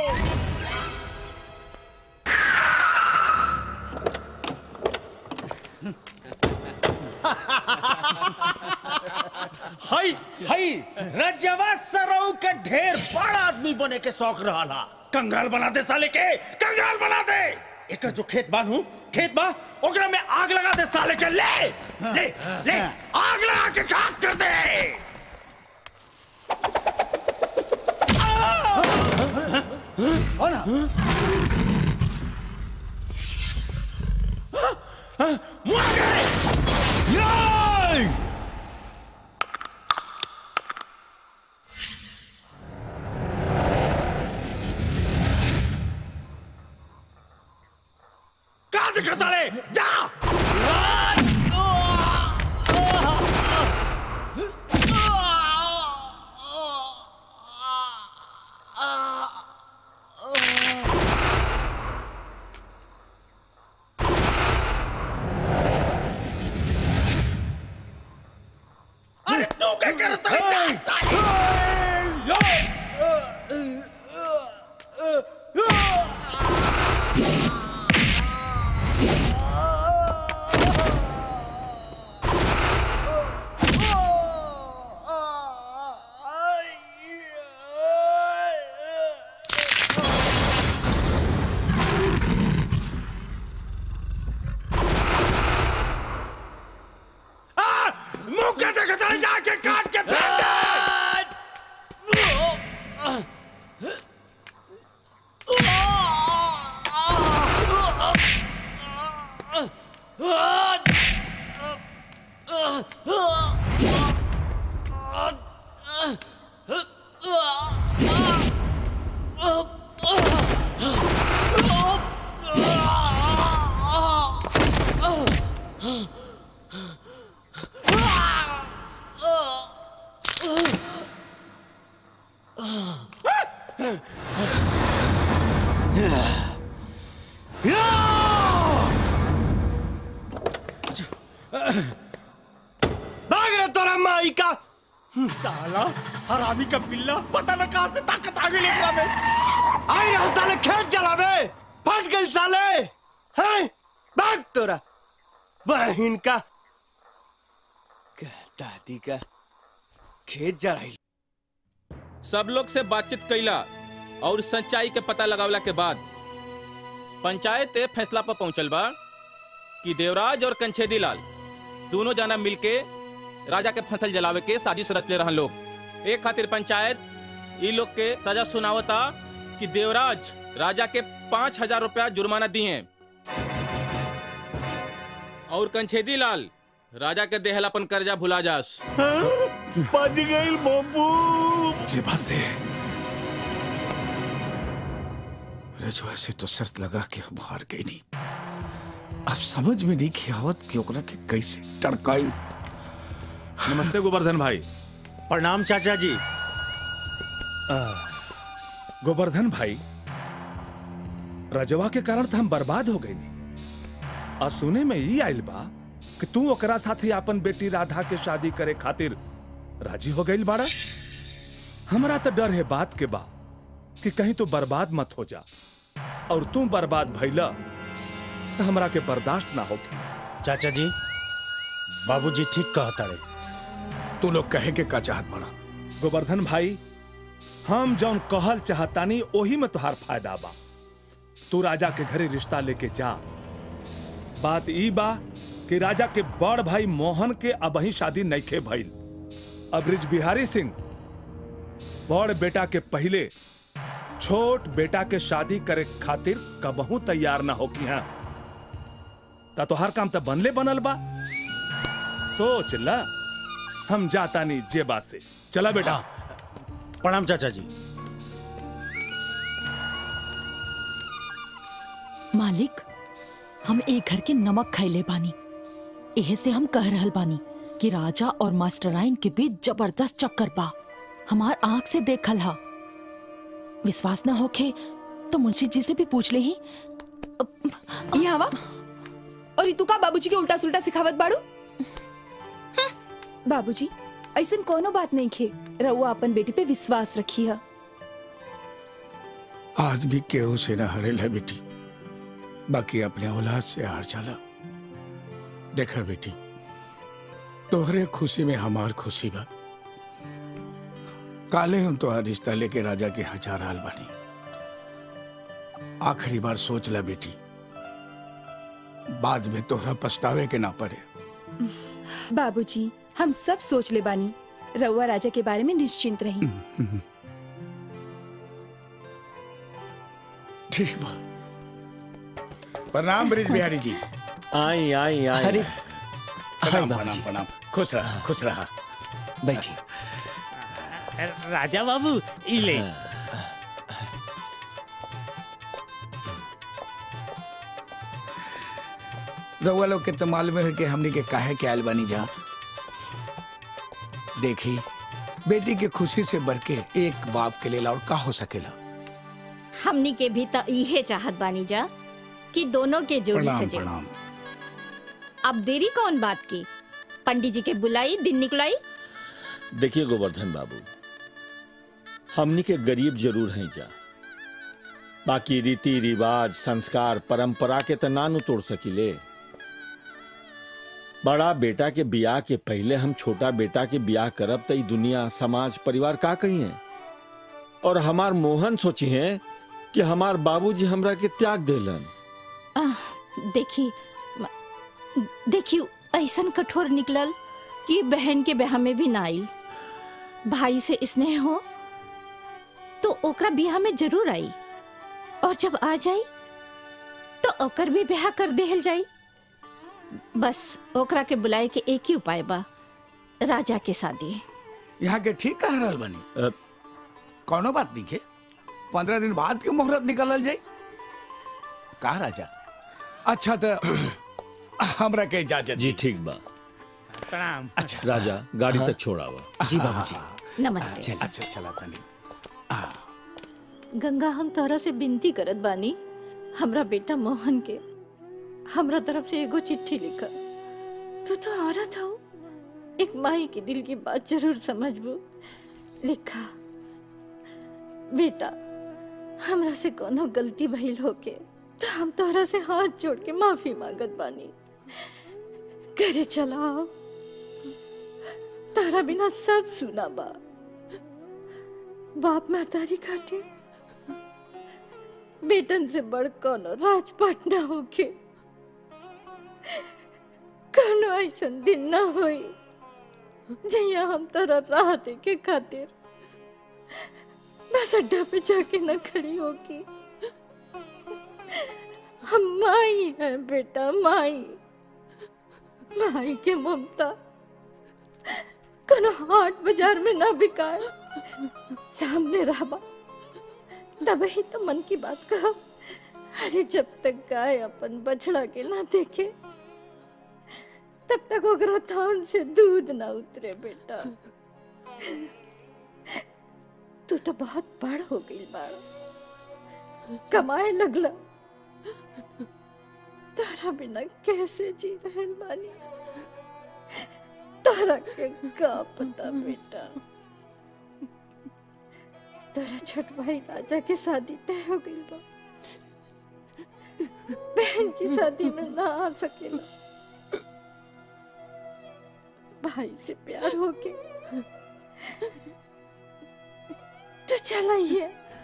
हई हई रजवा सरऊ के ढेर बड़ा आदमी बने के शौक रहा कंगाल बना दे साले के कंगाल बना दे एकर जो खेत बानू खेत बा ओकरा में आग लगा दे साले के ले ले ले आग लगा के खाक कर दे हो ना का दिखता ले जा अरे तू क्या करता है जा, साले! मुंह के देखता है जाके काट के फेंक दे भाग रहे तोरा माई का साला हरामी का पिल्ला पता न कहां से ताकत आ गई एकरा में आई रहा साले खेत जलावे फट गई साले हैं भाग तोरा बहन का दादी का खेत जराई सब लोग से बातचीत कैला और सच्चाई के पता लगावला के बाद पंचायत ए फैसला पर पहुंचल बा कि देवराज और कंछेदी लाल दोनों जना मिलके राजा के फसल जलावे के साजिश रचले रहन लोग एक खातिर पंचायत ई लोग के सजा सुनावता कि देवराज राजा के पाँच हजार रुपया जुर्माना दिए और कंछेदी लाल राजा के देहल अपन कर्जा भुला जास बच गई बाबू जेबा से रजवा से तो शर्त लगा के हम हार गई नहीं अब समझ में नहीं की आवत कि ओकरा के कैसे टड़काई नमस्ते गोवर्धन भाई प्रणाम चाचा जी गोवर्धन भाई रजवा के कारण तो हम बर्बाद हो गए नहीं और सुने में ये आइल बा कि तू ओकरा साथे अपन बेटी राधा के शादी करे खातिर राजी हो गई बाड़ा हमरा तो डर है बात के बा कि कहीं तू बर्बाद मत हो जा और तू बर्बाद भइला तो हमरा के बर्दाश्त ना होगी चाचा जी बाबूजी ठीक कहता रे तू लोग कहे के का चाहत बड़ा गोवर्धन भाई हम जौन कहल चाहतानी ओही में तुहार फायदा बा तू राजा के घरे रिश्ता लेके जा बात ई बा कि राजा के बड़ भाई मोहन के अबही शादी नईखे भइल अब ब्रिज बिहारी सिंह बड़ बेटा के पहले छोट बेटा के शादी करे खातिर कबहू तैयार ना होकी हैं ता तोहार काम तो बनले बनल बा सोच ला हम जाता नहीं जेबा से चला बेटा प्रणाम चाचा जी मालिक हम एक घर के नमक खैले बानी एहे से हम कह रहल बानी कि राजा और मास्टराइन के बीच जबरदस्त चक्कर बा हमार आंख से देखल हा विश्वास ना होखे तो मुंशी जी से भी पूछ ले ही यहाँ वा और तू का बाबूजी के उल्टा सुल्टा सिखावत बाड़ू बाबूजी ऐसन कोनो बात नहीं खे रउआ अपन बेटी पे विश्वास रखी है आदमी केहू से न हरेला बेटी बाकी अपने औलाद से हार चला देखा बेटी तोहरे खुशी में हमार खुशी बा काले हम तोहार रिश्ता लेके राजा के हजार हाल बनी आखिरी बार सोच ला बेटी बाद में तोहरा पछतावे के ना पड़े बाबूजी हम सब सोच ले बानी रउआ राजा के बारे में निश्चिंत रही ठीक बा प्रणाम ब्रिज बिहारी जी आई आई आई अरे बाबूजी। प्रणाम प्रणाम प्रणाम खुश रहा खुश रहा बैठिए राजा बाबू ई ले रउआ लोग के तो मालूम है कि हमनी के काहे के आयल बानी जा देखी बेटी के खुशी से बढ़ के एक बाप के लिए और का हो सकेला हमनी के भी त इहे चाहत बानी जा कि दोनों के जोड़ी प्रणाम सजे प्रणाम अब देरी कौन बात की पंडित जी के बुलाई दिन निकलाई देखिए गोवर्धन बाबू हमनी के गरीब जरूर हैं जा बाकी रीति रिवाज संस्कार परंपरा के त नानु तोड़ सकिले बड़ा बेटा के बियाह के पहले हम छोटा बेटा के बियाह करब त ई दुनिया समाज परिवार का कही है और हमार मोहन सोची है कि हमार बाबूजी हमरा के त्याग देलन आह, देखी देखी ऐसन कठोर निकलल कि बहन के ब्याह में भी ना आइल भाई से स्नेह हो तो ओकरा ब्याह में जरूर आई और जब आ जाई तो ओकर भी ब्याह कर देहल जाई बस ओकरा के बुलाए के एक ही उपाय बा राजा के शादी यहाँ के ठीक कह रहल बनी कोनो बात नहीं के पंद्रह दिन बाद के मुहूर्त निकलल जाई का राजा अच्छा तो हमरा के इजाजत जी ठीक बा प्रणाम अच्छा राजा गाड़ी तक छोड़ावा जी बाबूजी नमस्ते अच्छा चला तनी गंगा हम तोहरा से विनती करत बानी हमरा बेटा मोहन के हमरा तरफ से एगो चिट्ठी लिखा तू तो औरत हो एक माई के दिल की बात जरूर समझबू लिखा बेटा हमरा से कोनो गलती भइल होके तो हम तोहरा से हाथ जोड़ के माफी मांगत बानी घरे चलाओ तारा बिना सब सुना बा बाप महतारी खातिर बेटन से बड़ कोनो राजपाट ना होके कोनो ऐसन दिन ना होई जहिया हम तोरा राह देखे खातिर बस अड्डा पे जाके न खड़ी होगी हम माई हैं बेटा माई माई के ममता कोनो हाट बाजार में ना बिकाए सामने रहबा तब ही तो मन की बात कहा अरे जब तक गाय अपन बछड़ा के ना देखे तब तक ओकरा थान से दूध ना उतरे बेटा तू तो बहुत बड़ हो गई बाड़ा कमाए लगला तारा बिना कैसे जी रहे बानी तारा के का पता बेटा तारा छोट भाई राजा के शादी तय हो गई बा बहन की शादी में ना आ सकेला भाई से प्यार होके तो चलाइए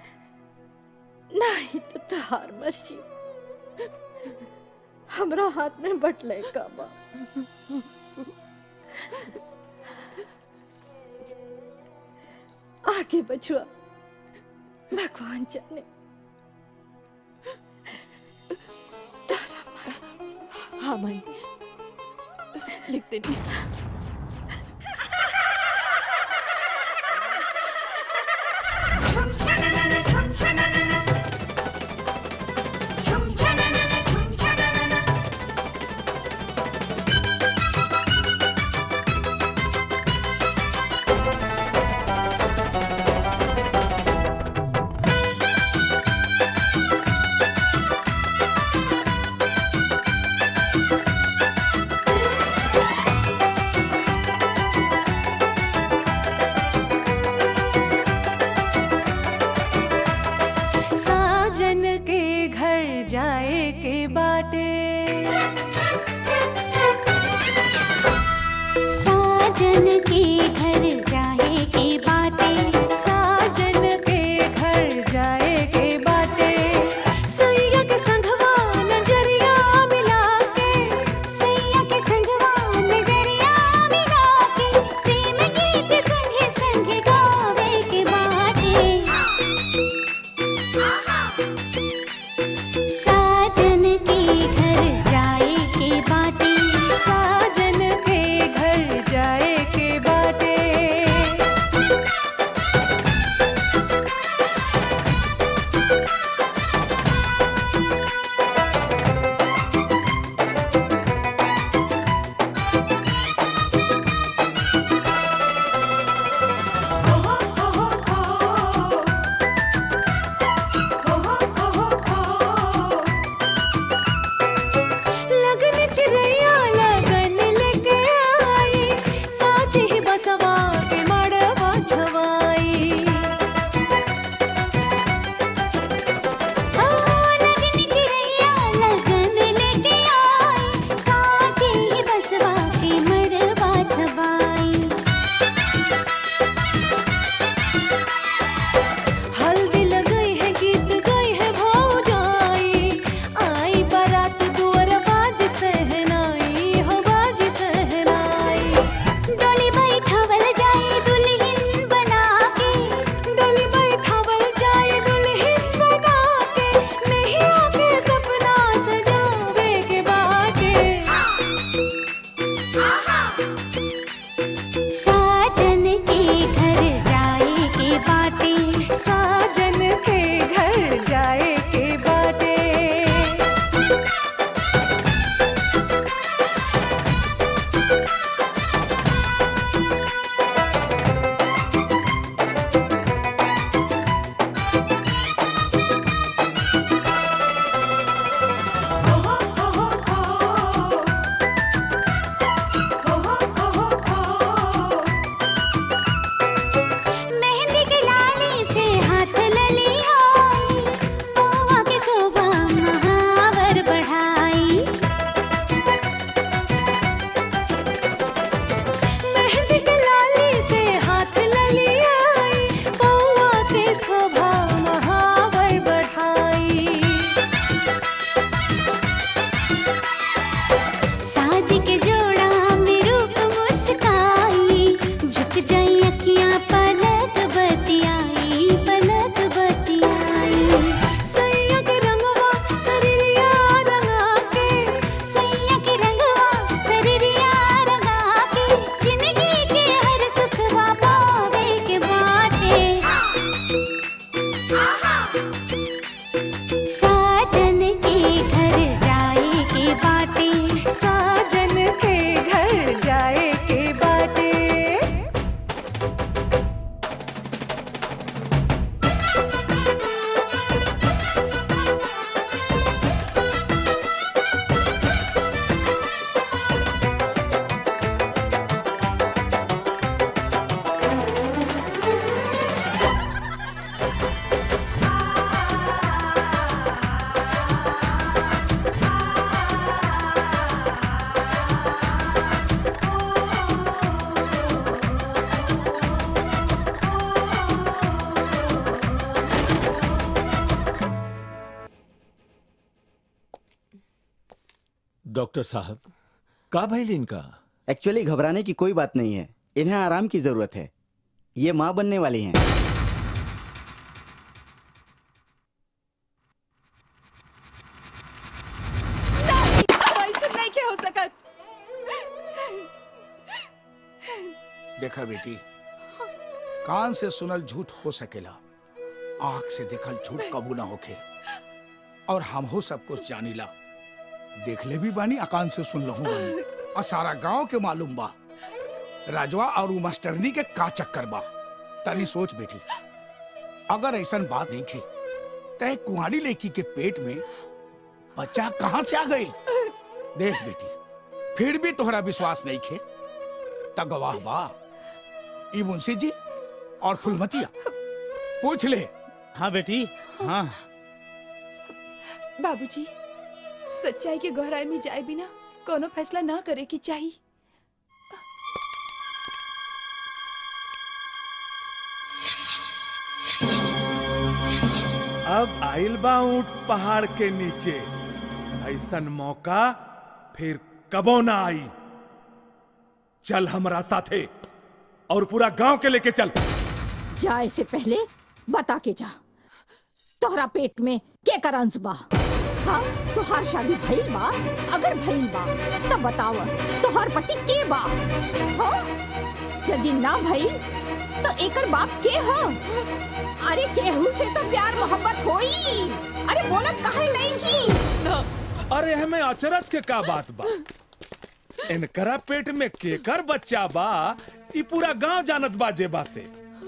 नहीं तो तहार मर्जी हमरा हाथ में बटले का बा आगे बचुआ भगवान जाने हाँ माई लिख देनी साजन के घर जाए के बाटे साजन के घर जाए के बाटे साजन के घर जाए के बाटे सैया के संगवा नजरिया मिला के सैया के संगवा नजरिया मिला के प्रेम गीत संगे संगे गावे के बाटे साजन के घर जाए के बाटे साजन के घर जाए के बाटे लगन चिरैया लगन लेके आई काची ही बसवा के मड़वा छवाई लगन चिरैया लगन लेके आई काचे ही बसवा के मड़वा छवाई हल्दी लगई है गीत गई है भौजाई आई बारात दुअर बाज सहनाई हो बाज सहनाई डोली बैठावल जाए दुल्हन बना के डोली बैठावल जाए दुल्हन बना के नहीं आके सपना सजावे के बाटे साजन के घर जाए के बाटे साजन के घर जाए के बाटे डॉक्टर साहब का भइल इनका एक्चुअली घबराने की कोई बात नहीं है इन्हें आराम की जरूरत है ये माँ बनने वाली हैं ऐसे नहीं के हो सकत देखा बेटी कान से सुनल झूठ हो सकेला आंख से देखल झूठ कबू ना होखे और हम हो सब कुछ जानीला देख ले भी बानी अकान से सुन लहू बानी और सारा गांव के मालूम बा राजवा और उ मास्टरनी के का चक्कर बा तनी सोच बेटी अगर ऐसा बात नहीं खे तय कुहाड़ी लड़की के पेट में बच्चा कहाँ से आ गई देख बेटी फिर भी तोहरा विश्वास नहीं खे त गवाह बा ई मुंशी जी और फुलमतिया पूछ ले हाँ बेटी हाँ बाबूजी सच्चाई के गहराई में जाए बिना कोनो फैसला ना करे की चाहिए अब आइल बा ऊंट पहाड़ के नीचे ऐसन मौका फिर कबो ना आई चल हमरा साथे और पूरा गांव के लेके चल जाए से पहले बता के जा तोहरा पेट में के करंस बा हाँ तोहार शादी भइल बा अगर भइल बा तब बताव तोहार पति के बा हाँ यदि ना भइल तो एकर बाप के ह अरे केहू से तो प्यार मोहब्बत होई अरे बोलत काहे नहीं की अरे हमें अचरज के का बात बा इनकरा पेट में केकर बच्चा बा ई पूरा गांव जानत बा जेबा से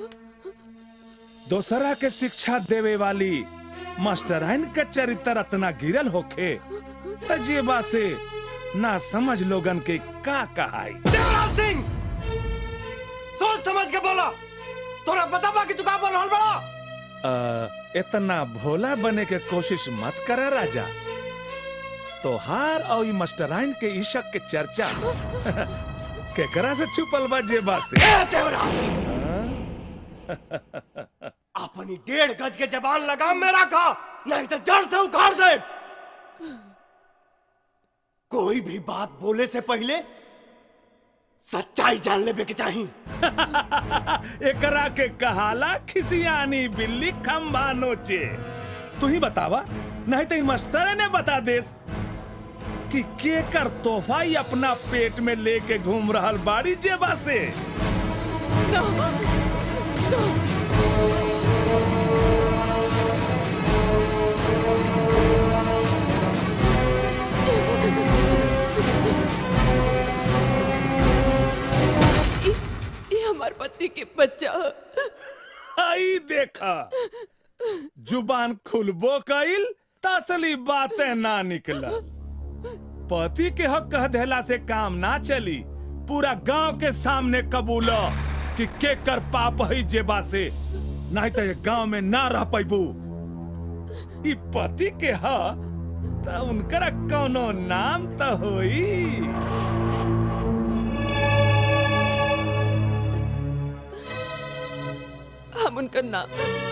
दोसरा के शिक्षा देवे वाली मास्टराइन के चरित्र अतना गिरल होखे त जेबा से ना समझ लोगन के का कहाई देवराज सिंह सोच समझ के बोला तोरा पता बा कि तू का बोल रहल बड़ा अ, इतना भोला बने के कोशिश मत करे राजा तोहार और ई मास्टराइन के इशक के चर्चा केकरा से छुपल बा जेबा से ए देवराज अपनी डेढ़ गज के जबान लगाम में रखा नहीं तो जड़ से उखाड़ दे कोई भी बात बोले से पहले सच्चाई जान लेबे के चाहिए एकरा के कहाला खिसियानी बिल्ली खंबा नोचे तू ही बतावा नहीं तो ई मास्टर ने बता देस कि केकर तोहफा ही अपना पेट में लेके घूम रहल बाड़ी जेबा से ये हमार पति के बच्चा ह। आई देखा जुबान खुलबो कइल तसली बातें ना निकला पति के हक कह देला से काम ना चली पूरा गांव के सामने कबूलो कि के कर पाप है जेबा से नहीं तो ये गांव में ना रह पैबू ई पति के ह त उनकरा कौनो नाम त होई हम उनका नाम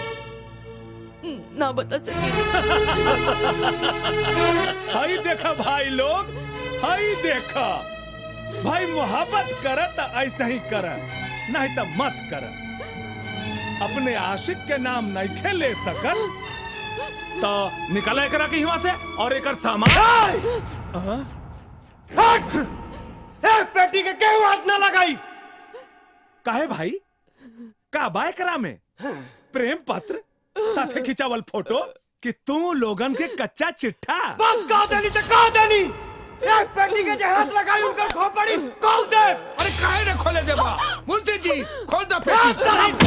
ना बता सके हाई देखा भाई लोग हाई देखा भाई मोहब्बत करे तो ऐसा ही करे नहीं तो मत करे अपने आशिक के नाम नहीं खेले सकत तो निकले करा की हिवा से और एक सामान हाँ? हट! ए पेटी के केहू हाथ ना लगाई काहे भाई का बाय करा में प्रेम पत्र साथे खिंचावल फोटो कि तू लोगन के कच्चा चिट्ठा बस कह देनी तो कह देनी एक पेटी के जे हाथ लगाई उनका खोपड़ी खोल दे अरे काहे ने खोले देबा मुंशी जी खोल दो पेटी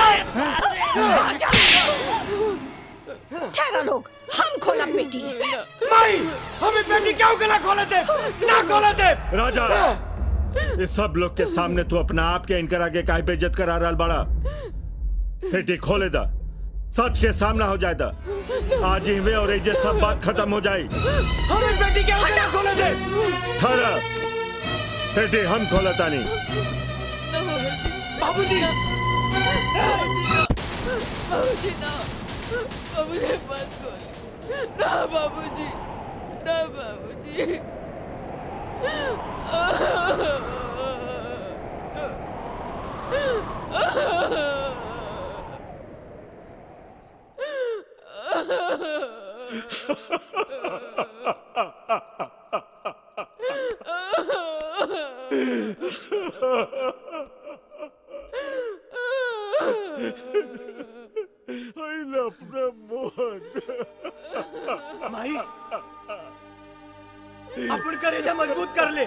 ठहरा लोग हम खोला पेटी नहीं हमें पेटी क्यों के ना खोले दे ना खोले दे राजा इस सब लोग के सामने तू अपना आप के इनकर आगे काहे बेइज्जत करा रहा बड़ा पेटी खोले दा सच के सामना हो जाए दा आज ही वे और ये सब बात खत्म हो जाए हमें पेटी क्यों के ना खोले दे ठहरा पेटी हम खोलता नहीं बाबूजी बाबूजी ना बाबूजी मत खोल ना बाबूजी ना बाबूजी I love the मोहन माई अपन करेजा मजबूत कर ले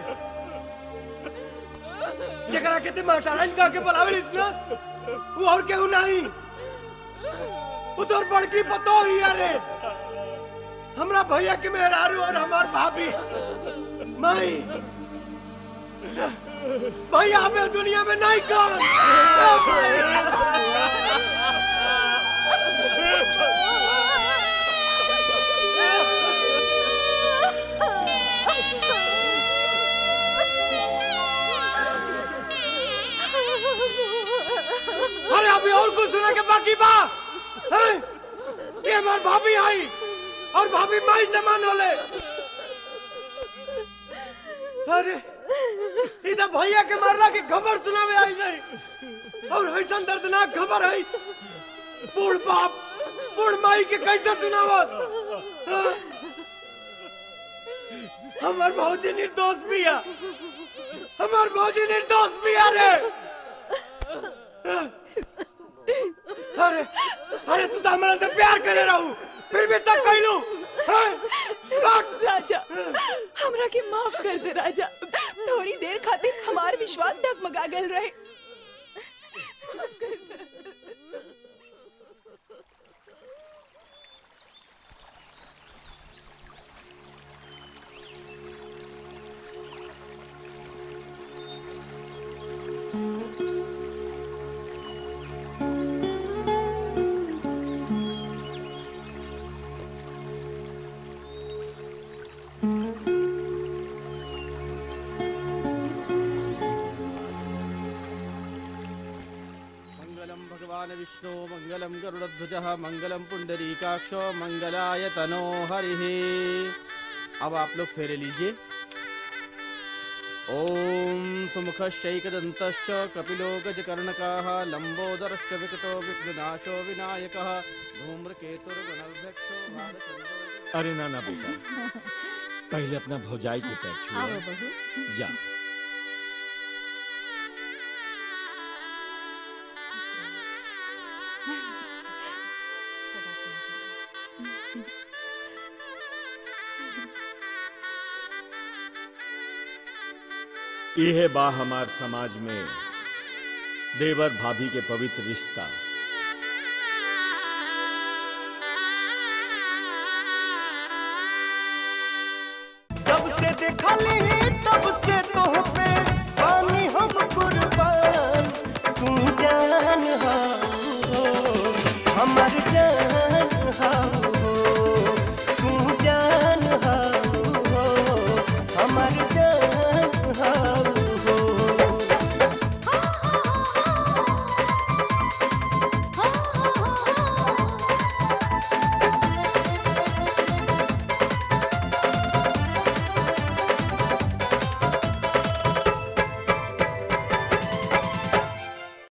जकरा के ते महतारन का के बुलावेलिस ना वो और केहू नहीं वो तोर बड़की पतो ही अरे हमरा भैया के मेहरारू और हमार भाभी माई भैया हमें दुनिया में नहीं अरे अभी और कुछ सुना के बाकी बा हैं? ये हमार भाभी आई और भाभी माई समान होले अरे इधर भैया के मारला की खबर सुनावे आई नहीं और ऐसा दर्दनाक खबर है बूढ़ बाप बूढ़ माई के कैसे सुनावस हाँ? हमार भौजी निर्दोष भी है हमार भौजी निर्दोष भी है रे अरे अरे तू तो हमारे से प्यार करे रहू फिर भी सब कहलू राजा हमरा के माफ कर दे राजा थोड़ी देर खातिर हमार विश्वास डगमगा गल रहे माफ कर दे। मंगलम भगवान विष्णु मंगलम गरुड़ध्वज मंगलम पुंडरीकाक्षो मंगलाय तनो हरि अब आप लोग फेरे लीजिए ओम सुमुखश्चैकदन्तश्च कपिलो गजकर्णकाः लम्बोदरश्च विकटो विघ्ननाशो विनायकः धूम्रकेतुर्गणध्यक्षो भालचन्द्रो अरे ना ना बेटा पहले अपना भौजाई के पैर आओ छुआ बहू जा यह बा हमार समाज में देवर भाभी के पवित्र रिश्ता